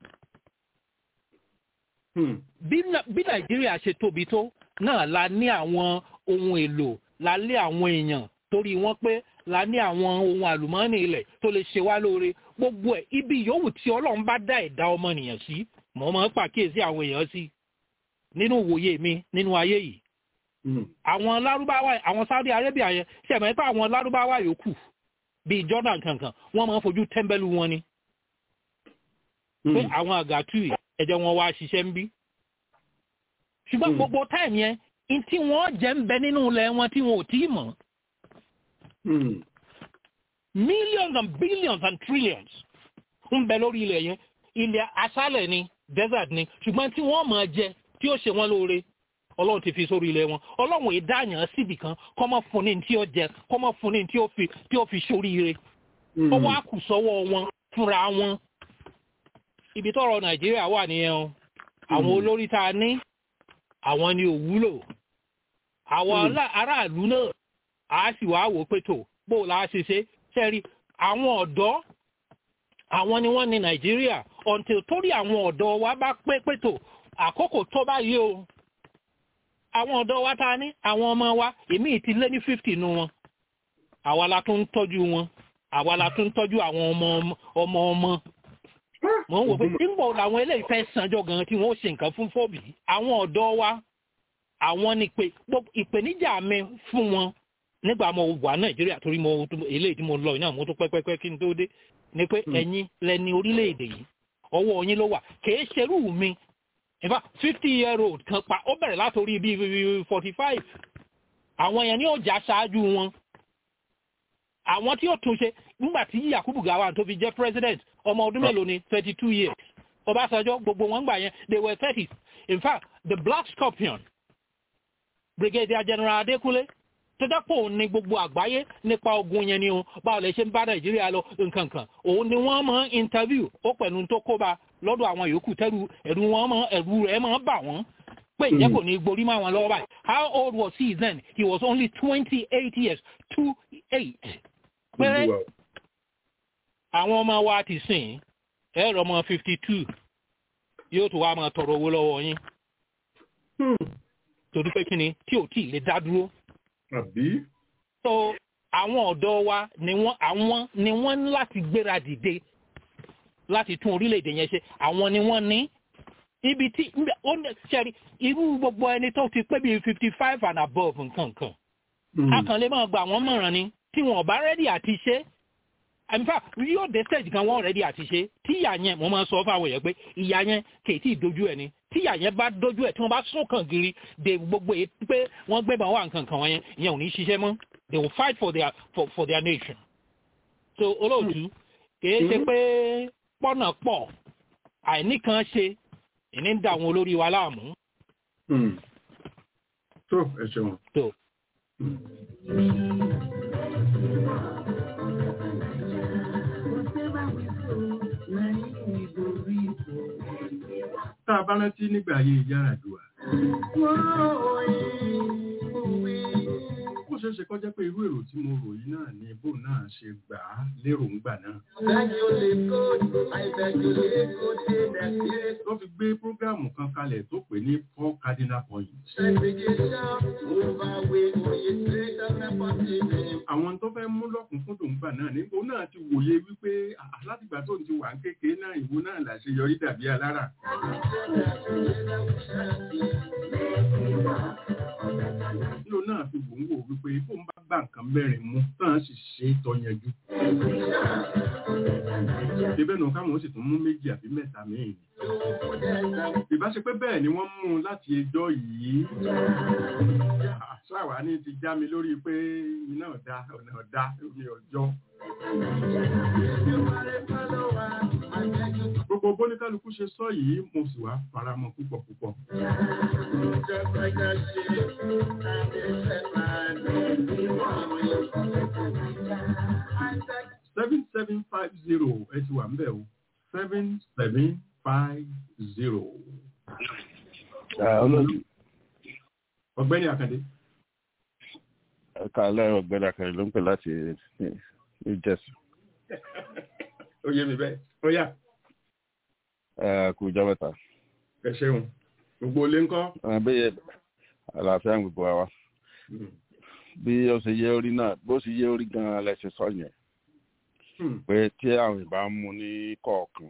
bí nàìjíríà ṣe tóbi tó náà la ní àwọn ohun èlò la lé àwọn èèyàn torí wọ́n pé la ní àwọn ohun àlùmọ́ọ́nì ilẹ̀ tó lè ṣe wá lóore gbogbo ẹ̀ ibi yòówù tí ọlọ́run bá dá ẹ̀dá ọmọnìyàn sí mo máa ń pàkíyèsí àwọn èèyàn sí nínú ìwòye mi nínú ayé yìí. àwọn lárúbáwá àwọn Saudi Arabia yẹn ṣẹ̀mọ́ pé àwọn lárúbáwá yòókù bíi Jordan kankan wọ́n máa ń fojú tẹ́ḿbẹ́lú wọn ni. pé àwọn àgàtú ẹ̀jẹ̀ wọn wá ṣiṣẹ́ ń bí. ṣùgbọ́n gbogbo táìmù yẹn tí wọ́n jẹ́ ń bẹ nínú ilẹ̀ wọn tí wọn ò tí ì mọ̀. millions and billions and trillions ń bẹ lórí ilẹ̀ yẹn ilẹ̀ aṣálẹ̀ ni desert ni ṣùgbọ́n tí wọ́n máa jẹ tí ó ṣe wọ́n lóore ọlọ́run ti fi sórí ilẹ̀ wọn ọlọ́run ìdáyàn síbì kan kọ́ mọ́ fún ní tí ó jẹ kọ́ mọ́ fún ní tí ó fi tí ó fi sóríire ó wá kù sọ́wọ́ wọn fúnra wọn ibi tọ́rọ̀ nàìjíríà wà nìyẹn o àwọn olórí tá a ní àwọn ni ò wúlò àwọn aráàlú náà a sì wá wò pé tó bó o la ṣe ṣe ṣẹ́rí àwọn ọ̀dọ́ àwọn ni wọ́n ní nàìjíríà until torí àwọn ọ̀dọ́ wa bá pé pé tó àkókò tó báyìí o àwọn ọ̀dọ́ wa ta ní àwọn ọmọ wa èmi ti lé ní fifty nu wọn àwa la tún ń tọ́jú wọn àwa la tún ń tọ́jú àwọn ọmọ ọmọ ọmọ mo ń wò pé nígbà làwọn eléyìí fẹ́ sanjọ́ gan tí wọ́n ṣe nǹkan fún fọ́ọ̀bì àwọn ọ̀dọ́ wa àwọn ni pé ìpèníjà mi fún wọn nígbà mo wà nàìjíríà torí mo eléyìí tí mo lọ iná mo tún pẹ́pẹ́pẹ́ kí n tó dé ni pé ẹ̀yin lẹni orílẹ̀-èdè yìí ọwọ́ yín ló wà kìí ṣerú mi in fact fifty year old kan pa ó bẹ̀rẹ̀ látòrí bíi forty five àwọn yẹn ní ọjà ṣáájú wọn àwọn tí ó tún ṣe nígbà tí Yakubu Gowon tó fi jẹ́ president ọmọ ọdún mélòó ni thirty two years Ọbásanjọ́ gbogbo wọn gbà yẹn they were thirty in fact the Black Scorpion Brigadier General Adékúnlé tó dẹ́pọ̀ ní gbogbo àgbáyé nípa ogun yẹn ni o báwo lè ṣe ń bá nàìjíríà lọ nǹkan kan òun ni wọ́n mọ̀ interview ó pẹ̀lú tó kóba lọ́dọ̀ àwọn yòókù tẹ́rù ẹ̀rù wọn mọ̀ ẹ̀rù rẹ̀ mọ̀ bà wọ́n pé ìjẹ́ kò ní gborí mọ́ àwọn lọ́wọ́ báyìí how old was he then he was only twenty eight years two eight péré àwọn ọmọ wa ti sìn ẹ̀rọ ọmọ fifty two yóò tó wá máa tọrọ owó lọ́wọ́ yín torí pé kí ni tí ò tí ì lè dá dúró àbí. so àwọn ọ̀dọ́ wa ni wọ́n àwọn ni wọ́n ní láti gbéra dìde láti tún orílẹ̀-èdè yẹn ṣe àwọn ni wọ́n ní ibi tí ó ní ṣẹ́rí irú gbogbo ẹni tó ti pé bíi fifty five and above nǹkan kan a kàn lè máa gba àwọn mọ̀ràn ni tí wọ́n bá rẹ́dí àti ṣe in fact yóò dé stage kan wọ́n rẹ́dí àti ṣe tí ìyà yẹn mo máa sọ fáwọn èèyàn pé ìyà yẹn kì í tí ì dojú ẹ̀ ni tí ìyà yẹn bá dojú ẹ̀ tí wọ́n bá sún kàn gírí de gbogbo èyí pé wọ́n gbé bá wà nǹkan kan wọn yẹn ìyẹn ò ní ṣiṣẹ́ mọ́ they will fight for their for, for their nation so olóòtú kìí ṣe pé pọ́nà pọ̀ àìníkan ṣe ìní ń da àwọn olórí wa láàmú. tó ẹ ṣeun. tó. tá a bá rántí nígbà ayé Yar'Adua. ó ṣe ṣeé ṣe kó jẹ́ pé irú èrò tí mo rò yìí náà ni bó náà ṣe gbà á lérò ń gbà náà. ló fi gbé prógráàmù kan kalẹ̀ tó pè ní four cardinal points. àwọn tó fẹ́ mú lọ́kùnkúndùn gbà náà nígbò náà ti wòye wípé látìgbà tó ń ti wà ń kékeré náà ìwò náà làṣeyọrí dàbí alára. Ló náà fi wò ń wò wípé bó ń bá gbà nǹkan mẹ́rin mú tán sì ṣe é tọ́yanjú. Ibẹ̀ nù káwọn sì tún mú méjì àbí mẹ́ta míì. Ìbáṣe pé bẹ́ẹ̀ ni wọ́n mú un láti ẹjọ́ yìí. Ṣáwa ní ti já mi lórí pé iná ọ̀dá ọ̀nà ọ̀dá omi ọjọ́. Gbogbo bóníkálukú ṣe sọ yìí mo sì wá faramọ́ púpọ̀ púpọ̀. seven seven five zero ẹ ti wà ń bẹ̀ o seven seven five zero. ọ̀gbẹ́ni Àkàndé. ẹ̀ka alẹ́ ọ̀gbẹ́ni Àkàndé ló ń pè láti New Jersey. ó yé mi bẹ́ẹ̀ ó yá. ẹ kú ìjọ mẹ́ta. ẹ ṣeun gbogbo ilé ńkọ́. bí àlàáfíà ń gbogbo wa bí ó ṣe yé orí náà bó ṣe yé orí gan-an lẹ ṣe sọ yẹn pé tí àwọn ìbá mú ní kọ̀ọ̀kan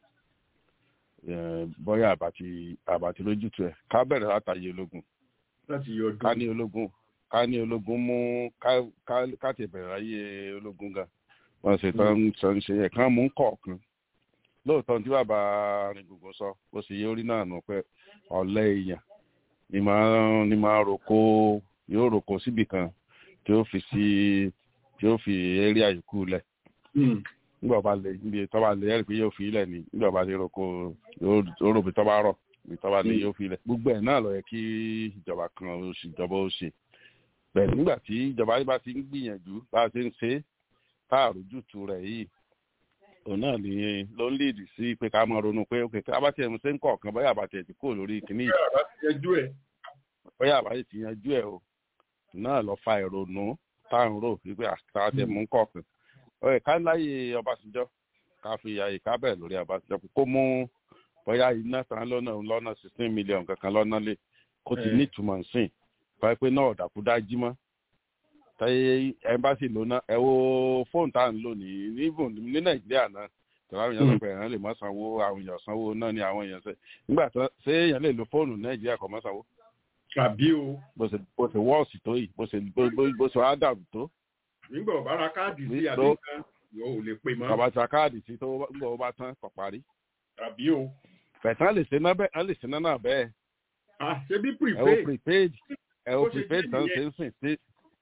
bóyá àbàtì àbàtì lójútu ẹ̀ ká bẹ̀rẹ̀ látàyè ológun ká ní ológun ká ní ológun mú ká ti bẹ̀rẹ̀ ayé ológun gan wọ́n ṣe tán sọ ń ṣe ẹ̀kan mú kọ̀ọ̀kan lóòótọ́ tí bàbá rìn gbogbo sọ bó ṣe yé orí náà nù pé ọ̀lẹ́ èèyàn ni máa ni máa roko yóò roko síbì kan tí ó fi sí tí ó fi eré àyíkú lẹ̀ nígbà bá lè níbi tó bá lè ẹ̀rí pé yóò fi ilẹ̀ ni nígbà bá lè roko yóò rò bí tó bá rọ̀ bí tó bá lè yóò fi ilẹ̀ gbogbo ẹ̀ náà ló yẹ kí ìjọba kan ó ṣe ìjọba ó ṣe bẹ́ẹ̀ nígbà tí ìjọba bá ti ń gbìyànjú bá a ti ń ṣe tá àrójútu rẹ̀ yìí òun náà ni ló ń léèdì sí pé ká máa ronú pé òkè ká bá tiẹ̀ mú sí ń kọ̀ọ̀kan bóyá àbàtì ti kó lórí kìíní yìí bóyá àbàtì ti yanjú ẹ̀ o náà lọ fa ìrònú tá à ń rò wípé àtàwọn tiẹ̀ mú kọ̀ọ̀kan ọ̀rẹ́ ká láyè Ọbásanjọ́ ká fi àyè ká bẹ̀rẹ̀ lórí Ọbásanjọ́ kó mú bóyá iná tán lọ́nà lọ́nà sixteen million kankan lọ́nà lé kó ti ní ìtumọ̀ nsìn báyìí pé náà ọ̀dàkú dájí mọ́ táyé ẹmbásì lóná ẹ wo fóònù tá à ń lò ní ní Nàìjíríà náà tọ́lá àwọn èèyàn lọ́pọ̀ èèyàn lè mọ́ sanwó àwọn èèyàn sanwó náà ni àwọn èèyàn ṣe nígbà tó ṣé èèyàn lè lo fóònù Nàìjíríà kọ́ mọ́ sanwó. tàbí o. bó ṣe bó ṣe wọ́ọ̀sì tó yìí bó ṣe bó ṣe wá dàrú tó nígbà ọba ra káàdì sí àbíkan yóò lè pè mọ́. bàbá ta káàdì sí tó gbọ́ ọba tán kọ̀ parí. tàbí o. fẹ̀tán lè ṣe náà bẹ́ẹ̀ á lè ṣe náà bẹ́ẹ̀. à ṣe bí prepaid. ẹ o prepaid ẹ o prepaid tán ṣe ń sìn sí.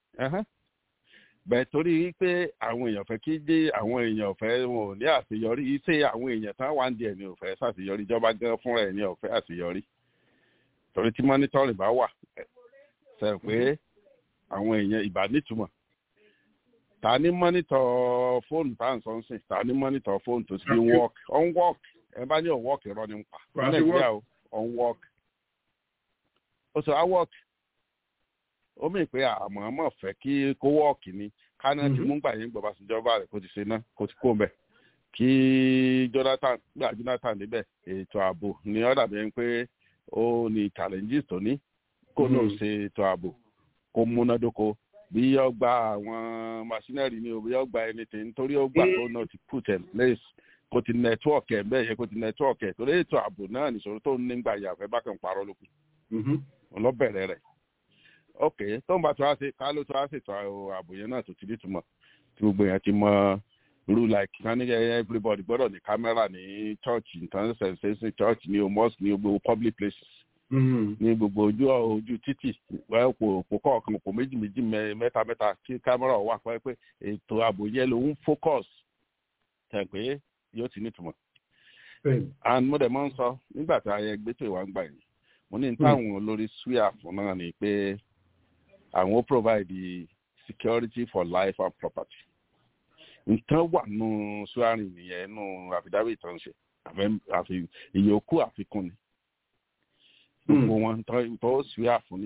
bẹ́ẹ̀ torí pé àwọn èèyàn fẹ́ kí dé àwọn èèyàn fẹ́ wọn ò ní àṣeyọrí iṣẹ́ àwọn èèyàn tán wà ń díẹ̀ ní òfẹ́ ṣàṣeyọrí ìjọba gan fúnra ẹ̀ ní ọ̀fẹ́ àṣeyọrí. torí tí mọ́nítọ́rì bá wà ṣe pé àwọn èèyàn ìbá nítumọ̀ ta ní mọ́nítọ̀ fóònù tá à ń sọ ń sìn ta ní mọ́nítọ̀ fóònù tó ti fi work on work ẹ bá ní on work irọ́ ní pa ní nàìjíríà o on work ó sọ á work ó mì pé àmọ́ àmọ́ fẹ́ kí kó work ni káná ti mú gbà yín gbọ̀bá síjọba rẹ̀ kó ti ṣe náà kó ti kó mbẹ̀ kí Jonathan gbà Jonathan níbẹ̀ ètò ààbò ní ọ̀dà bẹ́ẹ̀ pé ó ní challenges tó ní kó náà ṣe ètò ààbò kó múnádóko bí yọ gba àwọn machinery ni o bí yọ gba anything nítorí ó gbà tó náà ti put in place kò ti network ẹ̀ bẹ́ẹ̀ yẹ kò ti network ẹ̀ torí ètò ààbò náà nìṣòro tó ń nígbà yàfẹ́ bákan parọ́ lókun ọlọ́bẹ̀rẹ̀ rẹ̀ ok tó ń bá tó wá ṣe ká ló tó wá ṣètò ààbò yẹn náà tó ti nítumọ̀ tí gbogbo yẹn ti mọ irú like ká ní everybody gbọ́dọ̀ ní kámẹ́rà ní church nǹkan ṣẹ̀ṣẹ̀ church ní o mosque ní gbogbo public places ní gbogbo ojú ojú títì òpó kọ̀ọ̀kan òpó méjì méjì mẹ́ta mẹ́ta kí kámẹ́rà wà pé pé ètò ààbò yẹn ló ń focus tẹ̀ pé yóò ti nítumọ̀. and mo dẹ̀ mọ́ ń sọ nígbà tí ayẹyẹ gbẹ́tò ìwà ń gbà yìí mo ní táwọn olórí suya fún náà ni pé àwọn ó provide security for life and property. nǹkan wà nù suyarin nìyẹn nù àfidáwì tó ń ṣe ìyókù àfikún ni gbogbo wọn tó suya fún nìyẹn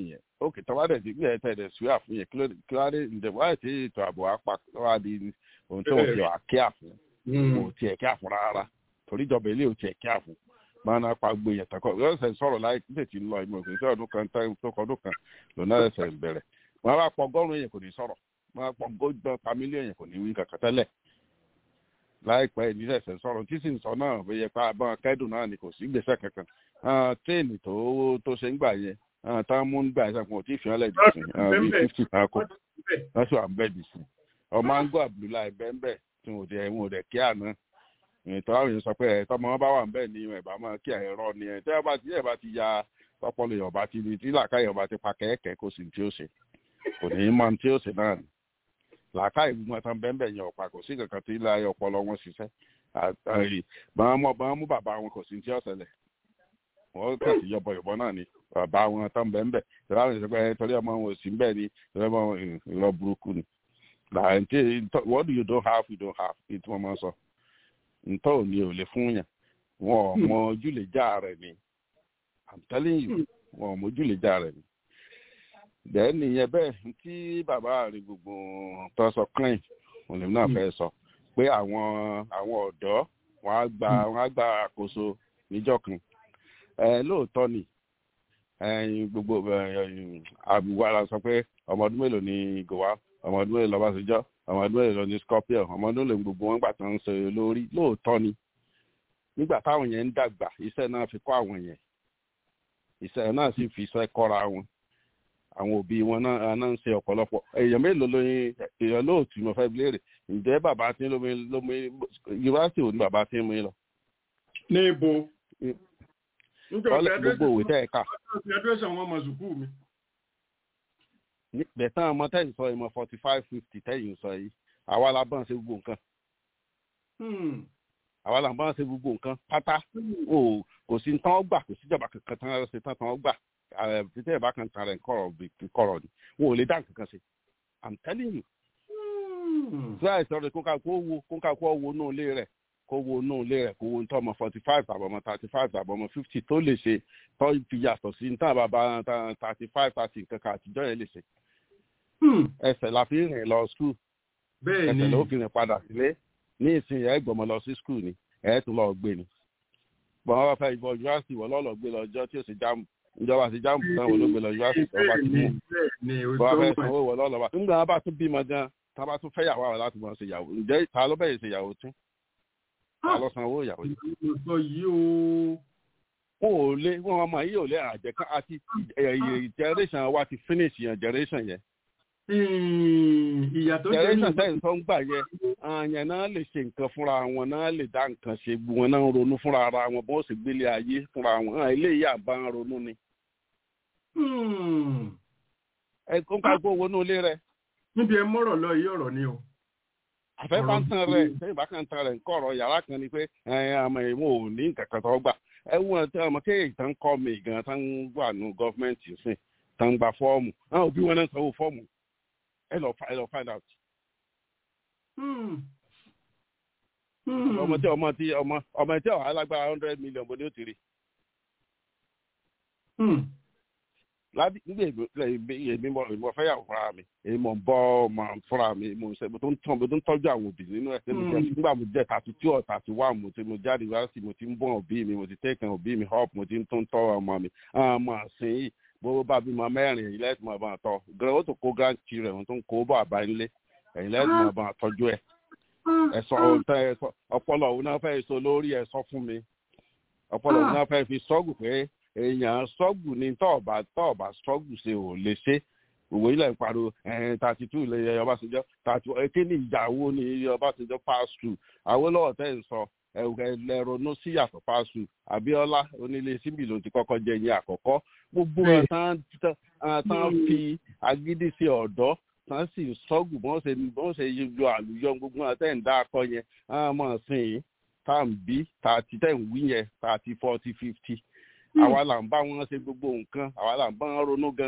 ókè tọ́wá dẹ̀ ti gbé ẹ̀tẹ̀ dẹ̀ sùúrà fún yẹn kí wá dé ǹdẹ̀ wáyé tí ètò ààbò apá wá di ohun tó ń fi wà kíá fún kò tiẹ̀ kíá fún rárá torí ìjọba ilé ò tiẹ̀ kíá fún máa ná pa gbé yẹn tọkọ yóò ṣe sọ̀rọ̀ láì tètè lọ ìmọ̀ òkè sí ọdún kan tó kọ ọdún kan lónà ẹsẹ̀ bẹ̀rẹ̀ wọn bá pọ ọgọ́rùn-ún yẹn kò ní sọ̀rọ̀ wọn bá pọ ọgọ́rùn-ún pa mílíọ̀nù yẹn kò ní wí kankan tẹ́lẹ̀ láìpẹ́ ìníṣẹ̀ṣẹ̀ sọ̀rọ̀ tí sì ń sọ náà bóyá pa abọ́n kẹ́dùn náà ni kò sí gbèsè kankan tréènì tó tó ṣe ń gbà yẹn tá mú ń gbà yẹn kò tí ì fi hàn lẹ́ẹ̀dì sí bí fifty kan kó wọ́n sì wà ń bẹ́ẹ̀ dì sí ọmọ ango abdullahi bẹ́ẹ̀ tí wọn ò dẹ̀ wọn ò dẹ̀ kí àná ìtọ́ àwọn èèyàn sọ pé ẹ̀ tọmọ wọn bá wà ń bẹ́ẹ̀ ni ẹ̀ bá máa kí ẹ̀rọ ni ẹ̀ tẹ́ ẹ bá ti ẹ̀ bá ti ya tọpọlọ yọ̀ọ̀bá ti di tí làákàyè ọba ti pa kẹ́kẹ́ kó sì tí ó ṣe kò ní í mọ tí ó ṣe náà ni làákàyè gbogbo tán bẹ́ẹ̀ yẹn ọ̀pá kò sí kankan tí ilé ayé ọpọlọ wọn ṣiṣẹ́ bọ́n mú bàbá wọn kò sí tí ó ṣẹlẹ̀ wọ́n kàn sí yọ̀bọ̀ yọ̀bọ̀ náà ni bàbá wọn tán bẹ́ẹ̀ bẹ́ẹ̀ tẹ́lá wọn ṣe pé torí ọmọ wọn ò sí bẹ́ẹ̀ ni torí ọmọ ìrọ̀ burúkú ni what do you don't have you don't have ní tí wọ́n máa sọ ntọ́ ò ní ò lè fún yàn wọn ò mọ ojúlẹ̀já rẹ̀ ni i'm telling you wọn ò mọ ojúlẹ̀já rẹ̀ ni bẹ́ẹ̀ nìyẹn bẹ́ẹ̀ tí bàbá rẹ̀ gbogbo tó sọ clean òun lèmi náà fẹ́ sọ pé àwọn àwọn ọ̀dọ́ wọn á gba wọn á gba àkóso níjọ́ kan ẹ lóòótọ́ ni gbogbo àbúwá la sọ pé ọmọ ọdún mélòó ni gòwá ọmọ ọdún mélòó lọ́bàṣẹjọ́ ọmọ ọdún mélòó ni scorpion ọmọ ọdún mélòó gbogbo wọn gbà tán ń ṣe lórí lóòótọ́ ni nígbà táwọn yẹn ń dàgbà iṣẹ́ náà fi kọ́ àwọn yẹn iṣẹ́ náà sì fi iṣẹ́ kọ́ra wọn àwọn òbí wọn náà náà ń ṣe ọ̀pọ̀lọpọ̀ èèyàn mélòó lóyún èèyàn lóòtú mo fẹ́ léèrè ǹjẹ́ bàbá tí lómi lómi yunifásitì ò ní bàbá tí ń mú yín lọ. ní ibo. ọlẹ gbogbo òwe tẹ́ ẹ kà. graduation wọn mọ sùkúù mi. bẹ̀tán ọmọ tẹ́yìn sọ ìmọ̀ forty five fifty tẹ́yìn sọ yìí àwa la bá ń ṣe gbogbo nǹkan. àwa la bá ń ṣe gbogbo nǹkan pátá kò sí tán gbà kò síjọba kankan tán ṣe tán tán gbà títí ẹ̀ bá kan tara ẹ̀ kọ̀rọ̀ kọ̀rọ̀ ni wọn ò lè dá nǹkan kan ṣe i'm telling you. tí àìsàn rẹ̀ kó ká kó wo kó ká kó wo inú ilé rẹ̀ kó wo inú ilé rẹ̀ kó wo ní tọ́ ọmọ forty five àbọ̀ ọmọ thirty five àbọ̀ ọmọ fifty tó lè ṣe tó fi yàtọ̀ sí ní tàn bàbá thirty five thirty nǹkan kan àtijọ́ yẹn lè ṣe. ẹsẹ̀ la fi rìn lọ skul ẹsẹ̀ ló fi rìn padà sílé ní ìsìn ẹ̀ gbọ́mọ lọ sí skul ni ẹ̀ tún lọ gbé ni. bọ́n wọ́n fẹ́ ìbọn yunifásitì wọ́n lọ́ọ́ gbé lọ́jọ́ tí ó sì jáàmù ìjọba àti jáàmù náà wọ́n ló gbé lọ yunifásitì tó bá ti mú bọ́n fẹ́ sanwó wọ́n lọ́ọ́ lọ́wọ́ nígbà wọn bá tún bímọ gan tá a bá tún fẹ́ yàwó àwọn láti mọ̀ ṣe yàwó ǹjẹ́ ta ló bẹ̀rẹ̀ ṣe yàwó tún ta ló sanwó ìyàwó yìí. wọn ò lé wọn ọmọ yìí ò lé àjẹkán àti generation wa ti finish yẹn generation yẹn ìyàtọ̀ generation sẹ́yìn tó ń gbà yẹ àyàn náà lè ṣe nǹkan fúnra wọn náà lè dá nǹkan ṣe wọn náà ronú fúnra ara wọn bó ṣe gbélé ayé fúnra wọn eléyìí àbá ń ronú ni. ẹ kó ń ká gbó wọnú ilé rẹ. níbi ẹ mọ́rọ̀ lọ yí ọ̀rọ̀ ni o. àfẹ́ bá ń tan rẹ̀ sẹ́yìn bá kàn tan rẹ̀ nǹkan ọ̀rọ̀ yàrá kan ni pé àmọ́ ìwọ̀n ò ní nǹkan kan tó gbà ẹ wọ́n tí ọmọ kéèyàn tán kọ́ mi gan tán wà nù gọ́fìmẹ̀ntì sìn tán gba fọ́ọ̀mù àwọn òbí wọn náà sanwó fọ́ọ̀mù ẹ lọ ẹ lọ find out. ọmọ tí ọmọ tí ọmọ ọmọ tí ọ̀hán alágbára hundred million bó ni ó ti rí. láti nígbà èmi mọ èmi fẹ́ yàwó fúnra mi èmi mọ̀ ń bọ́ ọmọ fúnra mi mo ṣe mo tó ń tọ́ mo tó ń tọ́jú àwọn òbí nínú ẹ̀ nígbà mo jẹ́ thirty two or thirty one mo ti mo jáde wá sí mo ti ń bọ́ òbí mi mo ti tẹ́kàn òbí mi up mo ti ń tó ń tọ́ ọmọ mi ọmọ àsìn yìí bó bá bímọ mẹ́rin èyí lẹ́sìn máa bá wọn tọ́ gan ó tó kó grand children wọn tó ń kó bọ̀ àbá ilé èyí lẹ́sìn máa bá wọn tọ́jú ẹ̀ ẹ̀sọ́ ọpọlọ òun náà fẹ́ sọ lórí ẹ̀ sọ fún mi ọpọlọ òun náà fẹ́ fi sọ́gù pé èèyàn sọ́gù ni tọ́ọ̀bà tọ́ọ̀bà sọ́gù ṣe ò lè ṣe òwò ilẹ̀ ìpàrọ̀ thirty two ilẹ̀ ọbásanjọ́ thirty kí ni ìyàwó ni ọbásanjọ́ pass through àwọn olówó tẹ́ ń sọ ẹ̀rọ̀nù sí yàtọ̀ pass through abiola onílé síbi ló ti kọ́kọ́ jẹ ẹ̀yìn àkọ́kọ́ gbogbo ẹ̀ tán fi agídí sí ọ̀dọ́ tán sì sọ́gù bọ́n ṣe bọ́n ṣe yọ àlùyọ gbogbo àtẹ̀ ń dá akọ yẹn àmọ́ sìn yín tá à ń bí thirty ten wí yẹn thirty forty fifty àwa là ń bá wọn ṣe gbogbo nǹkan àwa là ń bá wọn ronú gan.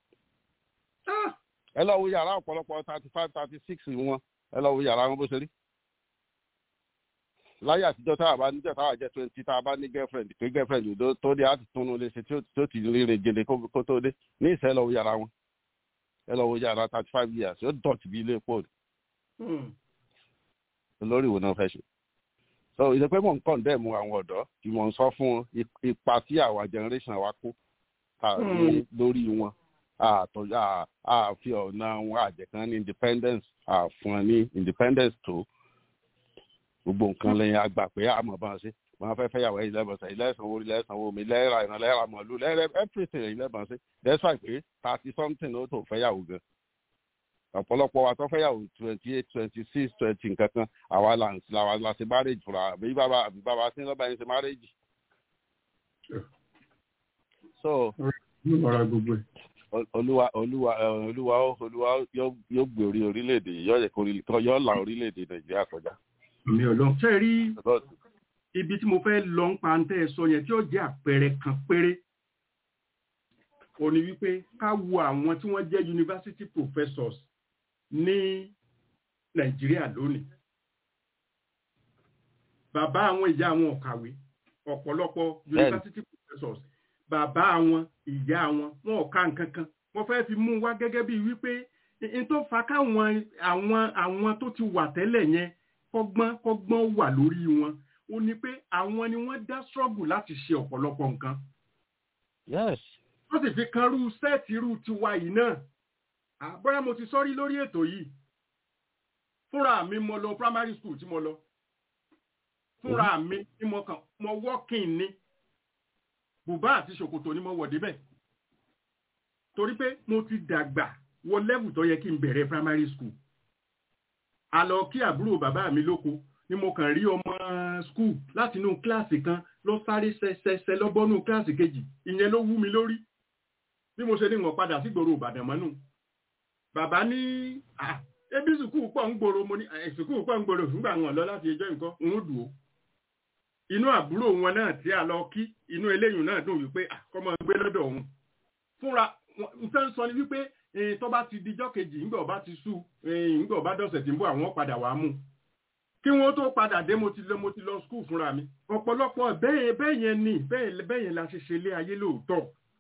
ẹ lọ wo yàrá ọ̀pọ̀lọpọ̀ thirty five thirty six wọn ẹ lọ wo yàrá wọn bó ṣe rí. láyé àtijọ́ tá a bá níjọ́ tá a jẹ́ twenty tá a bá ní girlfriend pé girlfriend tó tó dé àti túnú lè ṣe tí ó ti rere gèdè kó tó dé ní ìṣẹ́ ẹ lọ wo yàrá wọn ẹ lọ wo yàrá thirty five years ó dọ̀tí bí ilé pọ̀ lórí ìwò náà fẹ́ ṣe so ìṣe pé mò ń kàn dẹ́mu àwọn ọ̀dọ́ tí mò ń sọ fún ipa tí àwa generation wa kó lórí wọn àtọ̀jà àfi ọ̀nà wọn àjẹkán ní independence àfún ní independence tó gbogbo nǹkan lẹ́yìn àgbà pé àmọ̀ bá ń ṣe wọn fẹ́ fẹ́yàwó ẹ̀yìn lẹ́bọ̀nsẹ̀ ilé ẹ̀sán owó ilé ẹ̀sán owó mi lẹ́ẹ̀rà ìran lẹ́ẹ̀rà mọ̀lú lẹ́ẹ̀rẹ̀ everything ẹ̀yìn lẹ́bọ̀nsẹ̀ that's why pé thirty something ó tó fẹ́yàwó gan ọ̀pọ̀lọpọ̀ wa tó fẹ́yàwó twenty eight twenty six twenty nǹkan kan àwa là ń la la ṣe marriage fúnra àbí bàbá àbí bàbá sí lọ́ba yẹn ṣe marriage. so olúwa olúwa olúwa olúwa yóò gbé orí orílẹ̀-èdè yóò yẹ kó yóò la orílẹ̀-èdè nàìjíríà kọjá. mi ò lọ ṣe rí ibi tí mo fẹ́ lọ ń pa ń tẹ́ ẹ sọ yẹn tí ó jẹ́ àpẹẹrẹ kan péré ó ní wípé ká wo àwọn tí wọ́n jẹ́ university professors ní nàìjíríà lónìí bàbá àwọn ìyá àwọn ọ̀kàwé ọ̀pọ̀lọpọ̀ university professors bàbá àwọn ìyá àwọn wọn ò ká nǹkan kan wọ́n fẹ́ fi mú wá gẹ́gẹ́ bíi wípé n tó fa káwọn àwọn àwọn tó ti wà tẹ́lẹ̀ yẹn kọ́gbọ́n kọ́gbọ́n wà lórí wọn ó ní pé àwọn ni wọ́n dá struggle láti ṣe ọ̀pọ̀lọpọ̀ nǹkan. yes. wọ́n sì fi kan rú sẹ́ẹ̀tì rú tiwa yìí náà àbúrò mo ti sọ́rí lórí ètò yìí fúnra mi mo lọ primary school tí mo lọ fúnra mi tí mo kàn mo working ní bùbá àti ṣòkòtò ni mo wọ̀ débẹ̀ torí pé mo ti dàgbà wọ level tó yẹ kí n bẹ̀rẹ̀ primary school a lọ kí àbúrò bàbá mi lóko ni mo kàn rí ọmọ school láti inú kíláàsì kan lọ sáré ṣẹṣẹṣẹ lọ́bọ́nú kíláàsì kejì ìyẹn ló wú mi lórí bí mo ṣe ní wọn padà sí gbòòrò ìbàdàn mọ́nù bàbá ní ebi sùkúù pọ̀ ń gbòòrò mo ní sùkúù pọ̀ ń gbòòrò fúngbà wọn lọ láti ẹjọ́ nǹkan ń dùn ó inú àbúrò wọn náà tí a lọ kí inú eléyìí náà dùn wípé àkọ́mọ gbé lọ́dọ̀ òun fúnra nǹkan sọ ni wípé tó bá ti dijọ́ kejì ńgbà ọba ti sú ńgbà ọba dọ̀sẹ̀ tí ń bọ̀ àwọn padà wàá mú kí wọ́n tó padà dé mo ti lọ mo ti lọ skul fúnra mi ọ̀pọ̀lọpọ̀ bẹ́ẹ̀ bẹ́ẹ̀ yẹn ni bẹ́ẹ̀ yẹn la ṣe ṣe lé ayé lóòótọ́.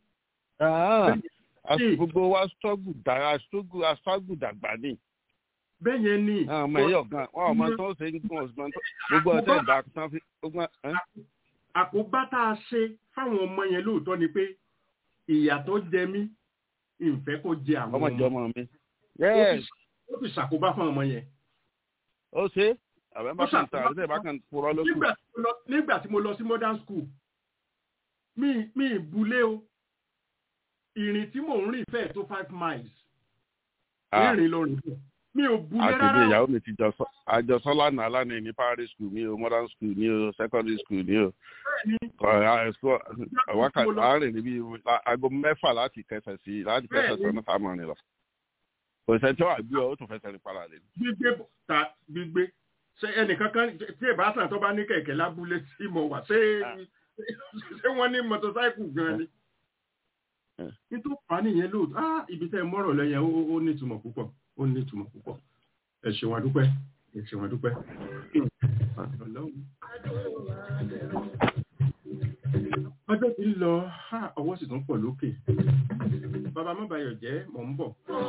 gbogbo wa struggle dára struggle dàgbà ni. bẹ́ẹ̀ yẹn ni. ọmọ ẹ̀yọ̀ gan wọn ọmọ tó ṣe ń gún ọ̀sùn gbogbo ọ̀tẹ̀ ìgbà tán fi. àkóbá tá a ṣe fáwọn ọmọ yẹn lóòótọ́ ni pé ìyà tó jẹ mí ìfẹ́ kó jẹ àwọn ọmọ ìjọ ọmọ mi. ó ti ṣàkóbá fún ọmọ yẹn. ó ṣe àbẹ bá kàn tà àbẹ bá kàn purọ́ lókù. nígbà tí mo lọ sí modern school mi mi ìbúlé o ìrìn tí mò ń rìn fẹ́ẹ̀ tó five miles ìrìn ló rìn fún mi ò búlé rárá. àti ìyàwó mi ti àjọsọ lánàá lánàá ní primary school ní o modern school ní o secondary school ní o wákàtí àárín níbi aago mẹ́fà láti kẹsẹ̀ sí láti kẹsẹ̀ sọ́nà táwọn rìn lọ kò sẹ́ tí wàá gbé ọ ó tún fẹsẹ̀ rìn padà lé. gbígbé ta gbígbé ṣe ẹnìkan kan tí ìbátan tó bá ní kẹ̀kẹ́ lábúlé tí mo wà ṣé ṣé wọ́n ní mọ́tòsáìkù gan ni. nítorí wà nìyẹn lóòótọ́ ah ibi tẹ́ ẹ mọ́rọ̀ lẹ́yìn ó ní ìtumọ̀ púpọ̀ ó ní ìtumọ̀ púpọ̀ ẹ ṣe wọn dúpẹ́ ẹ ṣe wọn dúpẹ́. ọjọ́ ti ń lọ ọwọ́ sì tún pọ̀ lókè bàbá mọ́bàyọ̀ jẹ́ mọ̀ ń bọ̀.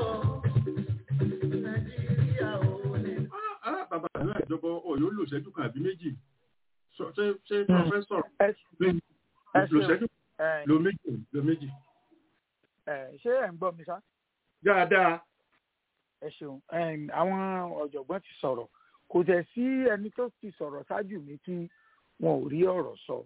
bàbá àdúrà ìjọba ọ̀yọ́ lò ṣẹ́jú kan àbí méjì ṣé ṣé pọfẹ́sọ̀ lò ṣẹ́jú lò méjì lò méjì. ṣé ẹ̀ ń gbọ́ mi sá. dáadáa. ẹ ṣeun àwọn ọ̀jọ̀gbọ́n ti sọ̀rọ̀ kò tẹ̀ sí ẹni tó ti sọ̀rọ̀ ṣáájú mi tí wọn ò rí ọ̀rọ̀ sọ.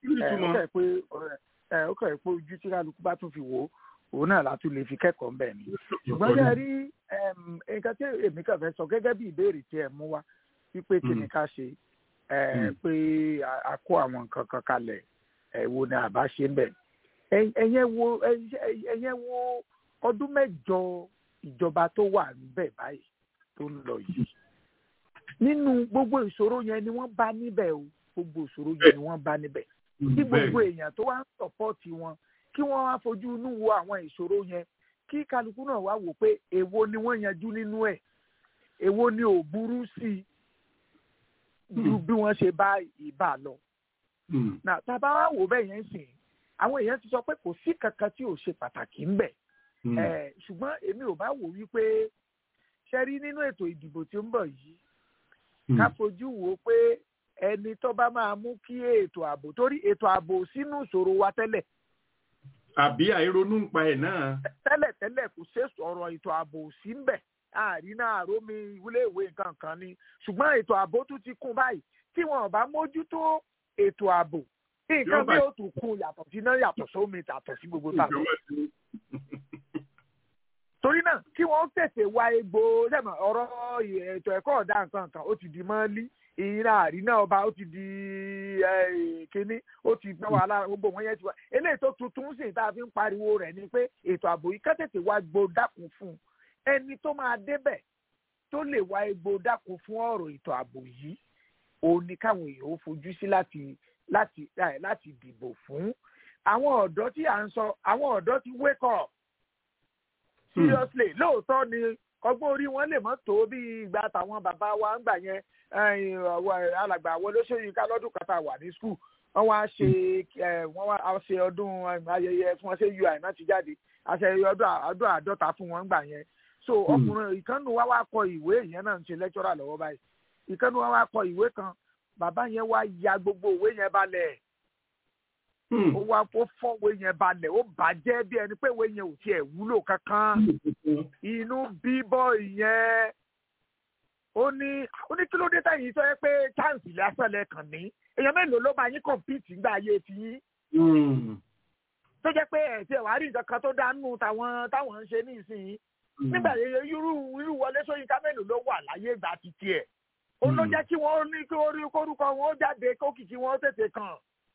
ó kẹ́ pé ojú tí kálukú bá tún fi wò ó òun náà la tún lè fi kẹ́kọ̀ọ́ mbẹ̀ ni. ṣùgbọ́n ṣe rí nǹkan tí èmi kàn fẹ́ sọ gẹ́gẹ́ bí ìbéèrè tí ẹ mú wá wípé kí ni ká ṣe pé a kó àwọn nǹkan kan kalẹ̀ wo ni àbá ṣe ń bẹ̀. ẹ̀yẹ́ wo ẹ̀yẹ́ wo ọdún mẹ́jọ ìjọba tó wà níbẹ̀ báyìí tó ń lọ yìí. nínú gbogbo ìṣòro yẹn ni wọ́n bá níbẹ̀ o gbogbo ìṣòro yẹn ni wọ́n bá níbẹ̀. tí gbogbo èèyàn tó wá ń sọ̀pọ̀tì wọn kí wọ́n wá fojú inú wo àwọn ìṣòro yẹn kí kálukú náà wá wò pé èwo ni wọ́n yanjú nínú ẹ̀ èwo ni ò burú sí i ju bí wọ́n ṣe bá ìbá lọ. Nà tá a bá wá wò bẹ́ẹ̀ yẹn sìn àwọn èèyàn ti sọ pé kò sí kankan tí ò ṣe pàtàkì ń bẹ̀. ṣùgbọ́n èmi ò bá wò wípé ṣe rí nínú ètò ìdìbò tí ó ń bọ̀ yìí ká fojú wò ó pé ẹni tó bá máa mú kí ètò ààbò torí ètò ààbò sínú ìṣòro wa tẹ́lẹ̀. àbí àìronú ń pa ẹ̀ náà. tẹ́lẹ̀ tẹ́lẹ̀ kò ṣe sọ̀rọ̀ ètò ààbò sí ń bẹ̀ àárín náà rómi ìwúlé ìwé nǹkan kan ni ṣùgbọ́n ètò ààbò tún ti kún báyìí tí wọn ò bá mójútó ètò ààbò nǹkan bí ó tún kún yàtọ̀ sí náà yàtọ̀ sómi yàtọ̀ sí gbogbo tá torí náà kí wọ́n tètè wá egbò sẹ́mọ̀ ọ̀rọ̀ ètò ẹ̀kọ́ ọ̀dà nǹkan kan ó ti di mọ́lí ìyìnrà àríná ọba ó ti di kínní ó ti gbọ́ wàhálà gbogbo wọn yẹn ti wá eléyìí tó tuntun sì tá a fi ń pariwo rẹ̀ ni pé ètò ààbò yìí ká tètè wá egbò dákun fún ẹni tó máa débẹ̀ tó lè wá egbò dákun fún ọ̀rọ̀ ètò ààbò yìí òun ni káwọn èèyàn ó fojú sí láti láti láti dìbò fún àwọn ọ̀dọ́ tí à ń sọ àwọn ọ̀dọ́ ti wake up seriously lóòótọ́ ni ọgbọ́n orí wọn lè mọ́ tó bí ìgbà táwọn bàbá wa ń gbà yẹn alàgbà àwọn olóṣèlú lọ́dún kan tá a wà ní skul wọ́n wá ṣe wọ́n wá ṣe ọdún ayẹyẹ fún wọn ṣe ui náà ti jáde àṣeyẹ ọdún àádọ́ta fún wọn gbà yẹn so ọkùnrin ìkànnì wa wá kọ ìwé ìyẹn náà ń ṣe lẹ́kítọ́rà lọ́wọ́ báyìí ìkànnì wa wá kọ ìwé kan bàbá yẹn wá ya gbogbo ìwé yẹn balẹ̀ ó wá ó fọwọ́ yẹn balẹ̀ ó bàjẹ́ bí ẹni pé ìwé yẹn ò tiẹ̀ wúlò kankan inú bíbọ̀ yẹn ó ní ó ní kí ló dé táyì sọ pé chance lásán lẹ́kàn ní èèyàn mélòó ló máa yín compete nígbà ayé ti yín tó jẹ́ pé ẹ̀ tí ẹ̀ wá rí nǹkan kan tó dánú táwọn táwọn ń ṣe ní ìsinyìí nígbà yẹn irú irú Wọlé Ṣóyínká mélòó ló wà láyé ìgbà títí ẹ̀ ó ló jẹ́ kí wọ́n ní kí orí kórúkọ wọn ó jáde kókìkí wọn ó tètè kàn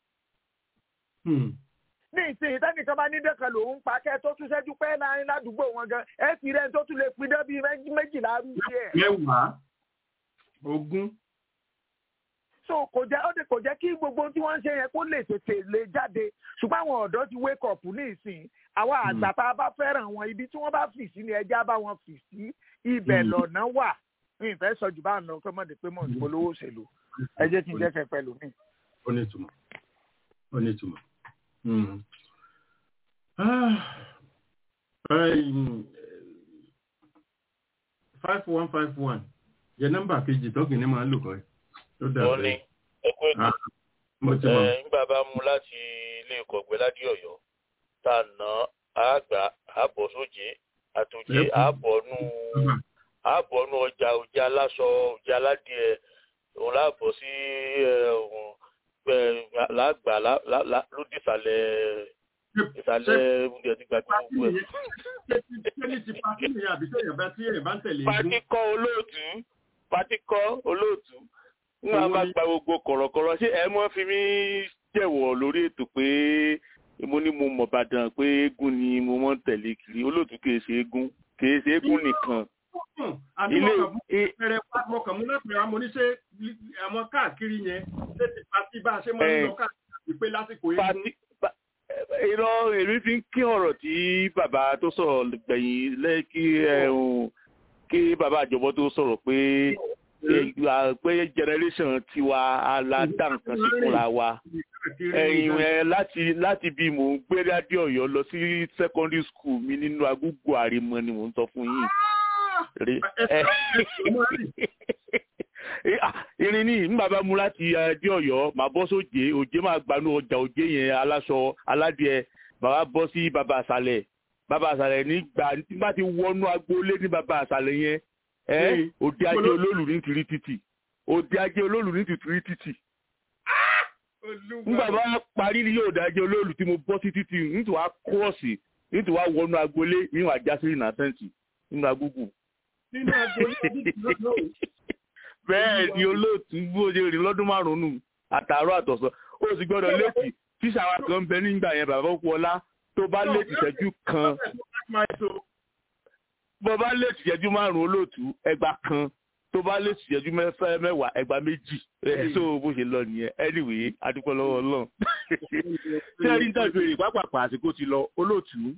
ní ìsìn ìtẹ́nìkan bá ní dẹ́kan lòun pa kẹ́ tó tún ṣẹ́jú pẹ́ láàrin ládùúgbò wọn gan ẹ ti rẹ́ tó tún lè pin dán bíi méjìlá rú sí ẹ̀. mẹ́wàá ogún. so kò jẹ́ ó de kò jẹ́ kí gbogbo tí wọ́n ń ṣe yẹn kó lè tètè lè jáde ṣùgbọ́n àwọn ọ̀dọ́ ti wake up ní ìsìn àwa àgbà tá a bá fẹ́ràn wọn ibi tí wọ́n bá fì sí ni ẹja bá wọn fì sí ibẹ̀ lọ̀nà wà ní ìfẹ́ sọ jù bá ń lọ kọ́mọ̀dé pé mọ̀ ní polówó òṣèlú ẹ jẹ́ kí n jẹ́ kẹ́ pẹ̀lú mi. ó ní ìtumọ̀ ó ní ìtumọ̀ five one five one jẹ nọ́mbà kejì tọkì ní máa ń lò kọ ẹ tó dà wọ́n ní ẹkú ètò nígbà bá mú láti ilé ìkọ̀gbẹ́ ládì ọ̀yọ́ tá a ná àgbà àbọ̀ sóje àtòjé àbọ̀nú àbọ̀nú ọjà òjá aláṣọ òjá aládìẹ òun láàbọ̀ sí lágbà lóde ìsàlẹ̀ ìsàlẹ̀ oúnjẹ tí gbàgbé gbogbo ẹ̀. Pátíkọ́ olóòtú pátíkọ́ olóòtú ń wá bá gba gbogbo kọ̀rọ̀kọ̀rọ̀ ṣé ẹ mọ́ fi mí jẹ̀wọ̀ lórí ètò pé mo ní mo mọ̀ bàdàn pé eégún ni mo mọ̀ ń tẹ̀lé kiri olóòtú kìí ṣe eégún kìí ṣe eégún nìkan. ilé ẹrẹ mọkàn mú lẹ́pẹ̀rẹ́ àwọn oníṣẹ́ àwọn káàkiri yẹn ṣé ti pàtí bá a ṣe máa ń lọ káàkiri pé lásìkò eégún irọ́ èmi fi ń kí ọ̀rọ̀ tí bàbá tó sọ̀rọ̀ gbẹ̀yìn lẹ́kí ẹ̀hún kí bàbá àjọbọ tó sọ̀rọ̀ pé pé generation tiwa aládà nǹkan sí fúnra wa ẹ̀yìn ẹ̀ láti láti bí mò ń gbé rádìó Ọ̀yọ́ lọ sí secondary school mi nínú agúgbò àrèmọ ni mò ń sọ fún yín irin ní ní bàbá mu láti ẹdí Ọ̀yọ́ màá bọ́ sóje òjé máa gbanú ọjà òjé yẹn aláṣọ aládìẹ bàbá bọ́ sí bàbá àṣàlẹ̀ bàbá àṣàlẹ̀ nígbà nígbà tí wọnú agboolé ní bàbá àṣàlẹ̀ yẹn ẹ òde ajé olólù ní tìrí títì òde ajé olólù ní tìrí títì nígbà bá parí ní òde ajé olólù tí mo bọ́ sí títì nítorí wàá kúrọ̀sì nítorí wàá wọnú agboolé níwọ̀n àjásí ìnàsẹ́ǹtì nínú agúgù. nínú agboolé bẹ́ẹ̀ ni olóòtú bó ṣe rìn lọ́dún márùn-ún àtàárọ̀ àtọ̀sán ó sì gbọ́dọ̀ létí tíṣà wa kan bẹ nígbà yẹn bàbá Ọlá tó bá létí ìṣẹ́jú kan bó bá létí ìṣẹ́jú márùn-ún olóòtú ẹgbà kan tó bá létí ìṣẹ́jú mẹ́wàá ẹgbà méjì ẹ̀ tó bó ṣe lọ nìyẹn anyway adúpẹ́ lọ́wọ́ Ọlọ́run tí ẹni tàbí èrè pápápá àsìkò ti lọ olóòtú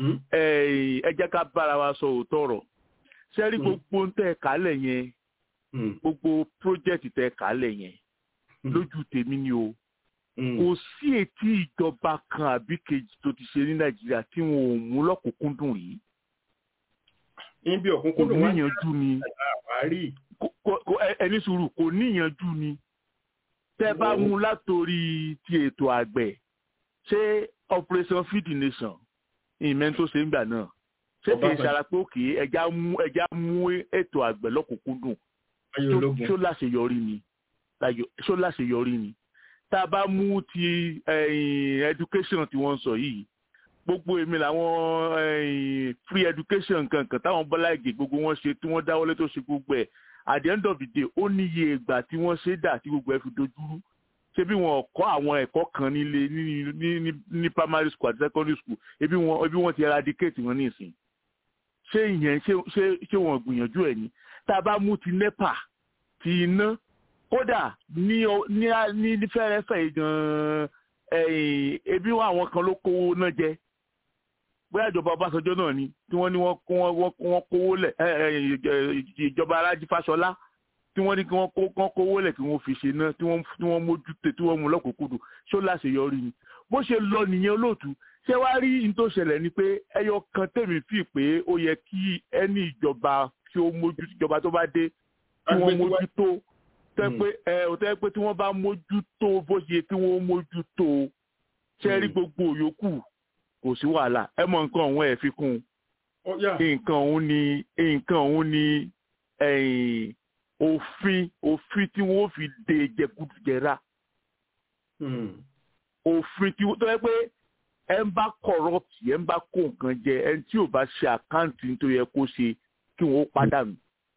ẹ jẹ́ ká bára wa sọ òótọ́ ọ̀rọ̀ ṣẹ́rí gbogbo ń tẹ̀ kálẹ̀ yẹn gbogbo project tẹ kálẹ̀ yẹn lójú tèmi ni o kò sí etí ìjọba kan àbí kejì tó ti ṣe ní nàìjíríà tí wọn ò mú lọ́kùnkúndùn rí níbi kò ọ̀kúnkúndùn wá níyànjú ni àwárí kò- kò- kò- ẹ- ẹni sùúrù kò níyànjú ni tẹ bá mú látòrí ti ètò àgbẹ̀ ṣé operation feed the nation ìmẹ́ tó ṣe ń gbà náà ṣé kì í Ọbásanjọ́. ṣara pé òkè ẹja mú ẹja mú ètò àgbẹ̀ lọ́kùnkúndùn ayé ṣó- ológun ṣó láṣeyọrí ni Láyò- ṣó láṣeyọrí ni tá a bá mú ti ẹ̀yìn education tí wọ́n ń sọ yìí gbogbo èmi làwọn ẹ̀yìn free education kankan táwọn bọ́lá ìgè gbogbo wọn ṣe tí wọ́n dáwọ́lé tó ṣe gbogbo ẹ̀ at the end of the day ó níye ìgbà tí wọ́n ṣe dà tí gbogbo ẹ̀ fi dojúrú ṣé bí wọn kọ́ àwọn ẹ̀kọ́ kan nílé ní ní ní ní primary school àti secondary school ebi wọn ebi wọn ti eradicate wọn ní ìsìn ṣé ìyẹn ṣé ṣé ṣé wọn gbìyànjú ẹ̀ ni tá a bá mú ti nepa ti iná kódà ní ọ- ní á- ní ní fẹ́rẹ́fẹ́ yìí gan-an ẹ̀yìn ebi wọn àwọn kan ló kówó náà jẹ bóyá ìjọba ọbásanjọ́ náà ni tí wọ́n ní wọ́n kó wọ́n wọ́n- wọ́n kówó lẹ̀ ẹ, ẹ, ìjọ- ìjọba alájí fáṣọlá tí wọ́n ní kí wọ́n kó kán kówó lẹ̀ kí wọ́n fi ṣe náà tí wọ́n tí wọ́n mójútó tí wọ́n mú lọ́kùnkúndùn ṣó láṣeyọrí ni bó ṣe lọ nìyẹn olóòtú ṣé wàá rí n tó ṣẹlẹ̀ ni pé ẹyọ kan tèmi fi pé ó yẹ kí ẹni ìjọba tí ó mójú ìjọba tó bá dé tí wọ́n mójútó tẹ́ pé ẹ ò tẹ́ pé tí wọ́n bá mójútó bó ṣe yẹ kí wọ́n mójútó ṣe rí gbogbo yòókù kò sí wàhálà ẹ mọ nǹkan ọ̀hún ẹ̀ fi kún un nǹkan ọ̀hún ni nǹkan ọ̀hún ni ẹ̀yìn òfin òfin tí wọ́n fi de jẹkújẹra òfin tí wọ́n tó yẹ pé ẹ ń bá corrupt ẹ ń bá kó nǹkan jẹ ẹ tí ò bá ṣe àkáǹtì tó yẹ kó ṣe kí wọ́n ó pàdánù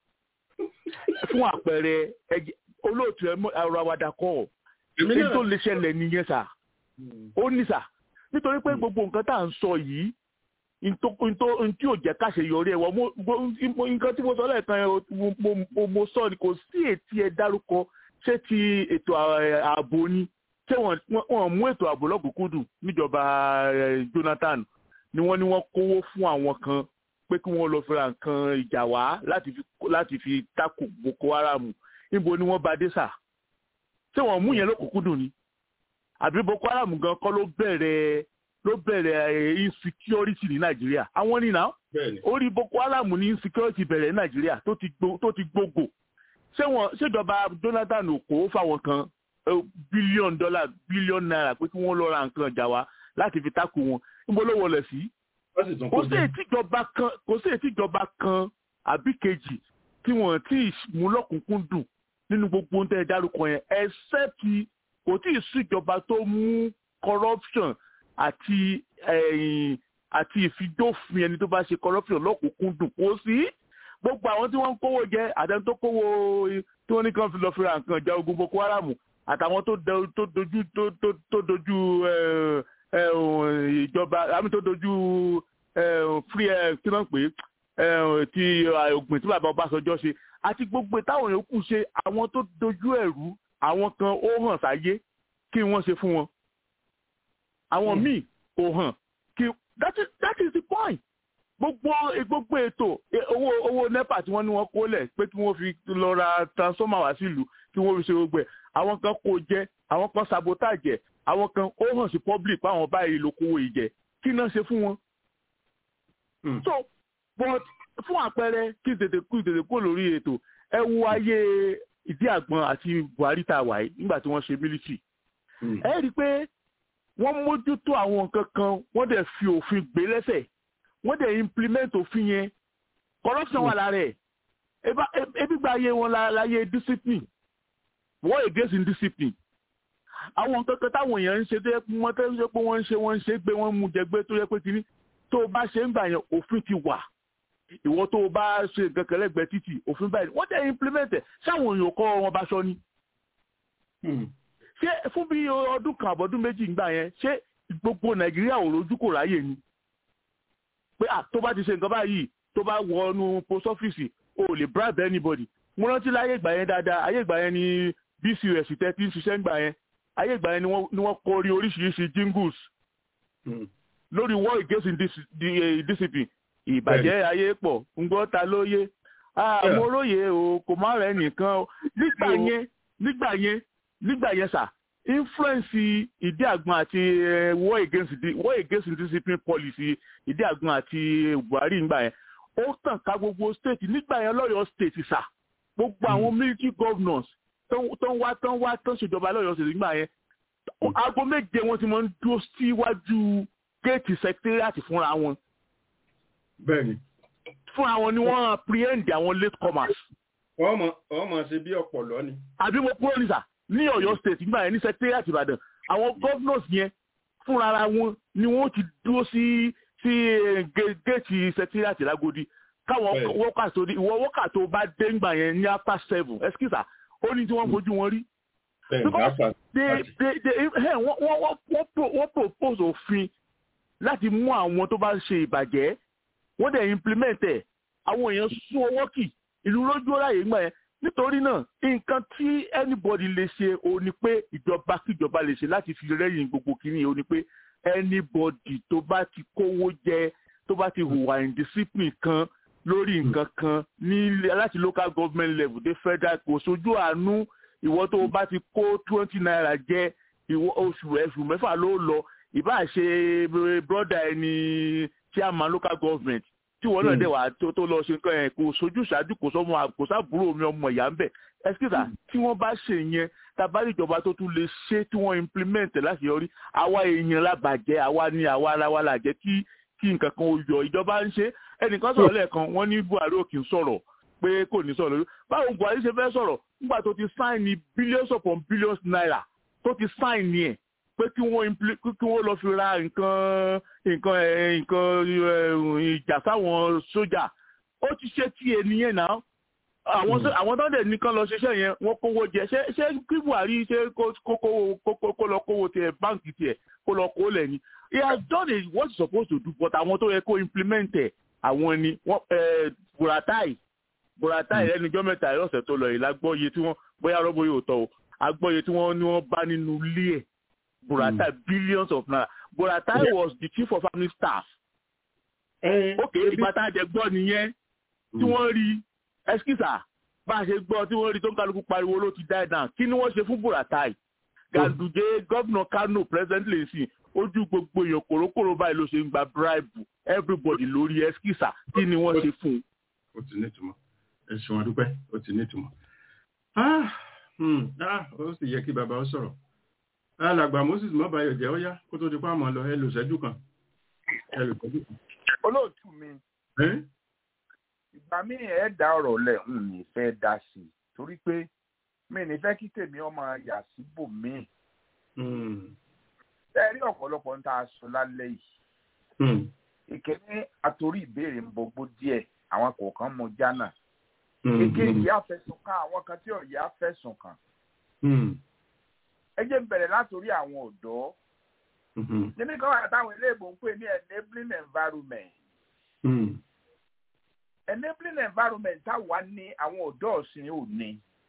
fún àpẹẹrẹ ẹjẹ- olóòtú ẹ mọ- ọ̀rọ̀ àwàdà kọ́ Èmi èyí náà- tó lè ṣẹlẹ̀ nìyẹn sà ó ní sà nítorí pé gbogbo nǹkan tá à ń sọ yìí ntó- ntó- ntí ò jẹ́ káṣe yọrí ẹ̀ wọ́n mo- mo- mo- nǹkan tí mo sọ lẹ́ẹ̀kan yẹn o- mo- mo- mo- mo sọ ni kò sí ètí ẹ dárúkọ ṣé ti ètò à- ààbò ni ṣé wọ́n wọ́n- wọ́n mú ètò ààbò lọ́kùnkúndùn níjọba eh, Jonathan ni wọ́n ní wọ́n kówó fún àwọn kan pé kí wọ́n lọ fi ra nǹkan ìjà wá láti fi láti fi takò Boko Haram níbo ni wọ́n bá dé sà ṣé wọ́n mú yẹn lọ́kùnkúndùn ni àbí Boko Haram gan kọ́ ló bẹ̀rẹ̀ ló bẹ̀rẹ̀ eh, insecurity ní Nàìjíríà àwọn ní náà orí Boko Haram ní insecurity bẹ̀rẹ̀ ní Nàìjíríà tó ti gbo- tó ti gbogbo ṣé wọn ṣèjọba Jonathan ò kó fáwọn kan bílíọ̀nù dọ́là bílíọ̀nù náírà pé kí wọ́n lọ ra nǹkan ìjà wá láti fi takò wọn níbo ló wọlé sí kò sí ètìjọba kan kò sí ètìjọba kan àbí kejì tí wọ́n ti mú lọ́kùnkúndùn nínú gbogbo ohun tẹ́ ẹ dárúkọ yẹn except kò tí ì sí ìjọba tó mú corruption àti ẹ̀yìn àti ìfidófin ẹni tó bá ṣe corruption lọ́kùnkúndùn kò sí gbogbo àwọn tí wọ́n ń kówó jẹ àtẹni tó kówó tí wọ́n ní kàn fi lọ fi ra nǹkan ìjà ogun Boko Haram àtàwọn tó do- tó dojú tó tó- tó dojú ẹ, ẹ, ìjọba àmì tó dojú ẹ, free ẹ, kí náà pé ẹ, ti ògbìn tí bàbá Ọbásanjọ́ ṣe àti gbogbo táwọn yòókù ṣe àwọn tó dojú ẹ̀rú àwọn kan ó hàn sáyé kí wọ́n ṣe fún wọn àwọn míì kò hàn kí that is that is the point gbogbo gbogbo ètò e- owó owó nepa tí wọ́n ní wọ́n kó lẹ̀ pé kí wọ́n fi lọ ra transformer wá sílùú kí wọ́n fi ṣe gbogbo ẹ̀ àwọn kan kó jẹ àwọn kan sabotage ẹ̀ àwọn kan ó hàn sí public pé àwọn báyìí ló kówó ìjẹ kí náà ṣe fún wọn. so but fún àpẹẹrẹ kí n tètè kú tètè kú lórí ètò ẹ wo ayé ìdí àgbọn àti buhari tá a wà yìí nígbà tí wọ́n ṣe mílítì ẹ rí i pé wọ́n mójútó àwọn nǹkan kan wọ́n dẹ̀ fi òfin gbé lẹ́sẹ̀ wọ́n dẹ̀ implement òfin yẹn corruption wà lára ẹ̀ Eba- e- ebi gba ayé wọn la- láyé discipline war against indiscipline àwọn nǹkan kan táwọn èèyàn ń ṣe tó yẹ pé wọ́n tẹ́ ṣe pé wọ́n ń ṣe wọ́n ń ṣe gbé wọ́n mú jẹ gbé tó yẹ pé kínní tó o bá ṣe ń gbà yẹn òfin ti wà ìwọ tó o bá ṣe nǹkan kan lẹ́gbẹ̀ẹ́ títì òfin báyìí wọ́n dẹ̀ implement ẹ̀ sáwọn èèyàn kọ́ wọn bá ṣọ ni ṣé fún bí ọdún kan àbọ̀dún méjì ńgbà yẹn ṣé gbogbo nàìjíríà ò rojú kò ráyè ni pé à tó bá ti ṣe nǹkan báyìí tó bá wọnú post office o ò lè bribe anybody mo rántí láyé ìgbà yẹn dáadáa ayé ìgbà yẹn ni bcus tẹ́ ti ń ṣiṣẹ́ ńgbà yẹn ayé ìgbà yẹn ni wọ́n ni wọ́n kọ orí oríṣiríṣi jingles lórí war against indis- di- eh, discipline ìbàjẹ́ ayé pọ̀ ńgbọ́ ta ló yé mo róye o kò má rẹ nìkan o nígbà yẹn nígbà yẹn nígbà yẹn sà influence ìdí àgbọn àti war against war against discipline policy ìdí àgbọn àti buhari nígbà yẹn ó tàn ká gbogbo state nígbà yẹn lọ́yọ̀ state sà gbogbo àwọn military governors tó ń wá tó ń wá tó ń ṣèjọba lọ́yọ̀ state nígbà yẹn aago méje wọn ti máa ń dúró síwájú géètì secretariat fúnra wọn. bẹ́ẹ̀ni. fúnra wọn ni wọ́n apprehend àwọn late comers. wọ́n mọ̀ wọ́n mọ̀ ṣe bí ọ̀pọ̀lọ́ ni. àbí mo kúrò ní sà ní Ọ̀yọ́ state nígbà yẹn ní secretariat Ìbàdàn àwọn governors yẹn fúnra wọn ni wọ́n ti dúró sí sí géètì secretariat lágodi káwọn wọ́kà tó ìwọ wọ́kà tó bá dé ńgbà yẹn ní after seven excuse ó ní tí wọ́n fojú wọn rí because they they they hey, wọ́n wọ́n wọ́n wọ́n propose òfin láti mú àwọn tó bá ń ṣe ìbàjẹ́ wọ́n dẹ̀ implement ẹ̀ àwọn èèyàn sún ọwọ́ kì ìlú lójú ọ̀ráyè gbà yẹn nítorí náà nǹkan tí anybody lè ṣe o ní pé ìjọba kíjọba lè ṣe láti fi rẹ́yìn gbogbo kìíní o ní pé anybody tó bá ti kówó jẹ tó bá ti hùwà indiscipline kan lórí nǹkan kan ní láti local government level dé federal kò sójú àánú ìwọ tó o bá ti kó twenty naira jẹ ìwọ oṣù ẹ̀sùn mẹ́fà ló lọ ìbá ṣe broda ẹni chairman local government tí wọn náà dẹ̀ wá tó lọ ṣe nǹkan ẹ̀ kò sojú ṣáájú kò sọmọ kò sábúrò mi ọmọ ìyá ń bẹ̀ ẹsikíta tí wọ́n bá ṣe yẹn tabari ìjọba tó tún lè ṣe tí wọ́n implement láti yọrí àwa èèyàn lábàjẹ́ àwa ni àwa ara wa là jẹ́ kí kí nǹkan kan ó yọ ìjọba ń ṣe ẹnìkan sọ̀rọ̀ lẹ́ẹ̀kan wọ́n ní Buhari ò kì í sọ̀rọ̀ pé kò ní sọ̀rọ̀ lórí báwo Buhari ṣe fẹ́ sọ̀rọ̀ nígbà tó ti sign ní billions upon billions naira tó ti sign ní ẹ̀ pé kí wọ́n kí wọ́n lọ fi ra nǹkan nǹkan nǹkan ìjà sáwọn sójà ó ti ṣe tí ènìyàn náà àwọn àwọn tó ń dẹ̀ nìkan lọ ṣiṣẹ́ yẹn wọ́n kówó jẹ ṣé ṣé kí Buhari ṣe kó lọ kówó tiẹ̀ báǹkì tiẹ̀ kó lọ kó lẹ̀ ni he has done it what he supposed to do but àwọn tó yẹ kó implement ẹ̀ àwọn ni wọ́n Buratai Buratai lẹ́nu ijọ́ mẹ́ta ẹ̀ lọ́sẹ̀ tó lọ yìí lágbóye tí wọ́n bóyá rọ́bó yóò tọ̀ o agbóye tí wọ́n ní wọ́n bá nínú ilé ẹ̀ Buratai mm. billions of naira Buratai yeah. was the chief of army staff. ok ìgbà tá a jẹ gbọ́ nìyẹn tí wọ́n rí ẹskísà bá a ṣe gbọ́ tí wọ́n rí tó ń kálukú pariwo ló ti die down kí ni wọ́n ṣe fún Buratai Ganduje gómìnà Kano presently sí ojú gbogbo èèyàn kòrókòrò báyìí ló ṣe ń gba bribe everybody lórí ẹskísà kí ni wọ́n ṣe fún un. ó ti ní ìtumọ̀ ẹ ṣeun adúpẹ́ ó ti ní ìtumọ̀ ó sì yẹ kí bàbá ó sọ̀rọ̀ alàgbà moses mọ́bàáyọ̀ jẹ́ ó yá kó tó di pa àmọ́ lọ ẹ lò ṣẹ́jú kan ẹ lò ṣẹ́jú kan. olóòtú mi ìgbà míì ẹ dá ọ̀rọ̀ lẹ̀ ń ní fẹ́ dá sí i torí pé mi ní fẹ́ kí tèmi ọmọ yà síbò míì. ẹ rí ọ̀pọ̀lọpọ̀ ń tá a sọ lálẹ́ yìí. ìkíní àtòrí ìbéèrè ń bọgbó díẹ̀ àwọn kọ̀ọ̀kan mọ jánà. èkejì àfẹsùn kan àwọn kan tí ọ̀yẹ́ àfẹsùn kan ẹ jẹ́ n bẹ̀rẹ̀ látòrí àwọn ọ̀dọ́ níbi kan wà táwọn iléèbò ń pè ní enabling environment enabling environment táwa ní àwọn ọ̀dọ́ ọ̀sìn ò ní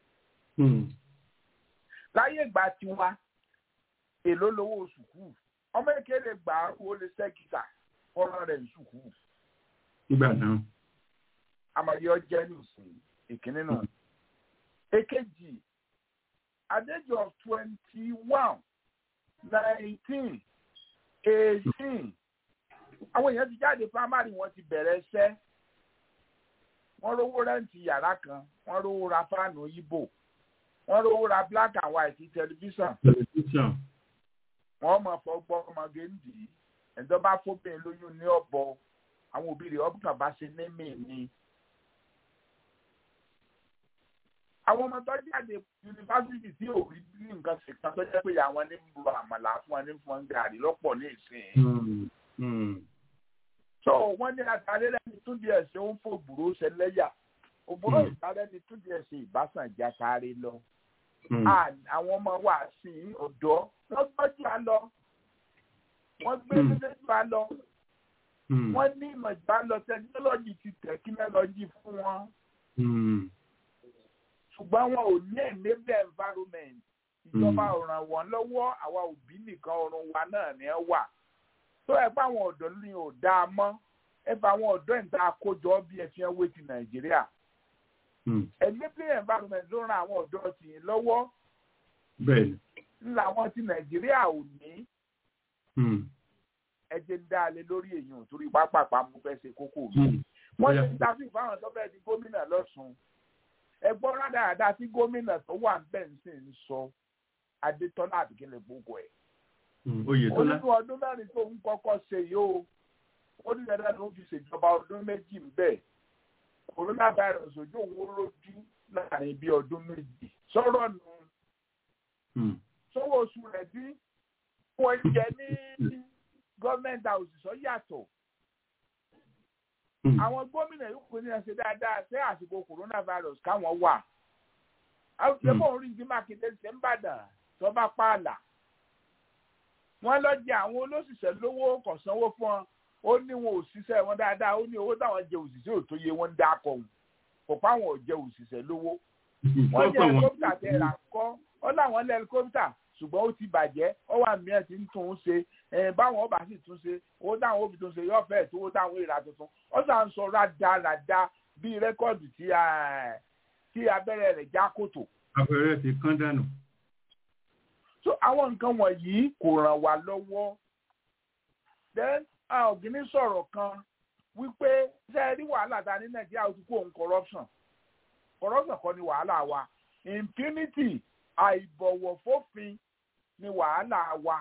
láyé ìgbà tiwa èló lówó sùkúù ọmọ ìkéde gbà owó lè sẹ́kítà fọ́nrán rẹ̀ sùkúù. nígbà náà. àmọ̀yé ọjẹ́ nìsín ìkíní náà. èkejì at the age of twenty-one nineteen eighteen àwọn èèyàn ti jáde primary wọn ti bẹ̀rẹ̀ iṣẹ́ wọ́n rówó rẹ́ǹtì yàrá kan wọ́n rówó ra fáànù yíbò wọ́n rówó ra black and white tẹlifíṣàn wọ́n mọ̀ fọgbọ́n ọmọge ń dì í ẹ̀dọ́ bá fóbìnrin lóyún ní ọ̀bọ àwọn òbí rẹ̀ ọ̀bùkàn bá ṣe ní mí ni. àwọn ọmọ tó jáde yunifásitì tí ò rí ní nǹkan ṣe kan tó jẹ́ pé àwọn ní ń lo àmàlà fún wọn ní fún wọn gàrí lọ́pọ̀ ní ìsìn. so wọ́n ní àtàlẹ́ lẹ́ni tún díẹ̀ ṣe ń fò òbúrò ṣẹlẹ́yà òbúrò ìtàlẹ́ ni tún díẹ̀ ṣe ìbásàn já sáré lọ. àwọn ọmọ wa sí ọ̀dọ́ wọ́n gbọ́jú à lọ wọ́n gbé méjèèjì à lọ wọ́n ní ìmọ̀ ìgbà lọ tẹkinọ́lọ́jì ti tẹkinọ́lọ́jì fún wọn ṣùgbọ́n wọn ò ní enable environment ìjọba ò ràn wọ́n lọ́wọ́ àwa òbí nìkan ọrùn wa náà ni ẹ wà tó ẹ bá àwọn ọ̀dọ́ ní ò dáa mọ́ ẹ bá àwọn ọ̀dọ́ ìta àkójọ bí ẹ fi ń wé ti nàìjíríà enabling environment ló ran àwọn ọ̀dọ́ tì í lọ́wọ́ bẹ́ẹ̀ni. làwọn ti nàìjíríà ò ní ẹjẹ ń dá a lé lórí èèyàn torí pápápá mo fẹ́ ṣe kókó mi. wọ́n ti ń dábì fáwọn tó fẹ́ẹ́ di gómìnà lọ́sùn ẹgbọ́n rádaràda tí gómìnà tó wà bẹ́ẹ̀ ń sì ń sọ adétọ́lá àbíkẹ́lẹ̀ gbogbo ẹ̀. oyetola. onínú ọdún mẹ́rin tó ń kọ́kọ́ ṣe yìí o ó ní dandan ló fi ṣèjọba ọdún méjì ń bẹ̀ coronavirus ojú òun lójú láàrin bíi ọdún méjì sọ̀rọ̀ nù sọ́wọ́ oṣù rẹ̀ dín wọ́n jẹ ní gọ́ọ̀mẹ̀ntì àwòsíṣọ́ yàtọ̀. àwọn gómìnà yóò pín ní ẹsẹ̀ dáadáa ṣé àsìkò coronavirus káwọn wà. àwùjọpọ̀ orí ìdí mákindé ṣe ń bàdàn tó bá pààlà. wọ́n lọ jẹ àwọn olóṣìṣẹ́ lówó kò sanwó fún wọn ó ní wọn ò ṣiṣẹ́ wọn dáadáa ó ní owó táwọn jẹ òṣìṣẹ́ ò tó yẹ wọn ń dá akọ òun kò pa àwọn ò jẹ òṣìṣẹ́ lówó. wọ́n jẹ helicopter tẹ̀ rà kọ́ ọ́ láwọn lẹ́ helicopter ṣùgbọ́n ó ti bàjẹ́ ó wà mìíràn tí ń tún un ṣe báwọn ọba sì tún ṣe owó táwọn òbí tún ṣe yóò fẹ́ tó owó táwọn ìrà tuntun ó sà ń sọ rádaràda bíi rẹ́kọ́ọ̀dù tí abẹ́rẹ́ rẹ̀ já kòtò. abẹ́rẹ́ ti kán dànù. so àwọn nǹkan wọ̀nyí kò ràn wá lọ́wọ́ then ọ̀gíní sọ̀rọ̀ kan wípé ṣé ẹ rí wàhálà ta ní nàìjíríà ó ti kó òun corruption corruption kọ́ ni wàhálà wa impunity àìbọ̀wọ̀ fófin ni wàhálà wa.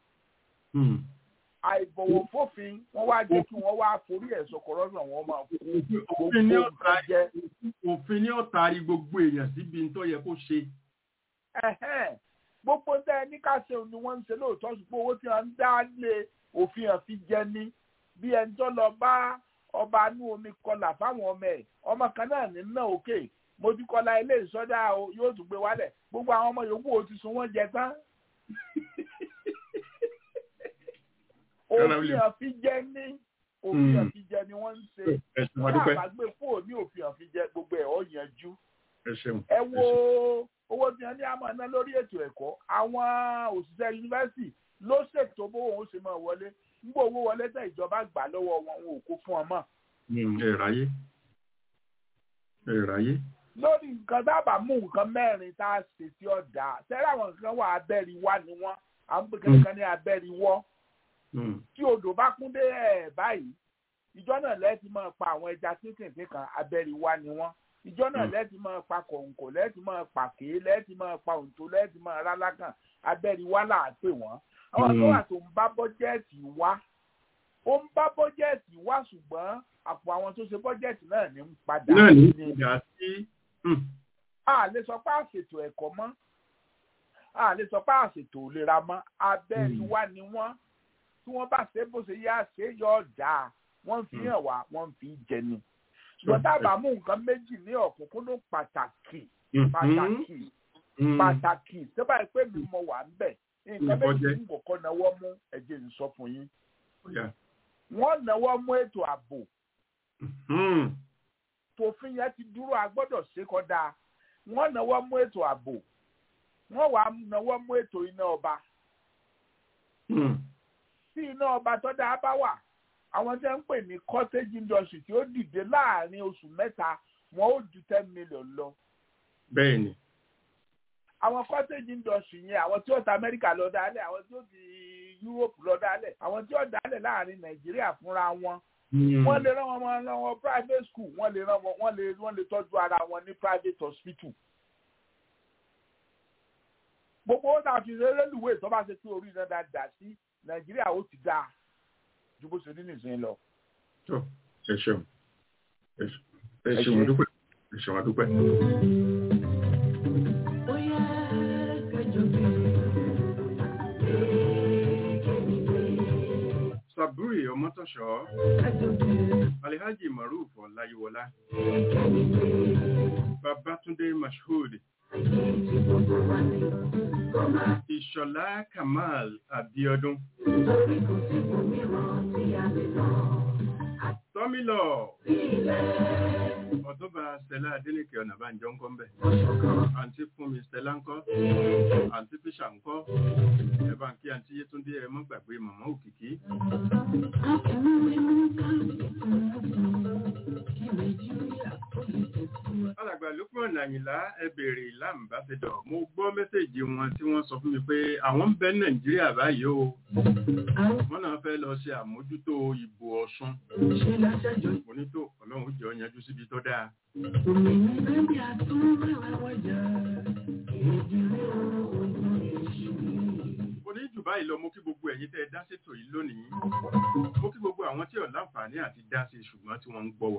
àìbọ̀wọ̀ fófin wọ́n wá jẹ́ kí wọ́n wá forí ẹ̀sọ́ corruption wọn máa kú gbogbo nǹkan jẹ́. òfin ní ọ̀tàrí gbogbo èèyàn síbi tó yẹ kó ṣe. gbogbo tẹ ní ká ṣe ni wọ́n ń ṣe lóòótọ́ ṣùgbọ́n owó tí wọ́n ń dá lé òfin hàn fi jẹ ní bí ẹni tó lọ bá ọba inú omi kọlà fáwọn ọmọ ẹ̀ ọmọ kan náà ní náà òkè mojúkọlá ilé ìsọdá yóò tún gbé wálẹ̀ gbogbo àwọn ọmọ yòókù ó ti sun wọ́n jẹ tán. òfin àfijẹ ní òfin àfijẹ ni wọ́n ń ṣe wọ́n àbágbé fóònù ní òfin àfijẹ gbogbo ẹ̀ ọ́ yanjú. ẹ wo owó tí wọ́n ní àmọ́ ná lórí ètò ẹ̀kọ́ àwọn òṣìṣẹ́ yunifásitì ló ṣètò bówó òun ṣe máa wọlé nígbà owó wọlé tẹ ìjọba gbà lọ́wọ́ wọn wọn ò kó fún ọmọ. ẹ ráyé ẹ ráyé lórí nǹkan dábàá mú nǹkan mẹ́rin tá a ṣe tí ó dáa sẹ́rẹ́ àwọn nǹkan wà abẹ́rí wá ni wọ́n àwọn pèkè kan ní abẹ́rí wọ́. tí odò bá kún dé ẹ̀ báyìí ìjọ náà lẹ́ẹ̀tì máa pa àwọn ẹja kéékèèké kan abẹ́rí wá ni wọ́n. ìjọ náà lẹ́ẹ̀tì máa pa kọ̀ǹkọ̀ lẹ́ẹ̀tì máa pa kéé lẹ́ẹ̀tì máa pa òǹtó lẹ́ẹ̀tì máa rálákàn abẹ́rí wá là á pè wọ́n. àwọn tó wà tó ń bá bọ́jẹ́ẹ̀tì wá ó ń bá bọ́jẹ́ẹ̀tì wá ṣùgbọ́n àpò àwọn tó ṣe bọ́jẹ́ẹ̀tì náà ní ń padà. náà ní ìjà sí a lè sọ pé àṣètò ẹ̀kọ́ mọ́ a lè sọ pé àṣètò ìlera mọ́ abẹ́rẹ́ wa ni wọ́n tí wọ́n bá ṣe bó ṣe yá ṣe yọ ọ̀dà wọ́n fi hàn wá wọ́n fi jẹ ni. ṣùgbọ́n tábà mú nǹkan méjì ní ọ̀kúnkúndùn pàtàkì pàtàkì pàtàkì sẹ́bà pé mi mọ wà ń bẹ̀ nǹkan méjì ń kọ̀kọ́ náwó mú ẹ̀jẹ̀ ń sọ fún yín. wọ́n náwó mú ètò ààbò tòfin yẹn ti dúró a gbọ́dọ̀ ṣe kódà wọ́n náwó mú ètò ààbò wọ́n wàá náwó mú ètò iná ọba tí iná ọba tó dáa bá wà àwọn tí wọ́n ń pè ní cottage industry tí ó dìde láàrin oṣù mẹ́ta wọ́n ó ju ten million lọ. bẹ́ẹ̀ni. àwọn cottage industry yẹn àwọn tí ó ta Amẹ́ríkà lọ dálẹ̀ àwọn tí ó ti Europe lọ dálẹ̀ àwọn tí ó dálẹ̀ láàrin Nàìjíríà fúnra wọn wọ́n lè rán wọn máa rán wọn private school wọ́n lè rán wọn wọ́n lè wọ́n lè tọ́jú ara wọn ní private hospital. gbogbo ó náà fi rélùwé tó bá ṣe pé orí iná dáadáa sí nàìjíríà ó ti dáa ju bó ṣe ní nìsín lọ. ẹ ṣeun ẹ ṣeun àdúpẹ́ ẹ ṣeun àdúpẹ́. Saburi Ọmọ́tọ̀ṣọ́, Alihaji Maruf Ọláyíwọlá, Babatunde Mashood, Ìṣọ̀lá Kamal Abiodun. fámílọ̀ ọ̀tọ́ba stella adélèké ọ̀nàbànjọ́ ńkọ́ ńbẹ̀ àǹtí fúnmi stella ńkọ́ àǹtí fisher ńkọ́ ẹ̀bá kí àǹtí yétúndé ẹ mọ́ gbàgbé màmá òkìkí. alàgbà lókùn nàyìnlá ẹ béèrè láǹbàṣẹdọ mo gbọ́ mẹ́sẹ̀gì wọn tí wọ́n sọ fún mi pé àwọn ń bẹ nàìjíríà báyìí o wọ́n náà fẹ́ lọ ṣe àmójútó ìbò ọ̀ṣun onítò ọlọ́run jẹ́ ọ̀yanjú síbi tó dáa. oní jù báyìí lọ mo kí gbogbo ẹ̀yin tẹ́ ẹ dá sétò yìí lónìí mo kí gbogbo àwọn tí ò láǹfààní àti dá sí ṣùgbọ́n tí wọ́n ń gbọ́ wà.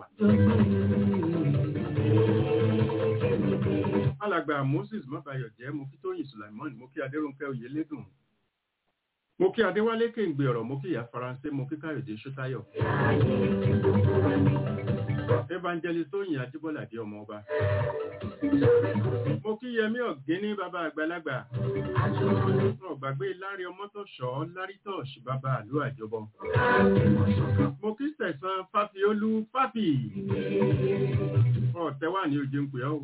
alàgbà moses mọ́bàyọ̀ jẹ́ mo kí tóyìn sulaimon mo kí adéròǹkẹ́ oyèlédùn mo kí adéwálé kéǹgbé ọ̀rọ̀ mo kí ìyá faransé mo kí káyọ̀dé ṣótáyọ̀ evangelist tóyìn ajíbọ́ládé ọmọ ọba mo kí yẹmí ọ̀gíní bàbá àgbàlagbà wọn gbàgbé lárí ọmọtọ̀ṣọ́ lárítọ̀ṣ bàbá àlú àjọbọ mo kí sẹ̀sán fáfiolú fáfì ọ̀tẹ́wà ní ojú ń pè ọ́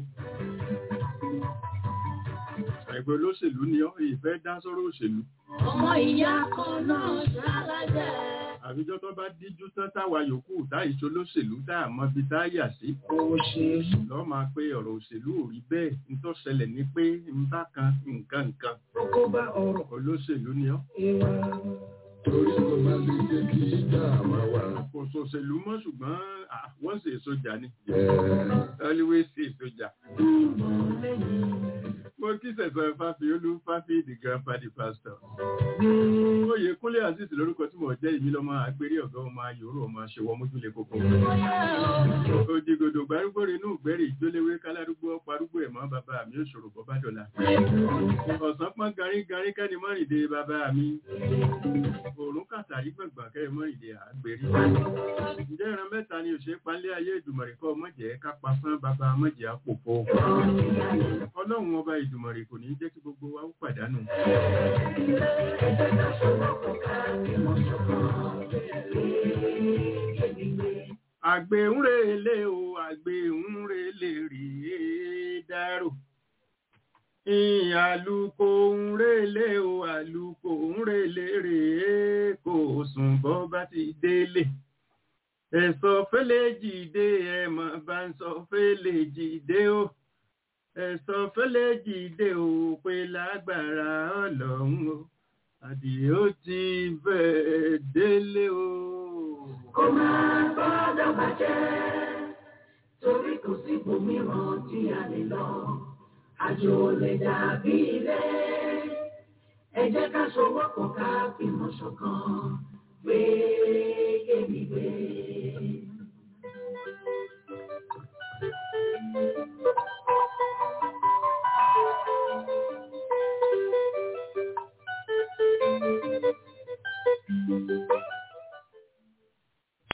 ẹgbẹ́ olóṣèlú ni ọ́ ìfẹ́ dá sọ́rọ̀ òṣèlú ọmọ ìyá kan náà ṣálájẹ́ àbíjọ́ tó bá díjú tán táwa yòókù táìṣó lóṣèlú tá a mọ bí tá a yà sí. lọ́ máa pé ọ̀rọ̀ òṣèlú ò rí bẹ́ẹ̀ ń tó ṣẹlẹ̀ ní pé ń bá kan nǹkan nǹkan. olóṣèlú ni ọ́. torí kò má lè jẹ́ kí ìjà máa wà. kò sòṣèlú mọ́ ṣùgbọ́n wọ́n ṣe sójà ni. always ṣe sójà. mo kí sẹ̀sọ̀ fáfiolú fáfi the grandpa the pastor. oyè kúnlé azeez lórúkọ tí mo jẹ́ ìmí lọ́mọ agbérí ọ̀gá ọmọ ayòrò ọmọ aṣèwọ́ mójúlé kókó. òjìgòdò gbárùgbòrè inú ìgbẹ́rì ìjóléwé kálárúgbó parúgbó ẹ̀mọ́ bàbá mi ò ṣòro bọ́bá dọ̀la. ọ̀sán pọ́n garígarí kẹ́ni mọ́rìndé bàbá mi. òrùn kàtàrí gbọ̀ngbọ̀n kẹ́ mọ́rìndé àgbèrí. ǹjẹ́ ìran mẹ́ta ni òṣèré palẹ́ ayé ìdùmọ̀rì kọ́ mọ̀jẹ̀ ká pasán bàbá mọ̀jẹ̀ àpòpọ̀. ọlọ́run ọba ìdùmọ̀rì kò ní jẹ́ kí gbogbo wa ó pàdánù. àgbẹ̀ ń relé o àgbẹ̀ ń relé rèé dárò àlùkò ń relé o àlùkò ń relé rèé kò sùn bọ́ bá ti délé ẹ̀sọ́ fẹ́lẹ́ jìde ẹ̀mọ̀ bá ń sọ fẹ́lẹ́ jìde o ẹ̀sọ́ fẹ́lẹ́ jìde o pé lágbára ọlọ́run o àdìyẹ ó ti fẹ́ délé o. kó máa gbọ́dọ̀ bàjẹ́ torí kò sí ibòmíràn tí a lè lọ àjò lè dàbí ilé ẹ jẹ́ ká sowọ́pọ̀ ká fìmọ̀ ṣọ̀kan gbé kémi gbé.